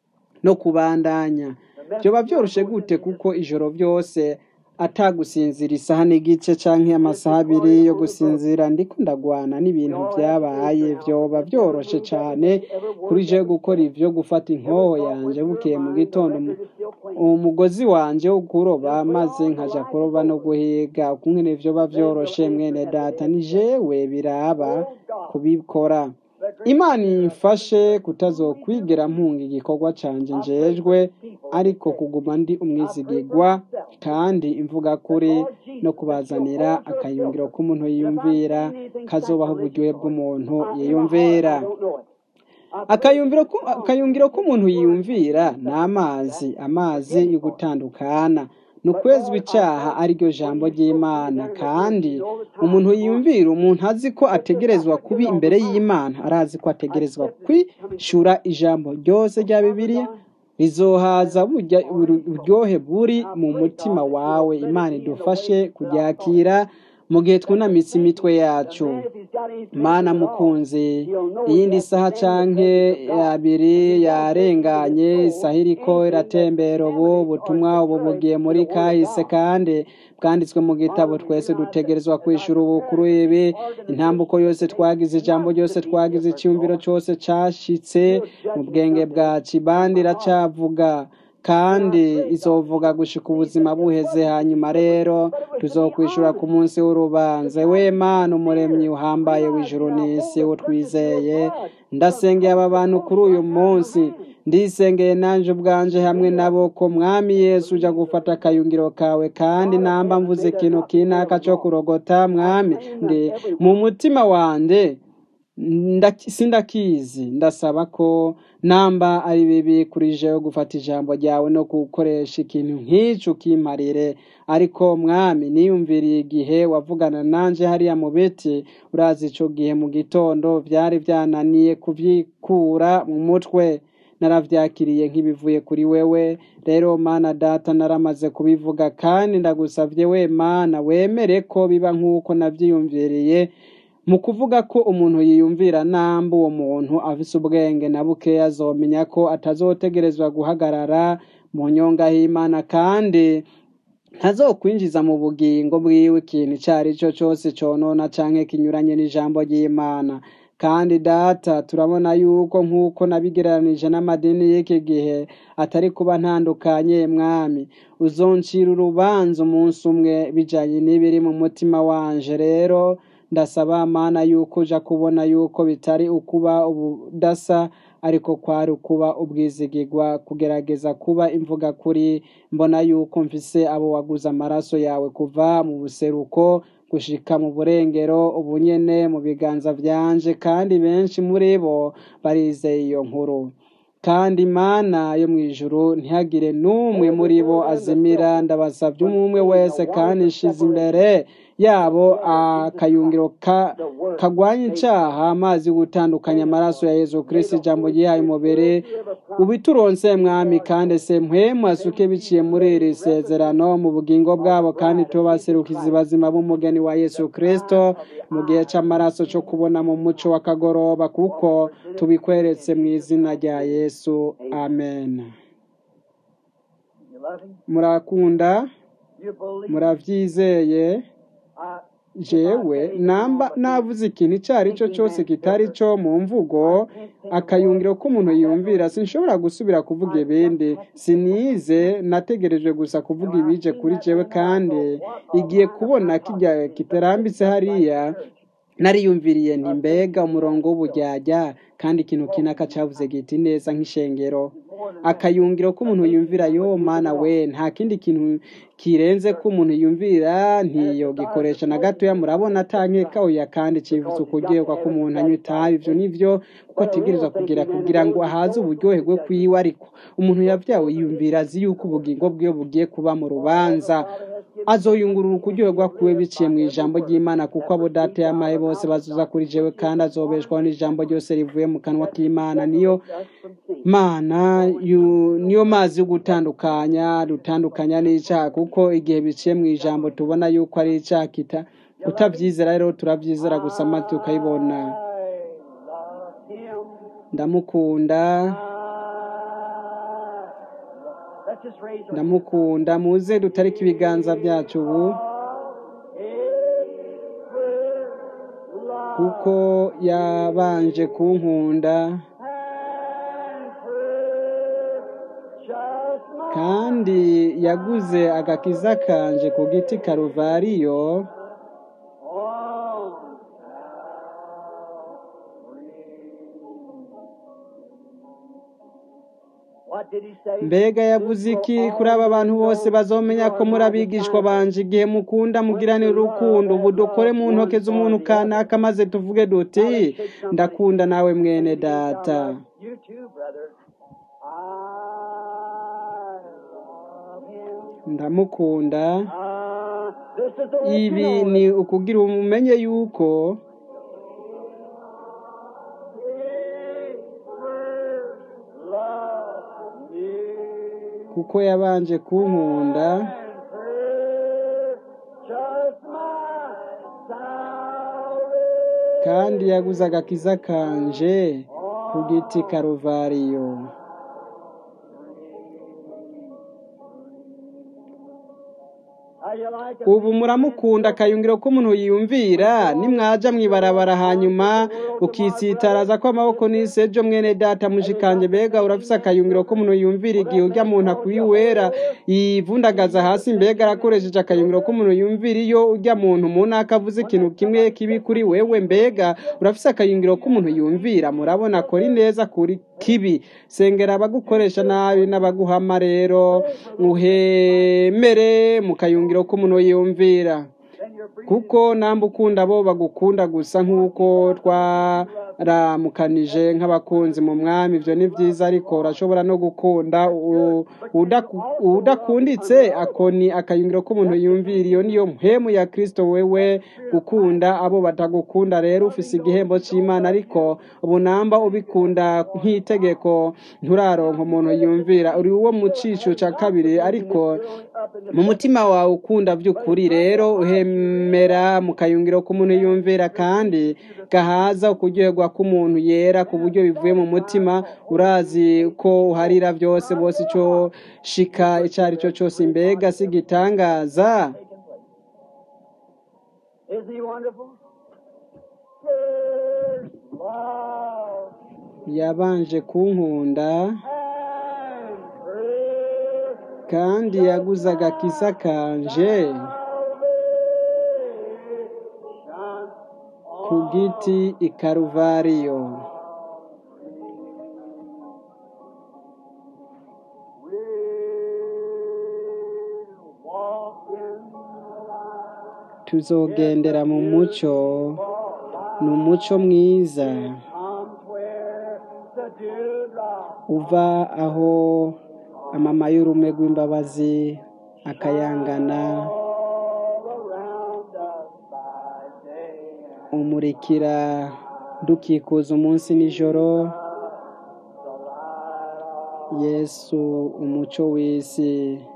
no kubandanya vyoba vyoroshe gute kuko ijoro vyose atagusinzira isaha n'igice canke amasaha abiri yo gusinzira ndiko ndagwana n'ibintu vyabaye vyoba vyoroshe cane kuri jewe gukora ivyo gufata inkoho yanje bukeye mu gitondo mu- umugozi wanje wo kuroba maze nkaja kuroba no guhiga ukungene vyoba vyoroshe mwene data ni jewe biraba kubikora imana imfashe kutazokwigera mpunga igikorwa canje njejwe ariko kuguma ndi umwizigigwa kandi imvuga kuri no kubazanira akayungiro k'umuntu yiyumvira kazobaho uburyohe bw'umuntu yiyumvira akayumviro ku- akayungiro k'umuntu yiyumvira ni amazi amazi yo gutandukana ni ukwezwa icaha ariryo jambo ry'imana kandi umuntu yiyumvira umuntu azi ko ategerezwa kubi imbere y'imana arazi ko ategerezwa kwishura ijambo ryose rya bibiliya rizohaza burya uburyohe buri mu mutima wawe imana idufashe kuryakira mu gihe twunamitse imitwe yacu mana mukunzi iyindi saha canke abiri yarenganye isaha iriko iratembera ubu butumwa ubu bugiye muri kahise kandi bwanditswe mu gitabo twese dutegerezwa kwishura ubu kuri ibi intambuko yose twagize ijambo ryose twagize icyumviro cyose cashitse mu bwenge bwacu ibandi iracavuga kandi izovuga gushika ubuzima buheze hanyuma rero tuzokwishura ku munsi w'urubanza we mana umuremyi uhambaye w'ijuru n'isi wo twizeye ndasengeye aba bantu kuri uyu munsi ndisengeye nanje ubwanje hamwe nabo ko mwami yesu uja gufata akayungiro kawe kandi namba mvuze ikintu kinaka co kurogota mwami ndi mu mutima wanje ndaki- sindakizi ndasaba ko namba ari bibi kuri jewe gufata ijambo ryawe no gukoresha ikintu nk'ico ukimparire ariko mwami niyumviriye igihe wavugana nanje hariya mu biti urazi ico gihe mu gitondo vyari vyananiye kuvyikura mu mutwe naravyakiriye nk'ibivuye kuri wewe rero mana data naramaze kubivuga kandi ndagusavye we mana wemere ko biba nk'uko navyiyumviriye mu kuvuga ko umuntu yiyumvira namba uwo muntu afise ubwenge na bukeya azomenya ko atazotegerezwa guhagarara mu nyonga y'imana kandi ntazokwinjiza mu bugingo bwiwe ikintu ico ari cyo cose conona canke kinyuranye n'ijambo ry'imana kandi data turabona yuko nk'uko nabigereranije n'amadini y'iki gihe atari kuba ntandukanye mwami uzoncira urubanza umunsi umwe bijanye n'ibiri mu mutima wanje rero ndasaba mana yuko uja kubona yuko bitari ukuba ubudasa ariko kwari ukuba ubwizigigwa kugerageza kuba imvuga kuri mbona yuko mfise abo waguze amaraso yawe kuva mu buseruko gushika mu burengero ubunyene mu biganza vyanje kandi benshi muri bo barizeye iyo nkuru kandi imana yo mu ijuru ntihagire n'umwe muri bo azimira ndabasavye umwe wese kandi nshize imbere yabo akayungiro ka kagwanya icaha amazi yo gutandukanya amaraso ya yezu kristo ijambo ryihaye umubiri ubituronse mwami kandi se mpwemu asuke biciye muri iri sezerano mu bugingo bwabo kandi tubaserukizi bazima b'umugeni wa yesu kristo mu gihe c'amaraso co kubona mu muco w'akagoroba kuko tubikweretse mu izina rya yesu amen You love him? murakunda You believe? muravyizeye I, jewe namba navuze ikintu icyo ari cyo cyose kitari cyo mu mvugo akayungiro k'umuntu yumvira sinshobora gusubira kuvuga ibindi sinize nategereje gusa kuvuga ibije kuri jewe kandi igiye kubona kijya kitarambitse hariya nariyumviriye nti mbega umurongo w'ubujyajya kandi ikintu kinaka cavuze giti neza nk'ishengero akayungiro k'umuntu yumvira yo mana we nta kindi kintu kirenze ko umuntu yumvira ntiyogikoresha na gatoya murabona atankeka oya kandi civuze ukugerwa ko umuntu anywa itabi ivyo nivyo kuko ategerezwa kugira kugira ngo ahaze uburyohe bwe kwiwe ariko umuntu yavyawe yumvira azi yuko ubugingo bwiwe bugiye kuba mu rubanza azoyungurura ukuryoherwa kwiwe biciye mu ijambo ry'imana kuko abo data yamaye bose bazuza kuri jewe kandi azobeshwaho n'ijambo ryose rivuye mu kanwa k'imana niyo mana yu- niyo mazi yo gutandukanya dutandukanya n'icyaha kuko igihe biciye mu ijambo tubona yuko ari icyaha kita utabyizera rero turabyizera gusa maze tukayibona I love him. ndamukunda Let's just raise our ndamukunda muze dutarike ibiganza byacu ubu kuko yabanje kunkunda kandi yaguze agakiza kanje ku giti karuvariyo What did he say? mbega yavuze iki kuri aba bantu bose bazomenya ko muri abigishwa banje igihe mukunda mugirane urukundo ubu dukore mu ntoke z'umuntu kanaka maze tuvuge duti ndakunda nawe mwene data You too, brother. I love him. ndamukunda Ah, this is the way ibi to know ni it. ukugira umenye yuko He first loved me. kuko yabanje kunkunda And purchased my salvation. kandi yaguze agakiza kanje ku giti karuvariyo How you like it? ubu muramukunda akayungiro k'umuntu yiyumvira nimwaja mwibarabara hanyuma ukitsitaraza ko amaboko n'isejo mwene data mushikanje mbega urafise akayungiro k'umuntu yumvira igihe urya muntu akwiwera yivundagaza hasi mbega arakoresheje akayungiro k'umuntu yumvira iyo urya muntu munaka avuze ikintu kimwe kibi kuri wewe mbega urafise akayungiro k'umuntu yumvira murabona akora ineza kuri kibi sengera abagukoresha nabi n'abaguhama rero uhemere mu kayungiro k'umuntu yumvira Then you're free. kuko namba ukunda bo bagukunda gusa nk'uko twaramukanije nk'abakunzi mu mwami ibyo ni byiza ariko urashobora no gukunda u- udaku- udakunditse ako ni akayungiro k'umuntu yumvira iyo niyo mpemu ya kristo wewe gukunda abo batagukunda rero ufise igihembo cy'imana ariko ubu namba ubikunda nk'itegeko nturaronka umuntu yumvira uri uwo mu cico cya kabiri ariko mu mutima wawe ukunda by'ukuri rero uhemera mu kayungiro k'umuntu yumvira kandi gahaza ukuryoherwa k'umuntu yera ku buryo bivuye mu mutima urazi ko uharira byose bose icyo shika icyo ari cyo cyose mbega si igitangaza Isn't he wonderful? First love yabanje kunkunda and first kandi yaguze agakiza kanje salvation ku giti i karuvariyo will walk in the light. tuzogendera mu mucyo ni umucyo mwiza Comes where the dewdrop uva aho amama y'urume rw'imbabazi akayangana all around us by day and umurikira dukikuza umunsi n'ijoro the light of yesu umucyo w'isi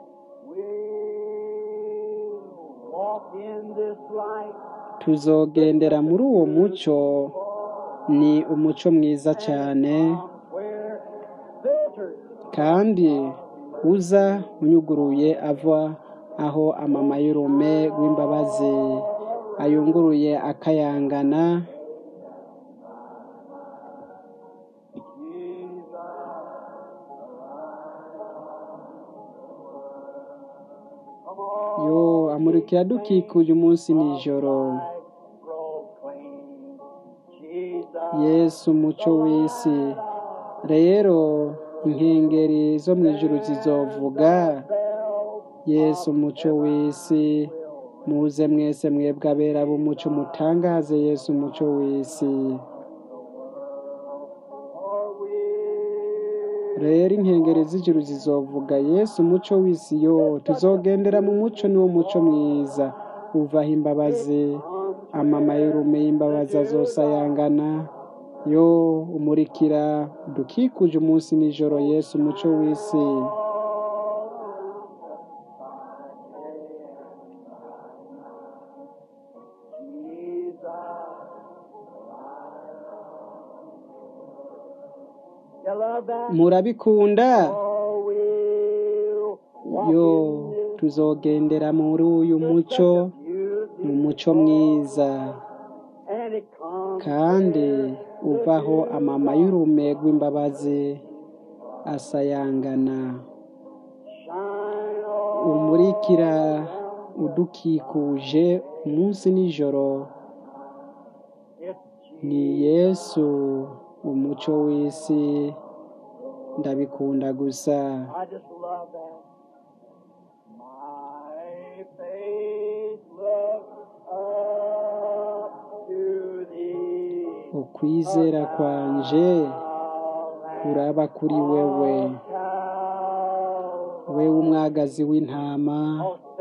We'll walk in this light tuzogendera muri uwo mucyo ni umucyo mwiza cyane where filters kandi uza unyuguruye ava aho amama y'urume rw'imbabazi ayunguruye akayangana yo amurikira dukikuje umunsi n'ijoro proclaim Jesus yesu umucyo w'isi rero inkengeri zo mu ijuru zizovuga yesu umucyo w'isi muze mwese mwebwe abera b'umucyo mutangaze yesu umucyo w'isi for we rero inkengeri z'ijuru zizovuga yesu umuco w'isi yo tuzogendera mu muco niwo muco mwiza uvaho imbabazi amamayerume y'imbabazi azosayangana yo umurikira dukikuje umunsi nijoro yesu umuco w'isi You love that? murabikunda Oh, we'll walk yo in this tuzogendera muri uyu muco mu muco mwiza and it comes kandi uvaho amama y'urume rw'imbabazi asayangana shine on umurikira udukikuje umunsi nijoro it's ni yesu umuco w'isi ndabikunda gusa I just love that. My faith looks up to thee. ukwizera kwanje kuraba kuri wewe wewe umwagazi w'intama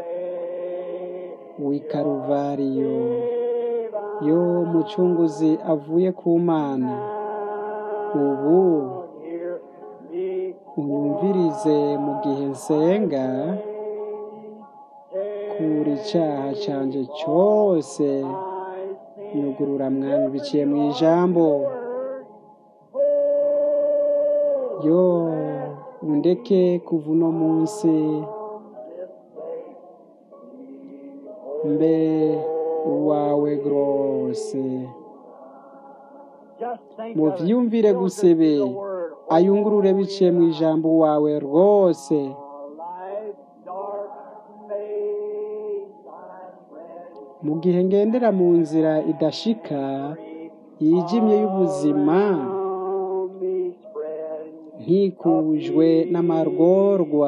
w'i karuvariyo yo mucunguzi avuye ku mana ubu unyumvirize mu gihe nsenga kura icyaha cyanjye cyose nyugurura mwami biciye mu ijambo yo undeke kuva uno munsi mbe uwawe rwose muvyumvire gusebe ayungurure biciye mu ijambo wawe rwose mu gihe ngendera mu nzira idashika yijimye y'ubuzima ntikujwe n'amarworwa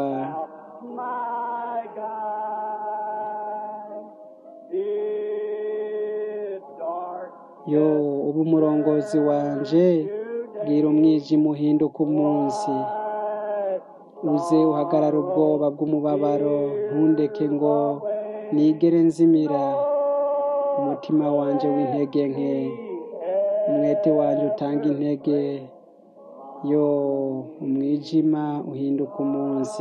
yo ubu umurongozi wanje bwira umwijima uhinduka umunsi uze uhagarara ubwoba bw'umubabaro ntundeke ngo nigere nzimira umutima wanje w'intege nke umwete wanje utanga intege yo umwijima uhinduka umunsi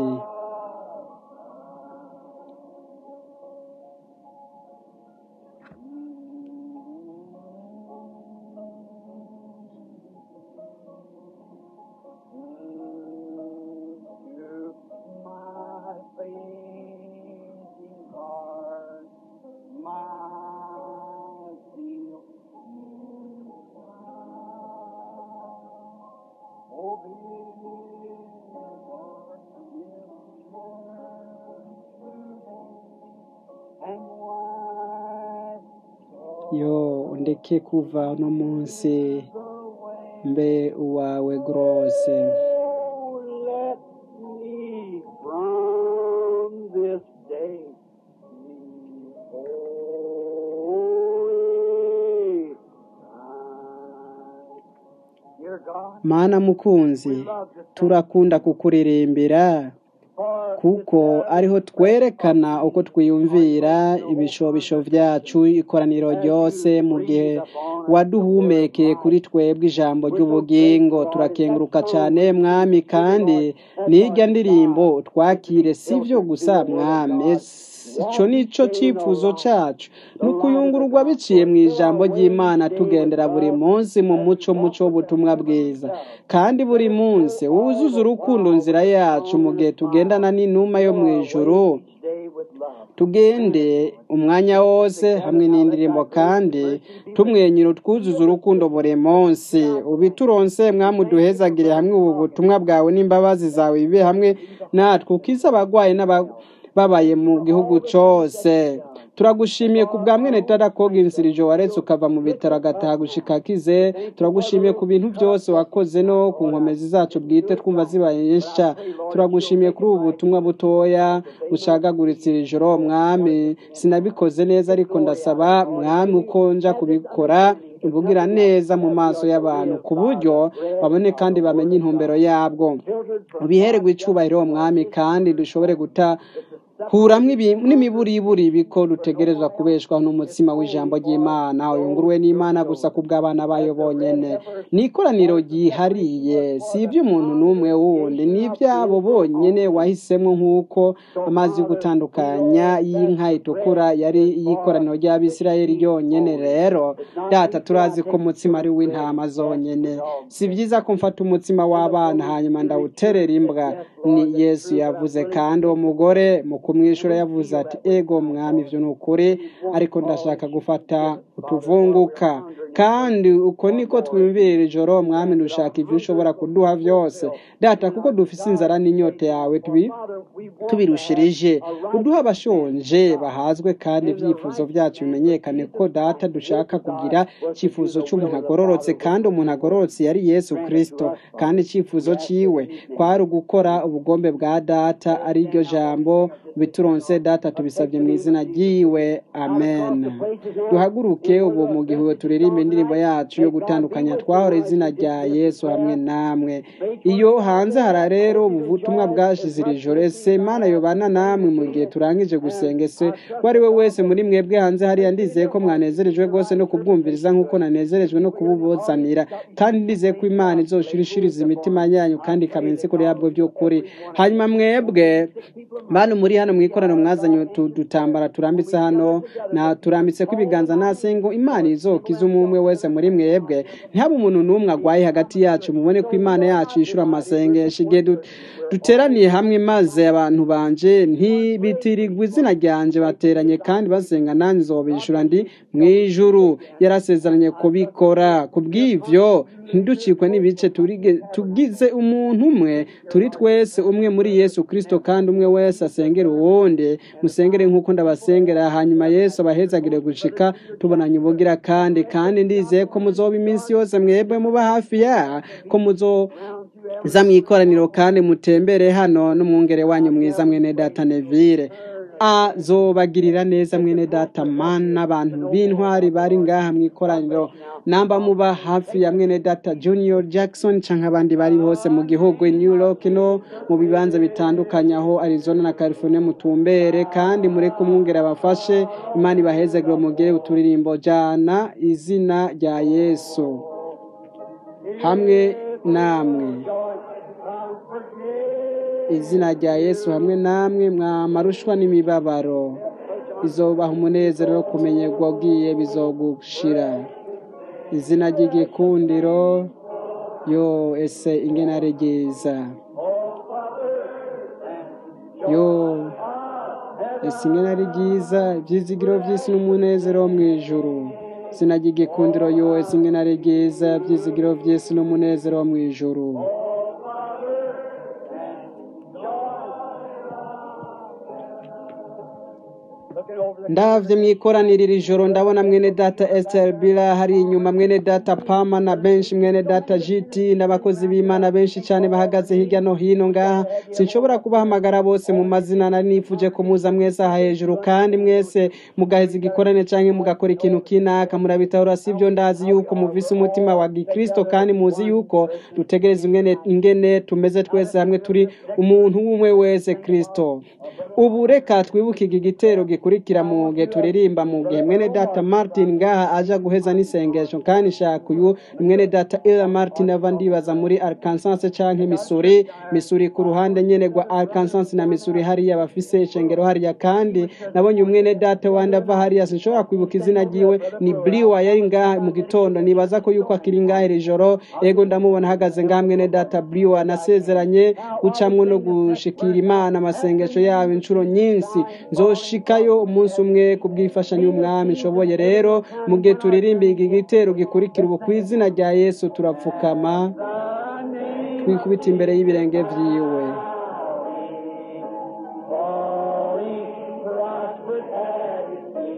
yo undeke kuva no munsi mbe uwawe rwose let me from this day be holy. Dear God, mana mukunzi turakunda kukuririmbira for kuko ariho twerekana uko twiyumvira ibishobisho byacu ikoraniro ryose mu gihe waduhumekeye kuri twebwe ijambo ry'ubugingo turakenguruka cyane mwami kandi n'irya ndirimbo twakire si byo gusa mwami icyo ni cyo cyifuzo cyacu ni ukuyungururwa biciye mu ijambo ry'imana tugendera buri munsi mu muco muco w'ubutumwa bwiza kandi buri munsi wuzuza urukundo nzira yacu mu gihe tugendana n'inuma yo mu ijuru day with love. tugende umwanya wose hamwe n'indirimbo kandi tumwenyura twuzuza urukundo buri munsi ubituronse mwami uduhezagire hamwe ubu butumwa bwawe n'imbabazi zawe bibe hamwe natwe ukize abagwayi n'abababaye mu gihugu cyose turagushimiye ku bwa mwene data Coggins irijo waretse ukava mu bitaro agataha gushika akize turagushimiye ku bintu byose wakoze no ku nkomezi zacu bwite twumva zibaye nyinshi turagushimiye kuri ubu butumwa butoya bucagaguritse iri joro mwami sinabikoze neza ariko ndasaba mwami uko nja kubikora uvugira neza mu maso y'abantu ku buryo babone kandi bamenye intumbero yabwo ubihererwe icubahiro mwami kandi dushobore guta kuramwo n'imiburiburi biko dutegerezwa kubeshwaho n'umutsima w'ijambo ry'imana uyunguruwe n'imana gusa ku bw'abana bayo bonyene ni ikoraniro ryihariye si iby'umuntu n'umwe wundi ni iby'abo bonyene wahisemo nk'uko amazi yo gutandukanya y'inka itukura yari iy'ikoraniro ry'abisirayeli ryonyene rero data turazi ko umutsima ari w'intama zonyene si byiza ko mfata umutsima w'abana hanyuma ndawuterera imbwa ni yesu yavuze kandi uwo mugore mu kumwishyura yavuze ati ego mwami ibyo ni ukuri ariko ndashaka gufata utuvunguka kandi uko niko twiyumvirira ijoro mwami dushaka ibyo ushobora kuduha byose data kuko dufise inzara n'inyota yawe tubirushirije uduha abashonje bahazwe kandi ibyifuzo byacu bimenyekane ko data dushaka kugira icyifuzo cy'umuntu agororotse kandi umuntu agororotse yari yesu kirisito kandi icyifuzo cyiwe kwari ugukora ubugombe bwa data ari ryo jambo bituronse data tubisabye mu izina ry'iwe amen duhaguruke ubu mu gihe turirimba indirimbo yacu yo gutandukanya twahora izina rya yesu hamwe namwe iyo hanze hara rero ubutumwa bwashize iri joro ese imana yobana namwe mu gihe turangije gusenga ese uwo ari we wese muri mwebwe hanze hariya ndizeye ko mwanezerejwe rwose no kubwumviriza nk'uko nanezerejwe no kububuzanira kandi ndizeye ko imana izoshirishiriza imitima yanyu kandi ikamense kuri yabwo by'ukuri hanyuma mwebwe bantu muri hano mu ikoraniro mwazanye dutambara turambitse hano na turambitse ko ibiganza nase ngo imana izokiza umwe wese muri mwebwe ntihabe umuntu n'umwe agwaye hagati yacu mubone ko imana yacu yishura amasengesho igihe duteraniye hamwe maze abantu banje ntibitirirwa izina ryanje bateranye kandi basenga nanjye nzobishura ndi mu ijuru yarasezeranye kubikora ku bw'ivyo ntiducikwe n'ibice tugize umuntu umwe turi twese umwe muri yesu kirisito kandi umwe wese asengera uwundi musengere nk'uko ndabasengera hanyuma yesu abahezagire gushika tubonanye ubugira kandi kandi ndizeye ko muzoba iminsi yose mwebwe muba hafi ya ko muzo za mu ikoraniro kandi mutembere hano n'umwungere wanyu mwiza mwene data nevire azobagirira neza mwene data man n'abantu b'intwari bari ngaha mu ikoraniro namba muba hafi ya mwene data junior jackson cyangwa abandi bari hose mu gihugu new york no mu bibanza bitandukanye aho arizona na california mutumbere kandi mureke umwungere abafashe imana ibahezagire mugire uturirimbo jana izina rya yesu hamwe namwe izina rya yesu hamwe namwe mwamarushwa n'imibabaro bizobaha umunezero wo kumenyerwa ugiye bizogushira izina ry'igikundiro yo ese ingena ari ryiza yo ese ingena ari ryiza ibyizigiro by'isi n'umunezero wo mu ijuru izina ry'igikundiro yo ese ingena ari ryiza ibyizigiro by'isi n'umunezero wo mu ijuru ndavye mwikoranira iri joro ndabona mwene data Esther Bila hari inyuma mwene data Pama na benshi mwene data GT n'abakozi b'Imana benshi cyane bahagaze hirya no hino ngaha sinshobora kubahamagara bose mu mazina nari nifuje ko muza mwese aha hejuru kandi mwese mugaheza igikorane canke mugakora ikintu kinaka murabitahura sivyo ndazi yuko muvise umutima wa gikristo kandi muzi yuko dutegereza ingene, ingene tumeze twese hamwe turi umuntu umwe wese kristo ubu reka twibuke iki gitero gikurikira mu gihe turirimba mu gihe mwene data martin ngaha aja guheza n'isengesho kandi shaka uyu ni mwene data ila martin ava ndibaza muri arkansas canke missouri missouri ku ruhande nyene rwa arkansas na missouri hariya bafise ishengero hariya kandi nabonye umwene data wandi ava hariya sinshobora kwibuka izina ryiwe ni bliwa yari ngaha mu gitondo nibaza ko yuko akiri ngaha iri joro ego ndamubona ahagaze ngaha mwene data bliwa nasezeranye gucamwo no gushikira imana amasengesho yabo inshuro nyinshi nzoshikayo umunsi umwe kubw'ifashanyo y'umwami nshoboye rero mu gihe turirimba iki gitero gikurikira ubu ku izina rya yesu turapfukama twikubita imbere y'ibirenge vyiwe Falling prostrate at his feet.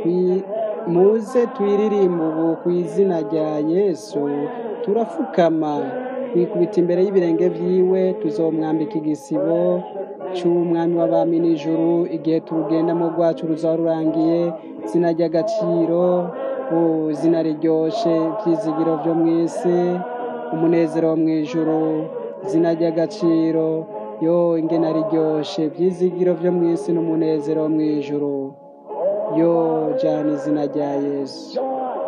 Twi- muze twiririmbe ubu ku izina rya yesu turafukama twikubita imbere y'ibirenge vyiwe tuzomwambika igisibo c'umwami w'abami n'ijuru igihe turugendamo rwacu ruzaba rurangiye izina ry'agaciro o izina riryoshe ivyizigiro vyo mw'isi umunezero wo mw'ijuru izina ry'agaciro yo ingena riryoshe ivyizigiro vyo mw'isi n'umunezero wo mw'ijuru yo jana izina rya yesu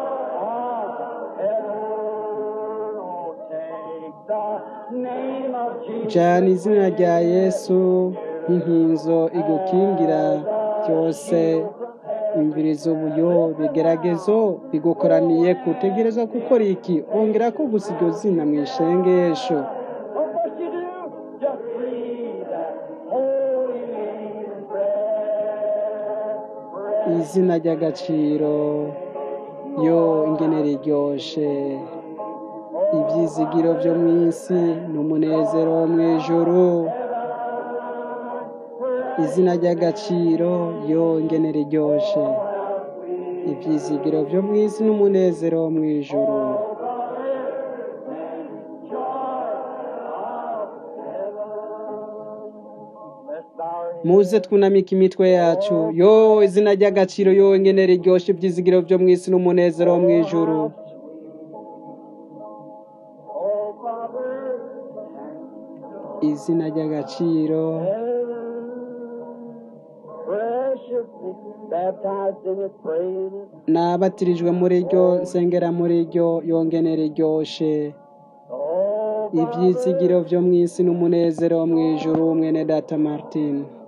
jana izina rya yesu nk'inkinzo igukingira byose imviriza ubuyo bigeragezo bigukoraniye kutegereza gukora iki ongera ko gusa iryo zina mu ishengesho What must you do? Just breathe that holy name in breath. izina ry'agaciro yo ingene riryoshe ibyizigiro byo mu isi n'umunezero wo mu ijuru izina ry'agaciro yo ingene riryoshe ibyizigiro byo mu isi n'umunezero wo mu ijuru Let's bow our heads. muze twunamike imitwe yacu yo izina ry'agaciro yo ingene riryoshe ibyizigiro byo mu isi n'umunezero wo mu ijuru Oh, Father, izina ry'agaciro preciously baptized in it, praying it. nabatirijwe muri ryo nsengera muri ryo yongene riryoshe Oh, ibyizigiro byo mu isi n'umunezero wo mu ijuru mwene data martin